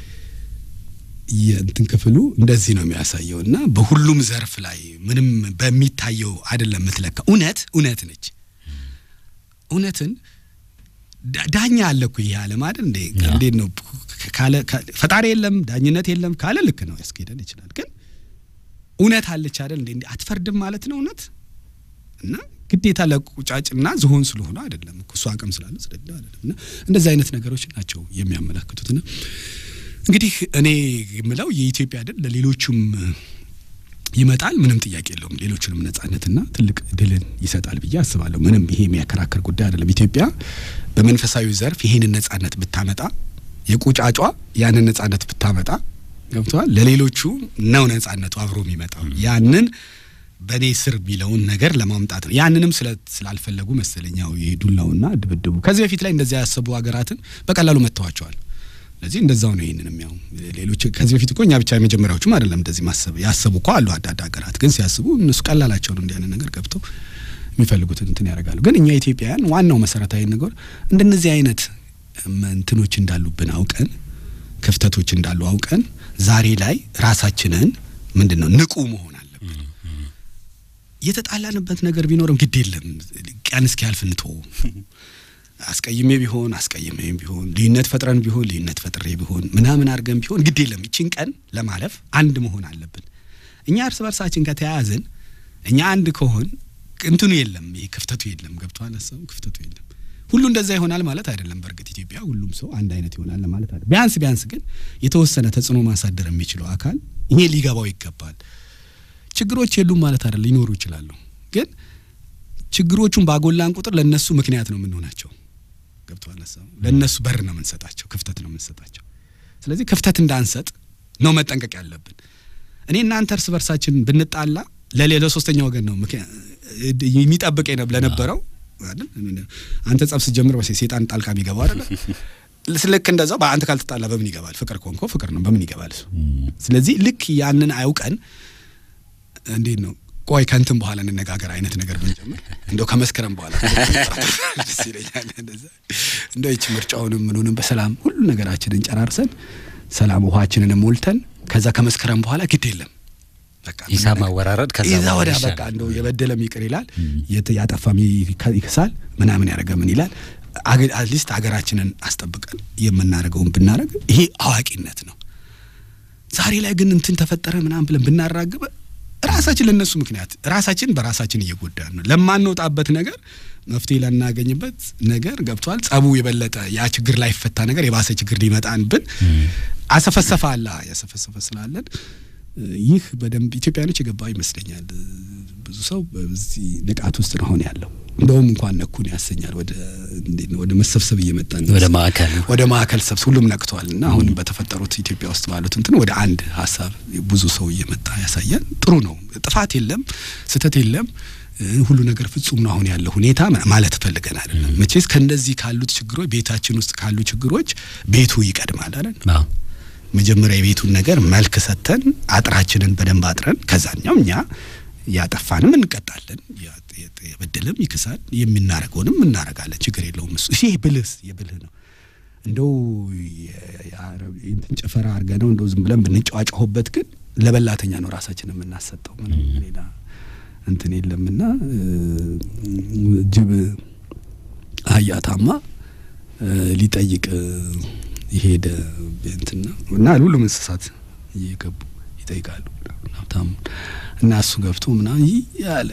Speaker 3: የእንትን ክፍሉ እንደዚህ ነው የሚያሳየው እና በሁሉም ዘርፍ ላይ ምንም በሚታየው አይደለም የምትለካ። እውነት እውነት ነች። እውነትን ዳ- ዳኛ አለ እኮ ይሄ ዓለም አይደል እንዴ?
Speaker 1: ያ።
Speaker 3: እንዴት ነው ካለ ካ- ፈጣሪ የለም ዳኝነት የለም ካለ ልክ ነው ያስኬደን ይችላል። ግን እውነት አለች አይደል እንዴ? እንዴ አትፈርድም ማለት ነው እውነት እና ግዴታ ለቁጫጭና ዝሆን ስለሆነ አይደለም እኮ እሱ አቅም ስላለ ስለሌለ አይደለም። እና እንደዚህ አይነት ነገሮች ናቸው የሚያመላክቱትና እንግዲህ እኔ የምለው የኢትዮጵያ አይደል ለሌሎቹም ይመጣል፣ ምንም ጥያቄ የለውም። ሌሎችንም ነጻነትና ትልቅ ድልን ይሰጣል ብዬ አስባለሁ። ምንም ይሄ የሚያከራክር ጉዳይ አይደለም። ኢትዮጵያ በመንፈሳዊ ዘርፍ ይሄንን ነጻነት ብታመጣ፣ የቁጫጯ ያንን ነጻነት ብታመጣ ገብተዋል። ለሌሎቹ ነው ነጻነቱ አብሮ የሚመጣው ያንን በእኔ ስር የሚለውን ነገር ለማምጣት ነው። ያንንም ስለ ስላልፈለጉ መሰለኛው ይሄ ዱላውና ድብድቡ ከዚህ በፊት ላይ እንደዚያ ያሰቡ ሀገራትን በቀላሉ መጥተዋቸዋል። ስለዚህ እንደዛው ነው። ይህንንም ያው ሌሎች ከዚህ በፊት እኮ እኛ ብቻ የመጀመሪያዎቹም አይደለም እንደዚህ ማሰብ ያሰቡ እኮ አሉ። አንዳንድ ሀገራት ግን ሲያስቡ እነሱ ቀላላቸው ነው እንዲህ አይነት ነገር ገብተው የሚፈልጉትን እንትን ያደርጋሉ። ግን እኛ ኢትዮጵያውያን ዋናው መሰረታዊ ነገር እንደነዚህ አይነት እም፣ እንትኖች እንዳሉብን አውቀን ክፍተቶች እንዳሉ አውቀን ዛሬ ላይ ራሳችንን ምንድን ነው ንቁ መሆን አለብን። የተጣላንበት ነገር ቢኖርም ግድ የለም ቀን እስኪያልፍ እንቶ አስቀይሜ ቢሆን አስቀይሜ ቢሆን ልዩነት ፈጥረን ቢሆን ልዩነት ፈጥሬ ቢሆን ምናምን አድርገን ቢሆን ግድ የለም ይችን ቀን ለማለፍ አንድ መሆን አለብን። እኛ እርስ በርሳችን ከተያያዝን እኛ አንድ ከሆን እንትኑ የለም፣ ይሄ ክፍተቱ የለም። ገብቶሃል? ሀሳቡ ክፍተቱ የለም። ሁሉ እንደዛ ይሆናል ማለት አይደለም። በእርግጥ ኢትዮጵያ ሁሉም ሰው አንድ አይነት ይሆናል ማለት አይደለም። ቢያንስ ቢያንስ ግን የተወሰነ ተጽዕኖ ማሳደር የሚችለው አካል ይሄ ሊገባው ይገባል። ችግሮች የሉም ማለት አይደለም፣ ሊኖሩ ይችላሉ። ግን ችግሮቹን ባጎላን ቁጥር ለነሱ ምክንያት ነው የምንሆናቸው። ገብቶሃል? ሀሳቡ ለነሱ በር ነው የምንሰጣቸው፣ ክፍተት ነው የምንሰጣቸው። ስለዚህ ክፍተት እንዳንሰጥ ነው መጠንቀቅ ያለብን። እኔ እናንተ እርስ በርሳችን ብንጣላ ለሌላ ሶስተኛ ወገን ነው ምክንያት የሚጠብቅ የነ- ለነበረው አይደል? አንተ ጸብ ስትጀምር በሴ ሴጣን ጣልቃ የሚገባው አይደለ? ልክ እንደዛው በአንተ ካልተጣላ በምን ይገባል? ፍቅር ኮንኮ ፍቅር ነው በምን ይገባል እሱ? ስለዚህ ልክ ያንን አውቀን እንዴት ነው ቆይ ከንትን በኋላ እንነጋገር አይነት ነገር ብንጀምር እንደው ከመስከረም በኋላ ደስ ይለኛል። እንደዛ እንደው ይቺ ምርጫውንም ምኑንም በሰላም ሁሉ ነገራችንን ጨራርሰን ሰላም ውሃችንን ሞልተን ከዛ ከመስከረም በኋላ ግድ የለም በቃ
Speaker 1: ሂሳብ ማወራረድ ከዛ
Speaker 3: ይዛ
Speaker 1: በኋላ
Speaker 3: ወዲያ
Speaker 1: ይሻላል።
Speaker 3: በቃ እንደው የበደለም ይቅር ይላል፣ የት- ያጠፋም ይከ- ይክሳል፣ ምናምን ያደረገ ምን ይላል። አትሊስት ሀገራችንን አስጠብቀን የምናደርገውን ብናደርግ ይሄ አዋቂነት ነው። ዛሬ ላይ ግን እንትን ተፈጠረ ምናምን ብለን ብናራግበ ራሳችን ለነሱ ምክንያት ራሳችን በራሳችን እየጎዳን ነው። ለማንወጣበት ነገር መፍትሄ ላናገኝበት ነገር ገብቷል። ጸቡ የበለጠ ያ ችግር ላይፈታ ነገር የባሰ ችግር ሊመጣንብን አሰፈሰፈ አላ ያሰፈሰፈ ስላለን ይህ በደንብ ኢትዮጵያኖች የገባ ይመስለኛል። ብዙ ሰው በዚህ ንቃት ውስጥ ነው አሁን ያለው። እንደውም እንኳን ነኩን ያሰኛል። ወደ እንዴት ነው ወደ መሰብሰብ እየመጣን ነው።
Speaker 1: ወደ ማዕከል
Speaker 3: ወደ ማዕከል ሰብስ ሁሉም ነቅቷል እና አሁን በተፈጠሩት ኢትዮጵያ ውስጥ ባሉት እንትን ወደ አንድ ሀሳብ ብዙ ሰው እየመጣ ያሳያል። ጥሩ ነው። ጥፋት የለም፣ ስህተት የለም። እ፣ ሁሉ ነገር ፍጹም ነው አሁን ያለው ሁኔታ ማ- ማለት ፈልገን አይደለም። መቼስ ከእነዚህ ካሉት ችግሮች ቤታችን ውስጥ ካሉ ችግሮች ቤቱ ይቀድማል አይደል?
Speaker 1: አዎ።
Speaker 3: መጀመሪያ የቤቱን ነገር መልክ ሰጥተን አጥራችንን በደንብ አጥረን ከዛኛው እኛ ያጠፋንም እንቀጣለን፣ ያ- የ- የበደለም ይክሳል፣ የምናረገውንም እናረጋለን። ችግር የለውም እሱ ይሄ ብልህ የብልህ ነው። እንደው የ- የአረብ እንትን ጭፈራ አድርገ ነው እንደው ዝም ብለን ብንጫዋጫሁበት ግን ለበላተኛ ነው ራሳችን የምናሰጠው። ምንም ሌላ እንትን የለምና እ፣ ጅብ አህያ ታማ እ፣ ሊጠይቅ እ፣ የሄደ እንትና እና ሁሉም እንስሳት እየገቡ ይጠይቃሉ ሀብታሙ እና እሱ ገብቶ ምናምን ይህ ያለ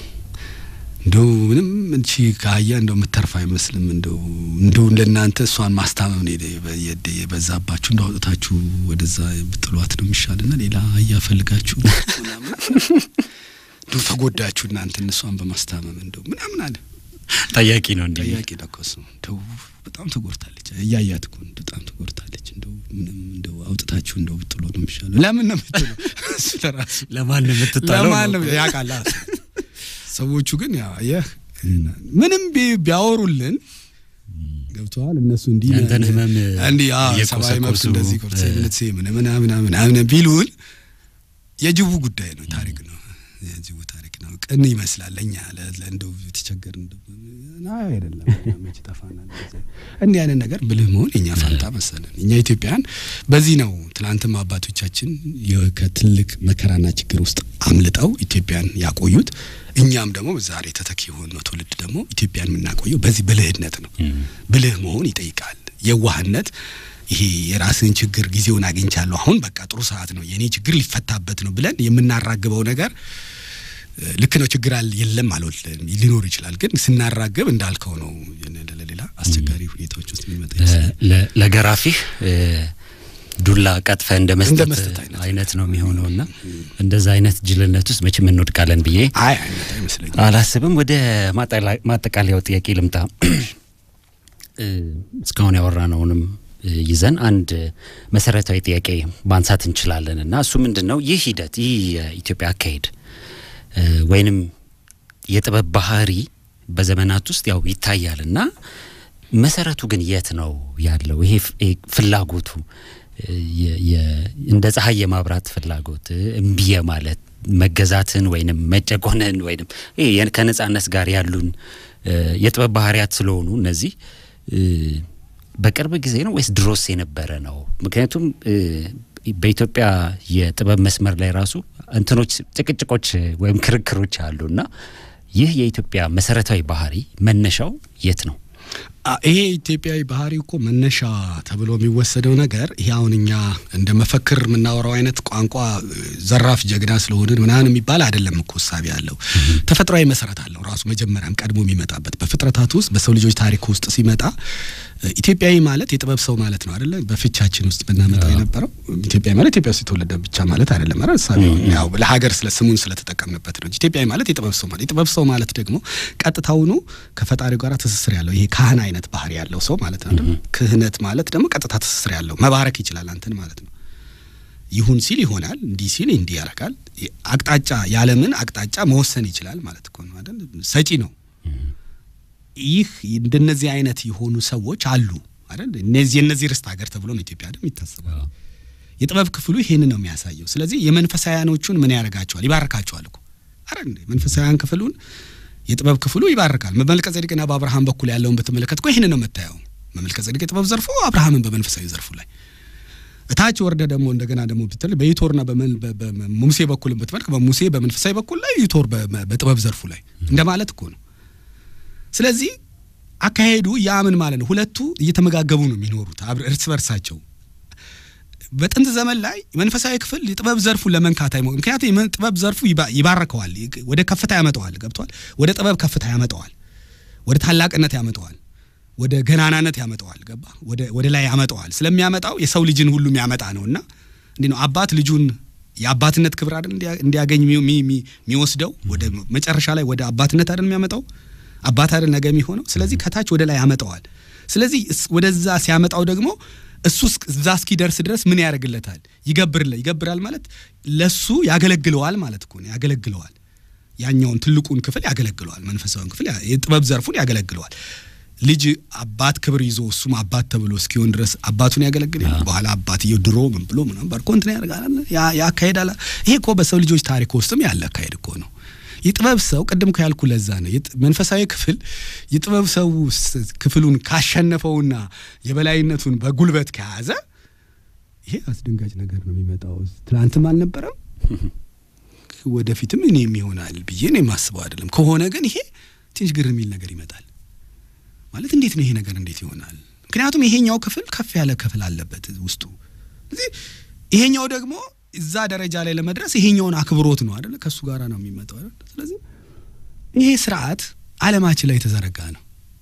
Speaker 3: እንደው ምንም እንቺ ከአህያ እንደው የምተርፍ አይመስልም። እንደው እንደው ለእናንተ እሷን ማስታመም ነው የደ- የደ- የበዛባችሁ እንደው አውጥታችሁ ወደዛ ብጥሏት ነው የሚሻልና ሌላ አህያ ፈልጋችሁ ምናምን እንደው ተጎዳችሁ እናንተ እሷን በማስታመም እንደው ምናምን አለ።
Speaker 1: ጠያቂ ነው እንዲህ
Speaker 3: ጠያቂ ለኮስ ነው እንደው በጣም ተጎድታለች። እያያት እኮ ነው በጣም ተጎድታለች። እንደው ምንም እንደው አውጥታችሁ እንደው ብጥሎ ነው የሚሻለው። ለምን ነው የምትለው? እሱ ለራሱ
Speaker 1: ለማን ነው የምትጣለው?
Speaker 3: ለማን ነው ያውቃል። አዎ። ሰዎቹ ግን ያ አየህ ምንም ቢ- ቢያወሩልን ገብተዋል። እነሱ እንዲህ
Speaker 1: ያንተን ህመም
Speaker 3: እንዲህ አዎ፣
Speaker 1: እየቆሰቆሱ
Speaker 3: ሰብአዊ መብት እንደዚህ ኮርሴ
Speaker 1: እ-
Speaker 3: ምንትሴ ምን ምናምን ምናምን ቢሉን የጅቡ ጉዳይ ነው፣ ታሪክ ነው። የጅቡ ታሪክ ነው። ቅን ይመስላል ለእኛ ለ- ለ- እንደው የተቸገርን እንደው አይ አይደለም መች ጠፋናል። እንዲህ አይነት ነገር ብልህ መሆን የኛ ፋንታ መሰለን። እኛ ኢትዮጵያን በዚህ ነው ትናንትም አባቶቻችን የ- ከትልቅ መከራና ችግር ውስጥ አምልጠው ኢትዮጵያን ያቆዩት። እኛም ደግሞ ዛሬ ተተኪ የሆነው ትውልድ ደግሞ ኢትዮጵያን የምናቆየው በዚህ ብልህነት ነው። ብልህ መሆን ይጠይቃል። የዋህነት ይሄ የራስን ችግር ጊዜውን አግኝቻለሁ አሁን በቃ ጥሩ ሰዓት ነው የኔ ችግር ሊፈታበት ነው ብለን የምናራግበው ነገር እ፣ ልክ ነው። ችግር አለ የለም አልወልም ሊኖር ይችላል። ግን ስናራግብ እንዳልከው ነው ለሌላ አስቸጋሪ ሁኔታዎች ውስጥ የሚመጣ ይመስላል።
Speaker 1: ለ- ለገራፊህ እ፣ ዱላ ቀጥፈ እንደ
Speaker 3: እንደ
Speaker 1: መስጠት
Speaker 3: መስጠት አይነት
Speaker 1: አይነት ነው የሚሆነው እና እንደዛ አይነት ጅልነት ውስጥ መቼም እንወድቃለን ብዬ
Speaker 3: አይ አይነት አይመስለኝም።
Speaker 1: አላስብም። ወደ ማጠላ- ማጠቃለያው ጥያቄ ልምጣ። እ፣ እስካሁን ያወራነውንም እ፣ ይዘን አንድ መሰረታዊ ጥያቄ ማንሳት እንችላለን እና እሱ ምንድን ነው? ይህ ሂደት ይህ የኢትዮጵያ አካሄድ እ፣ ወይንም የጥበብ ባህሪ በዘመናት ውስጥ ያው ይታያል እና መሰረቱ ግን የት ነው ያለው? ይሄ ፍ- ይሄ ፍላጎቱ የ- የ- እንደ ፀሐይ የማብራት ፍላጎት እምቢ ማለት መገዛትን ወይንም መጨቆንን ወይንም ይሄ የ- ከነጻነት ጋር ያሉን እ፣ የጥበብ ባህሪያት ስለሆኑ እነዚህ እ፣ በቅርብ ጊዜ ነው ወይስ ድሮስ የነበረ ነው? ምክንያቱም እ፣ በኢትዮጵያ የጥበብ መስመር ላይ ራሱ እንትኖች ጭቅጭቆች ወይም ክርክሮች አሉ እና ይህ የኢትዮጵያ መሰረታዊ ባህሪ መነሻው የት ነው?
Speaker 3: አ፣ ይሄ ኢትዮጵያዊ ባህሪ እኮ መነሻ ተብሎ የሚወሰደው ነገር ይሄ አሁን እኛ እንደ መፈክር የምናወራው አይነት ቋንቋ እ፣ ዘራፍ ጀግና ስለሆንን ምናምን የሚባል አይደለም እኮ እሳቤ ያለው ተፈጥሯዊ መሰረት አለው ራሱ መጀመሪያም ቀድሞ የሚመጣበት በፍጥረታት ውስጥ በሰው ልጆች ታሪክ ውስጥ ሲመጣ እ፣ ኢትዮጵያዊ ማለት የጥበብ ሰው ማለት ነው አይደለ በፍቻችን ውስጥ ብናመጣው የነበረው ኢትዮጵያዊ ማለት ኢትዮጵያ ውስጥ የተወለደ ብቻ ማለት አይደለም አይደል እሳቤው ያው ለሀገር ስለ ስሙን ስለተጠቀምንበት ነው እንጂ ኢትዮጵያዊ ማለት የጥበብ ሰው ማለት የጥበብ ሰው ማለት ደግሞ ቀጥታውኑ ከፈጣሪው ጋር ትስስር ያለው ይሄ ካህን አይነት ባህሪ ያለው ሰው ማለት ነው አይደል ክህነት ማለት ደግሞ ቀጥታ ትስስር ያለው መባረክ ይችላል አንተን ማለት ነው ይሁን ሲል ይሆናል እንዲህ ሲል እንዲህ ያደርጋል አቅጣጫ ያለምን አቅጣጫ መወሰን ይችላል ማለት እኮ ነው አይደል ሰጪ ነው ይህ እንደነዚህ አይነት የሆኑ ሰዎች አሉ አይደል እነዚህ የነዚህ ርስት ሀገር ተብሎ ነው ኢትዮጵያ አይደል የሚታሰበው የጥበብ ክፍሉ ይሄንን ነው የሚያሳየው ስለዚህ የመንፈሳውያኖቹን ምን ያደርጋቸዋል ይባርካቸዋል እኮ አረ እንዴ መንፈሳውያን ክፍሉን የጥበብ ክፍሉ ይባርካል በመልከ ጼዴቅና በአብርሃም በኩል ያለውን በተመለከት እኮ ይህንን ነው የምታየው በመልከ ጼዴቅ የጥበብ ዘርፉ አብርሃምን በመንፈሳዊ ዘርፉ ላይ እታች ወርደ ደግሞ እንደገና ደግሞ ብትል በይቶርና በመን- በ- በ- በሙሴ በኩልም ብትመልክ በሙሴ በመንፈሳዊ በኩል ላይ ይቶር በ- በ- በጥበብ ዘርፉ ላይ እንደማለት እኮ ነው ስለዚህ አካሄዱ ያምን ማለት ነው ሁለቱ እየተመጋገቡ ነው የሚኖሩት አብረ- እርስ በርሳቸው በጥንት ዘመን ላይ መንፈሳዊ ክፍል የጥበብ ዘርፉን ለመንካት አይሞ ምክንያቱም የመ- ጥበብ ዘርፉ ይባ- ይባርከዋል ይ- ወደ ከፍታ ያመጣዋል ገብቷል ወደ ጥበብ ከፍታ ያመጣዋል ወደ ታላቅነት ያመጣዋል ወደ ገናናነት ያመጣዋል ገባ ወደ ወደ ላይ ያመጣዋል ስለሚያመጣው የሰው ልጅን ሁሉ የሚያመጣ ነውና እንዲህ ነው አባት ልጁን የአባትነት ክብር አይደል እንዲያ- እንዲያገኝ የሚ- የሚ- የሚ- የሚወስደው ወደ መጨረሻ ላይ ወደ አባትነት አይደል የሚያመጣው አባት አይደል ነገ የሚሆነው ስለዚህ ከታች ወደ ላይ ያመጣዋል ስለዚህ እስ- ወደዛ ሲያመጣው ደግሞ እሱ እስክ- እዛ እስኪደርስ ድረስ ምን ያደርግለታል ይገብርለ ይገብራል ማለት ለሱ ያገለግለዋል ማለት እኮ ነው ያገለግለዋል ያኛውን ትልቁን ክፍል ያገለግለዋል መንፈሳዊውን ክፍል ያ- የጥበብ ዘርፉን ያገለግለዋል ልጅ አባት ክብር ይዞ እሱም አባት ተብሎ እስኪሆን ድረስ አባቱን ያገለግል የለ? በኋላ አባትየው ድሮ ምን ብሎ ምናምን ባርኮ እንትን ያደርጋል አለ። ያ ያ አካሄድ አለ። ይሄ እኮ በሰው ልጆች ታሪክ ውስጥም ያለ አካሄድ እኮ ነው። የጥበብ ሰው ቅድም እኮ ያልኩ ለዛ ነው የጥ- መንፈሳዊ ክፍል የጥበብ ሰው ስ- ክፍሉን ካሸነፈውና የበላይነቱን በጉልበት ከያዘ ይሄ አስደንጋጭ ነገር ነው የሚመጣው። ትናንትም አልነበረም ወደፊትም እኔም ይሆናል ብዬ ነው የማስበው አይደለም። ከሆነ ግን ይሄ ትንሽ ግር የሚል ነገር ይመጣል። ማለት እንዴት ነው ይሄ ነገር እንዴት ይሆናል? ምክንያቱም ይሄኛው ክፍል ከፍ ያለ ክፍል አለበት ውስጡ። ስለዚህ ይሄኛው ደግሞ እዛ ደረጃ ላይ ለመድረስ ይሄኛውን አክብሮት ነው አይደለ? ከእሱ ጋር ነው የሚመጣው አይደለ? ስለዚህ ይሄ ስርዓት ዓለማችን ላይ የተዘረጋ ነው።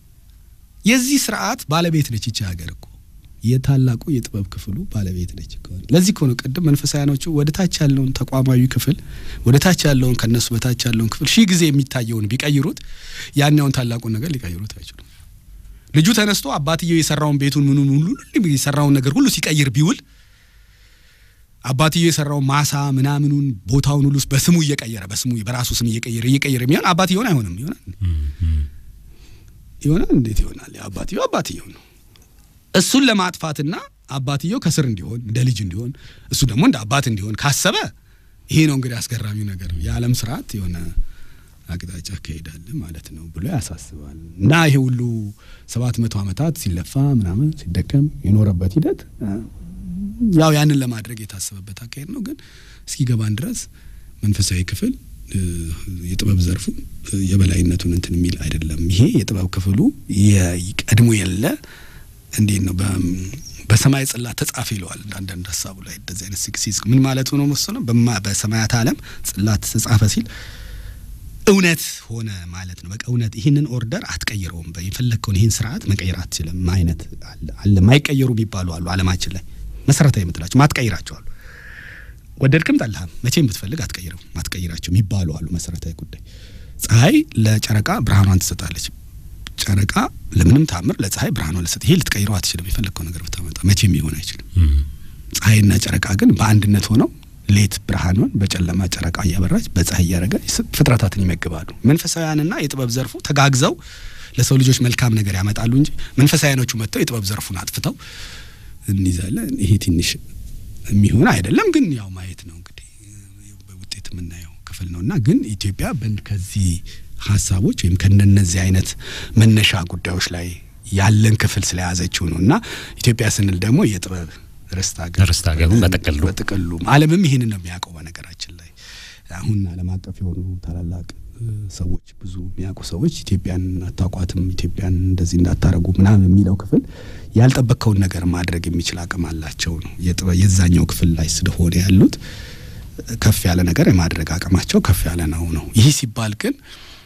Speaker 3: የዚህ ስርዓት ባለቤት ነች ይቺ ሀገር እኮ የታላቁ የጥበብ ክፍሉ ባለቤት ነች እኮ። ለዚህ እኮ ነው ቅድም መንፈሳውያኖቹ ወደ ታች ያለውን ተቋማዊ ክፍል ወደ ታች ያለውን ከነሱ በታች ያለውን ክፍል ሺህ ጊዜ የሚታየውን ቢቀይሩት ያኛውን ታላቁን ነገር ሊቀይሩት አይችሉም። ልጁ ተነስቶ አባትየው የሰራውን ቤቱን ምኑን ሁሉ የሰራውን ነገር ሁሉ ሲቀይር ቢውል አባትየው የሰራውን ማሳ ምናምኑን ቦታውን ሁሉ በስሙ እየቀየረ በስሙ በራሱ ስም እየቀየረ እየቀየረ የሚሆን አባትየውን አይሆንም ይሆናል ይሆናል እንዴት ይሆናል? አባትየው አባትየው ነው። እሱን ለማጥፋትና አባትየው ከስር እንዲሆን እንደ ልጅ እንዲሆን እሱ ደግሞ እንደ አባት እንዲሆን ካሰበ ይሄ ነው እንግዲህ አስገራሚው ነገር የዓለም ስርዓት የሆነ አቅጣጫ አካሄዳለ ማለት ነው ብሎ ያሳስባል። እና ይሄ ሁሉ ሰባት መቶ ዓመታት ሲለፋ ምናምን ሲደከም የኖረበት ሂደት ያው ያንን ለማድረግ የታሰበበት አካሄድ ነው። ግን እስኪገባን ድረስ መንፈሳዊ ክፍል የጥበብ ዘርፉ የበላይነቱን እንትን የሚል አይደለም። ይሄ የጥበብ ክፍሉ ቀድሞ የለ እንዴት ነው በሰማይ ጽላት ተጻፈ ይለዋል። አንዳንድ ሀሳቡ ላይ እንደዚህ አይነት ሲክሲዝ ምን ማለቱ ነው መሰለህ? በሰማያት ዓለም ጽላት ተጻፈ ሲል እውነት ሆነ ማለት ነው። በቃ እውነት ይህንን ኦርደር አትቀይረውም። የፈለግከውን ይህን ስርዓት መቀየር አትችልም። አይነት አለ ማይቀየሩ የሚባሉ አሉ ዓለማችን ላይ መሰረታዊ የምትላቸው ማትቀይራቸው አሉ። ወደድክም ጠላህም መቼም ብትፈልግ አትቀይረው ማትቀይራቸው የሚባሉ አሉ። መሰረታዊ ጉዳይ ፀሐይ ለጨረቃ ብርሃኗን ትሰጣለች። ጨረቃ ለምንም ታምር ለፀሐይ ብርሃኗን ልሰጥ ይሄ ልትቀይረው አትችልም። የፈለግከው ነገር ብታመጣ መቼም ሊሆን አይችልም። ፀሐይና ጨረቃ ግን በአንድነት ሆነው ሌት ብርሃኗን በጨለማ ጨረቃ እያበራች በፀሐይ እያደረገ ፍጥረታትን ይመግባሉ። መንፈሳውያንና የጥበብ ዘርፉ ተጋግዘው ለሰው ልጆች መልካም ነገር ያመጣሉ እንጂ መንፈሳውያኖቹ መጥተው የጥበብ ዘርፉን አጥፍተው እንይዛለን። ይሄ ትንሽ የሚሆን አይደለም፣ ግን ያው ማየት ነው እንግዲህ በውጤት የምናየው ክፍል ነው እና ግን ኢትዮጵያ በን ከዚህ ሀሳቦች ወይም ከነነዚህ አይነት መነሻ ጉዳዮች ላይ ያለን ክፍል ስለያዘችው ነው እና ኢትዮጵያ ስንል ደግሞ የጥበብ ርስት ሀገር
Speaker 1: ርስት ሀገሩን በጥቅሉ
Speaker 3: በጥቅሉ ዓለምም ይህንን ነው የሚያውቀው። በነገራችን ላይ አሁን ዓለም አቀፍ የሆኑ ታላላቅ ሰዎች ብዙ የሚያውቁ ሰዎች ኢትዮጵያን አታውቋትም፣ ኢትዮጵያን እንደዚህ እንዳታረጉ ምናምን የሚለው ክፍል ያልጠበቅከውን ነገር ማድረግ የሚችል አቅም አላቸው ነው የዛኛው ክፍል ላይ ስለሆነ ያሉት ከፍ ያለ ነገር የማድረግ አቅማቸው ከፍ ያለ ነው ነው። ይህ ሲባል ግን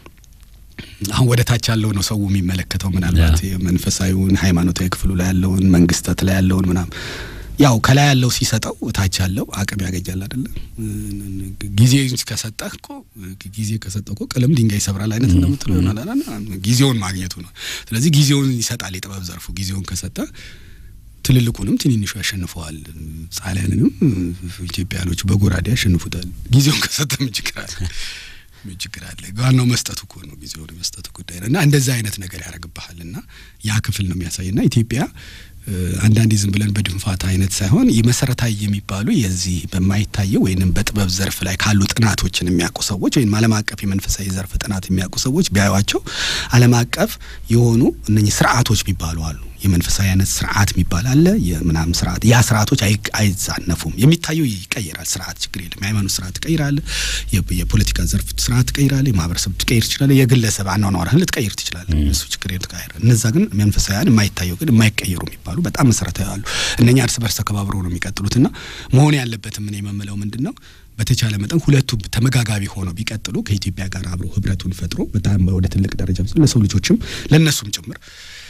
Speaker 3: አሁን ወደ ታች ያለው ነው ሰው የሚመለከተው ምናልባት መንፈሳዊውን ሃይማኖታዊ ክፍሉ ላይ ያለውን መንግስታት ላይ ያለውን ምናምን ያው ከላይ ያለው ሲሰጠው ታች ያለው አቅም ያገኛል አይደለም። ጊዜ ከሰጠህ እኮ ጊዜ ከሰጠህ እኮ ቀለም ድንጋይ ይሰብራል አይነት እንደምትለው ይሆናል። ጊዜውን ማግኘቱ ነው። ስለዚህ ጊዜውን ይሰጣል የጥበብ ዘርፉ ጊዜውን ከሰጠ ትልልቁንም ትንንሹ ያሸንፈዋል። ጣሊያንንም ኢትዮጵያኖቹ በጎራዴ ያሸንፉታል። ጊዜውን ከሰጠ ምን ችግር አለ? ምን ችግር አለ? ዋናው መስጠቱ እኮ ነው። ጊዜውን መስጠቱ ጉዳይ ነው እና እንደዛ አይነት ነገር ያደርግብሃል እና ያ ክፍል ነው የሚያሳይ እና ኢትዮጵያ አንዳንዴ ዝም ብለን በድንፋታ አይነት ሳይሆን የመሰረታዊ የሚባሉ የዚህ በማይታየው ወይንም በጥበብ ዘርፍ ላይ ካሉ ጥናቶችን የሚያውቁ ሰዎች ወይም ዓለም አቀፍ የመንፈሳዊ ዘርፍ ጥናት የሚያውቁ ሰዎች ቢያዩቸው ዓለም አቀፍ የሆኑ እነኚህ ስርዓቶች የሚባሉ አሉ። የመንፈሳዊ አይነት ስርዓት የሚባል አለ። የምናምን ስርዓት ያ ስርዓቶች አይዛነፉም። የሚታየው ይቀየራል። ስርዓት ችግር የለም። የሃይማኖት ስርዓት ትቀይራለህ። የፖለቲካ ዘርፍ ስርዓት ትቀይራለህ። የማህበረሰብ ትቀይር ትችላለህ። የግለሰብ አኗኗርህን ልትቀይር ትችላለህ። እሱ ችግር የለም። ትቀይር እነዛ ግን መንፈሳዊያን የማይታየው ግን የማይቀየሩ የሚባሉ በጣም መሰረታዊ አሉ። እነኛ እርስ በርስ ተከባብረው ነው የሚቀጥሉትና መሆን ያለበትም ምን የመምለው ምንድን ነው በተቻለ መጠን ሁለቱ ተመጋጋቢ ሆነው ቢቀጥሉ ከኢትዮጵያ ጋር አብሮ ህብረቱን ፈጥሮ በጣም ወደ ትልቅ ደረጃ ለሰው ልጆችም ለእነሱም ጭምር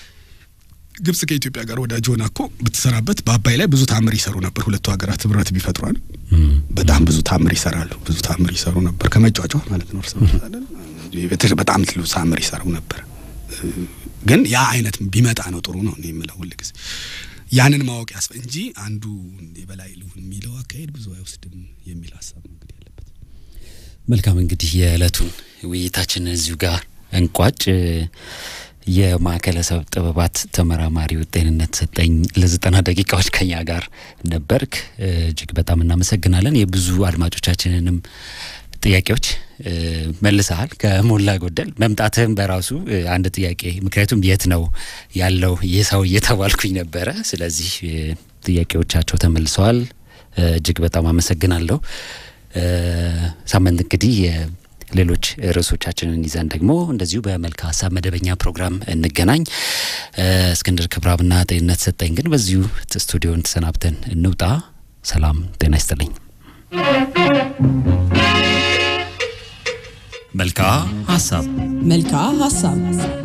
Speaker 3: ግብጽ ከኢትዮጵያ ጋር ወዳጅ ሆና እኮ ብትሰራበት በአባይ ላይ ብዙ ታምር ይሰሩ ነበር። ሁለቱ ሀገራት ህብረት ቢፈጥሯል በጣም ብዙ ታምር ይሰራሉ። ብዙ ታምር ይሰሩ ነበር ከመጫጫ ማለት ነው። እርስ በጣም ትሉ ታምር ይሰሩ ነበር። ግን ያ አይነት ቢመጣ ነው ጥሩ ነው የምለው ሁልጊዜ ያንን ማወቅ ያስፈ እንጂ አንዱ የበላይ ልሁን የሚለው አካሄድ ብዙ አይወስድም የሚል ሀሳብ ነው እንግዲህ ያለበት።
Speaker 1: መልካም እንግዲህ የዕለቱን ውይይታችንን እዚሁ ጋር እንቋጭ። የማዕከለሰብ ጥበባት ተመራማሪው ጤንነት ሰጠኝ ለዘጠና ደቂቃዎች ከኛ ጋር ነበርክ። እጅግ በጣም እናመሰግናለን። የብዙ አድማጮቻችንንም ጥያቄዎች መልሰሃል ከሞላ ጎደል። መምጣትህም በራሱ አንድ ጥያቄ፣ ምክንያቱም የት ነው ያለው ይህ ሰው እየተባልኩኝ ነበረ። ስለዚህ ጥያቄዎቻቸው ተመልሰዋል። እጅግ በጣም አመሰግናለሁ። ሳምንት እንግዲህ ሌሎች ርዕሶቻችንን ይዘን ደግሞ እንደዚሁ በመልካ ሀሳብ መደበኛ ፕሮግራም እንገናኝ። እስክንድር ክብራብና ጤንነት ሰጠኝ ግን በዚሁ ስቱዲዮን ተሰናብተን እንውጣ። ሰላም ጤና ይስጥልኝ። መልካ ሀሳብ
Speaker 2: መልክዓ ሀሳብ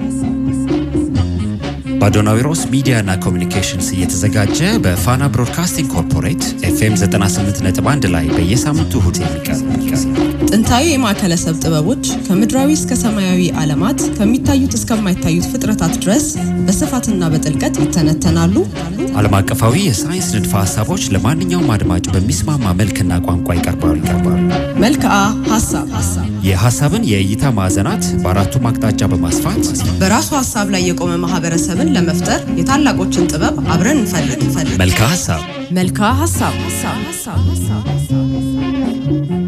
Speaker 1: በአዶናዊሮስ ሚዲያና ኮሚኒኬሽንስ እየተዘጋጀ በፋና ብሮድካስቲንግ ኮርፖሬት ኤፍኤም 98.1 ላይ በየሳምንቱ እሁድ የሚቀርብ
Speaker 2: ጥንታዊ የማዕከለሰብ ጥበቦች ከምድራዊ እስከ ሰማያዊ ዓለማት ከሚታዩት እስከማይታዩት ፍጥረታት ድረስ በስፋትና በጥልቀት ይተነተናሉ።
Speaker 1: ዓለም አቀፋዊ የሳይንስ ንድፈ ሀሳቦች ለማንኛውም አድማጭ በሚስማማ መልክና ቋንቋ ይቀርባሉ ይቀርባሉ።
Speaker 2: መልክዓ ሀሳብ
Speaker 1: የሀሳብን የእይታ ማዕዘናት በአራቱም አቅጣጫ በማስፋት
Speaker 2: በራሱ ሀሳብ ላይ የቆመ ማህበረሰብን ለመፍጠር የታላቆችን ጥበብ አብረን እንፈልግ እንፈልግ
Speaker 1: መልካ ሀሳብ
Speaker 2: መልክዓ ሀሳብ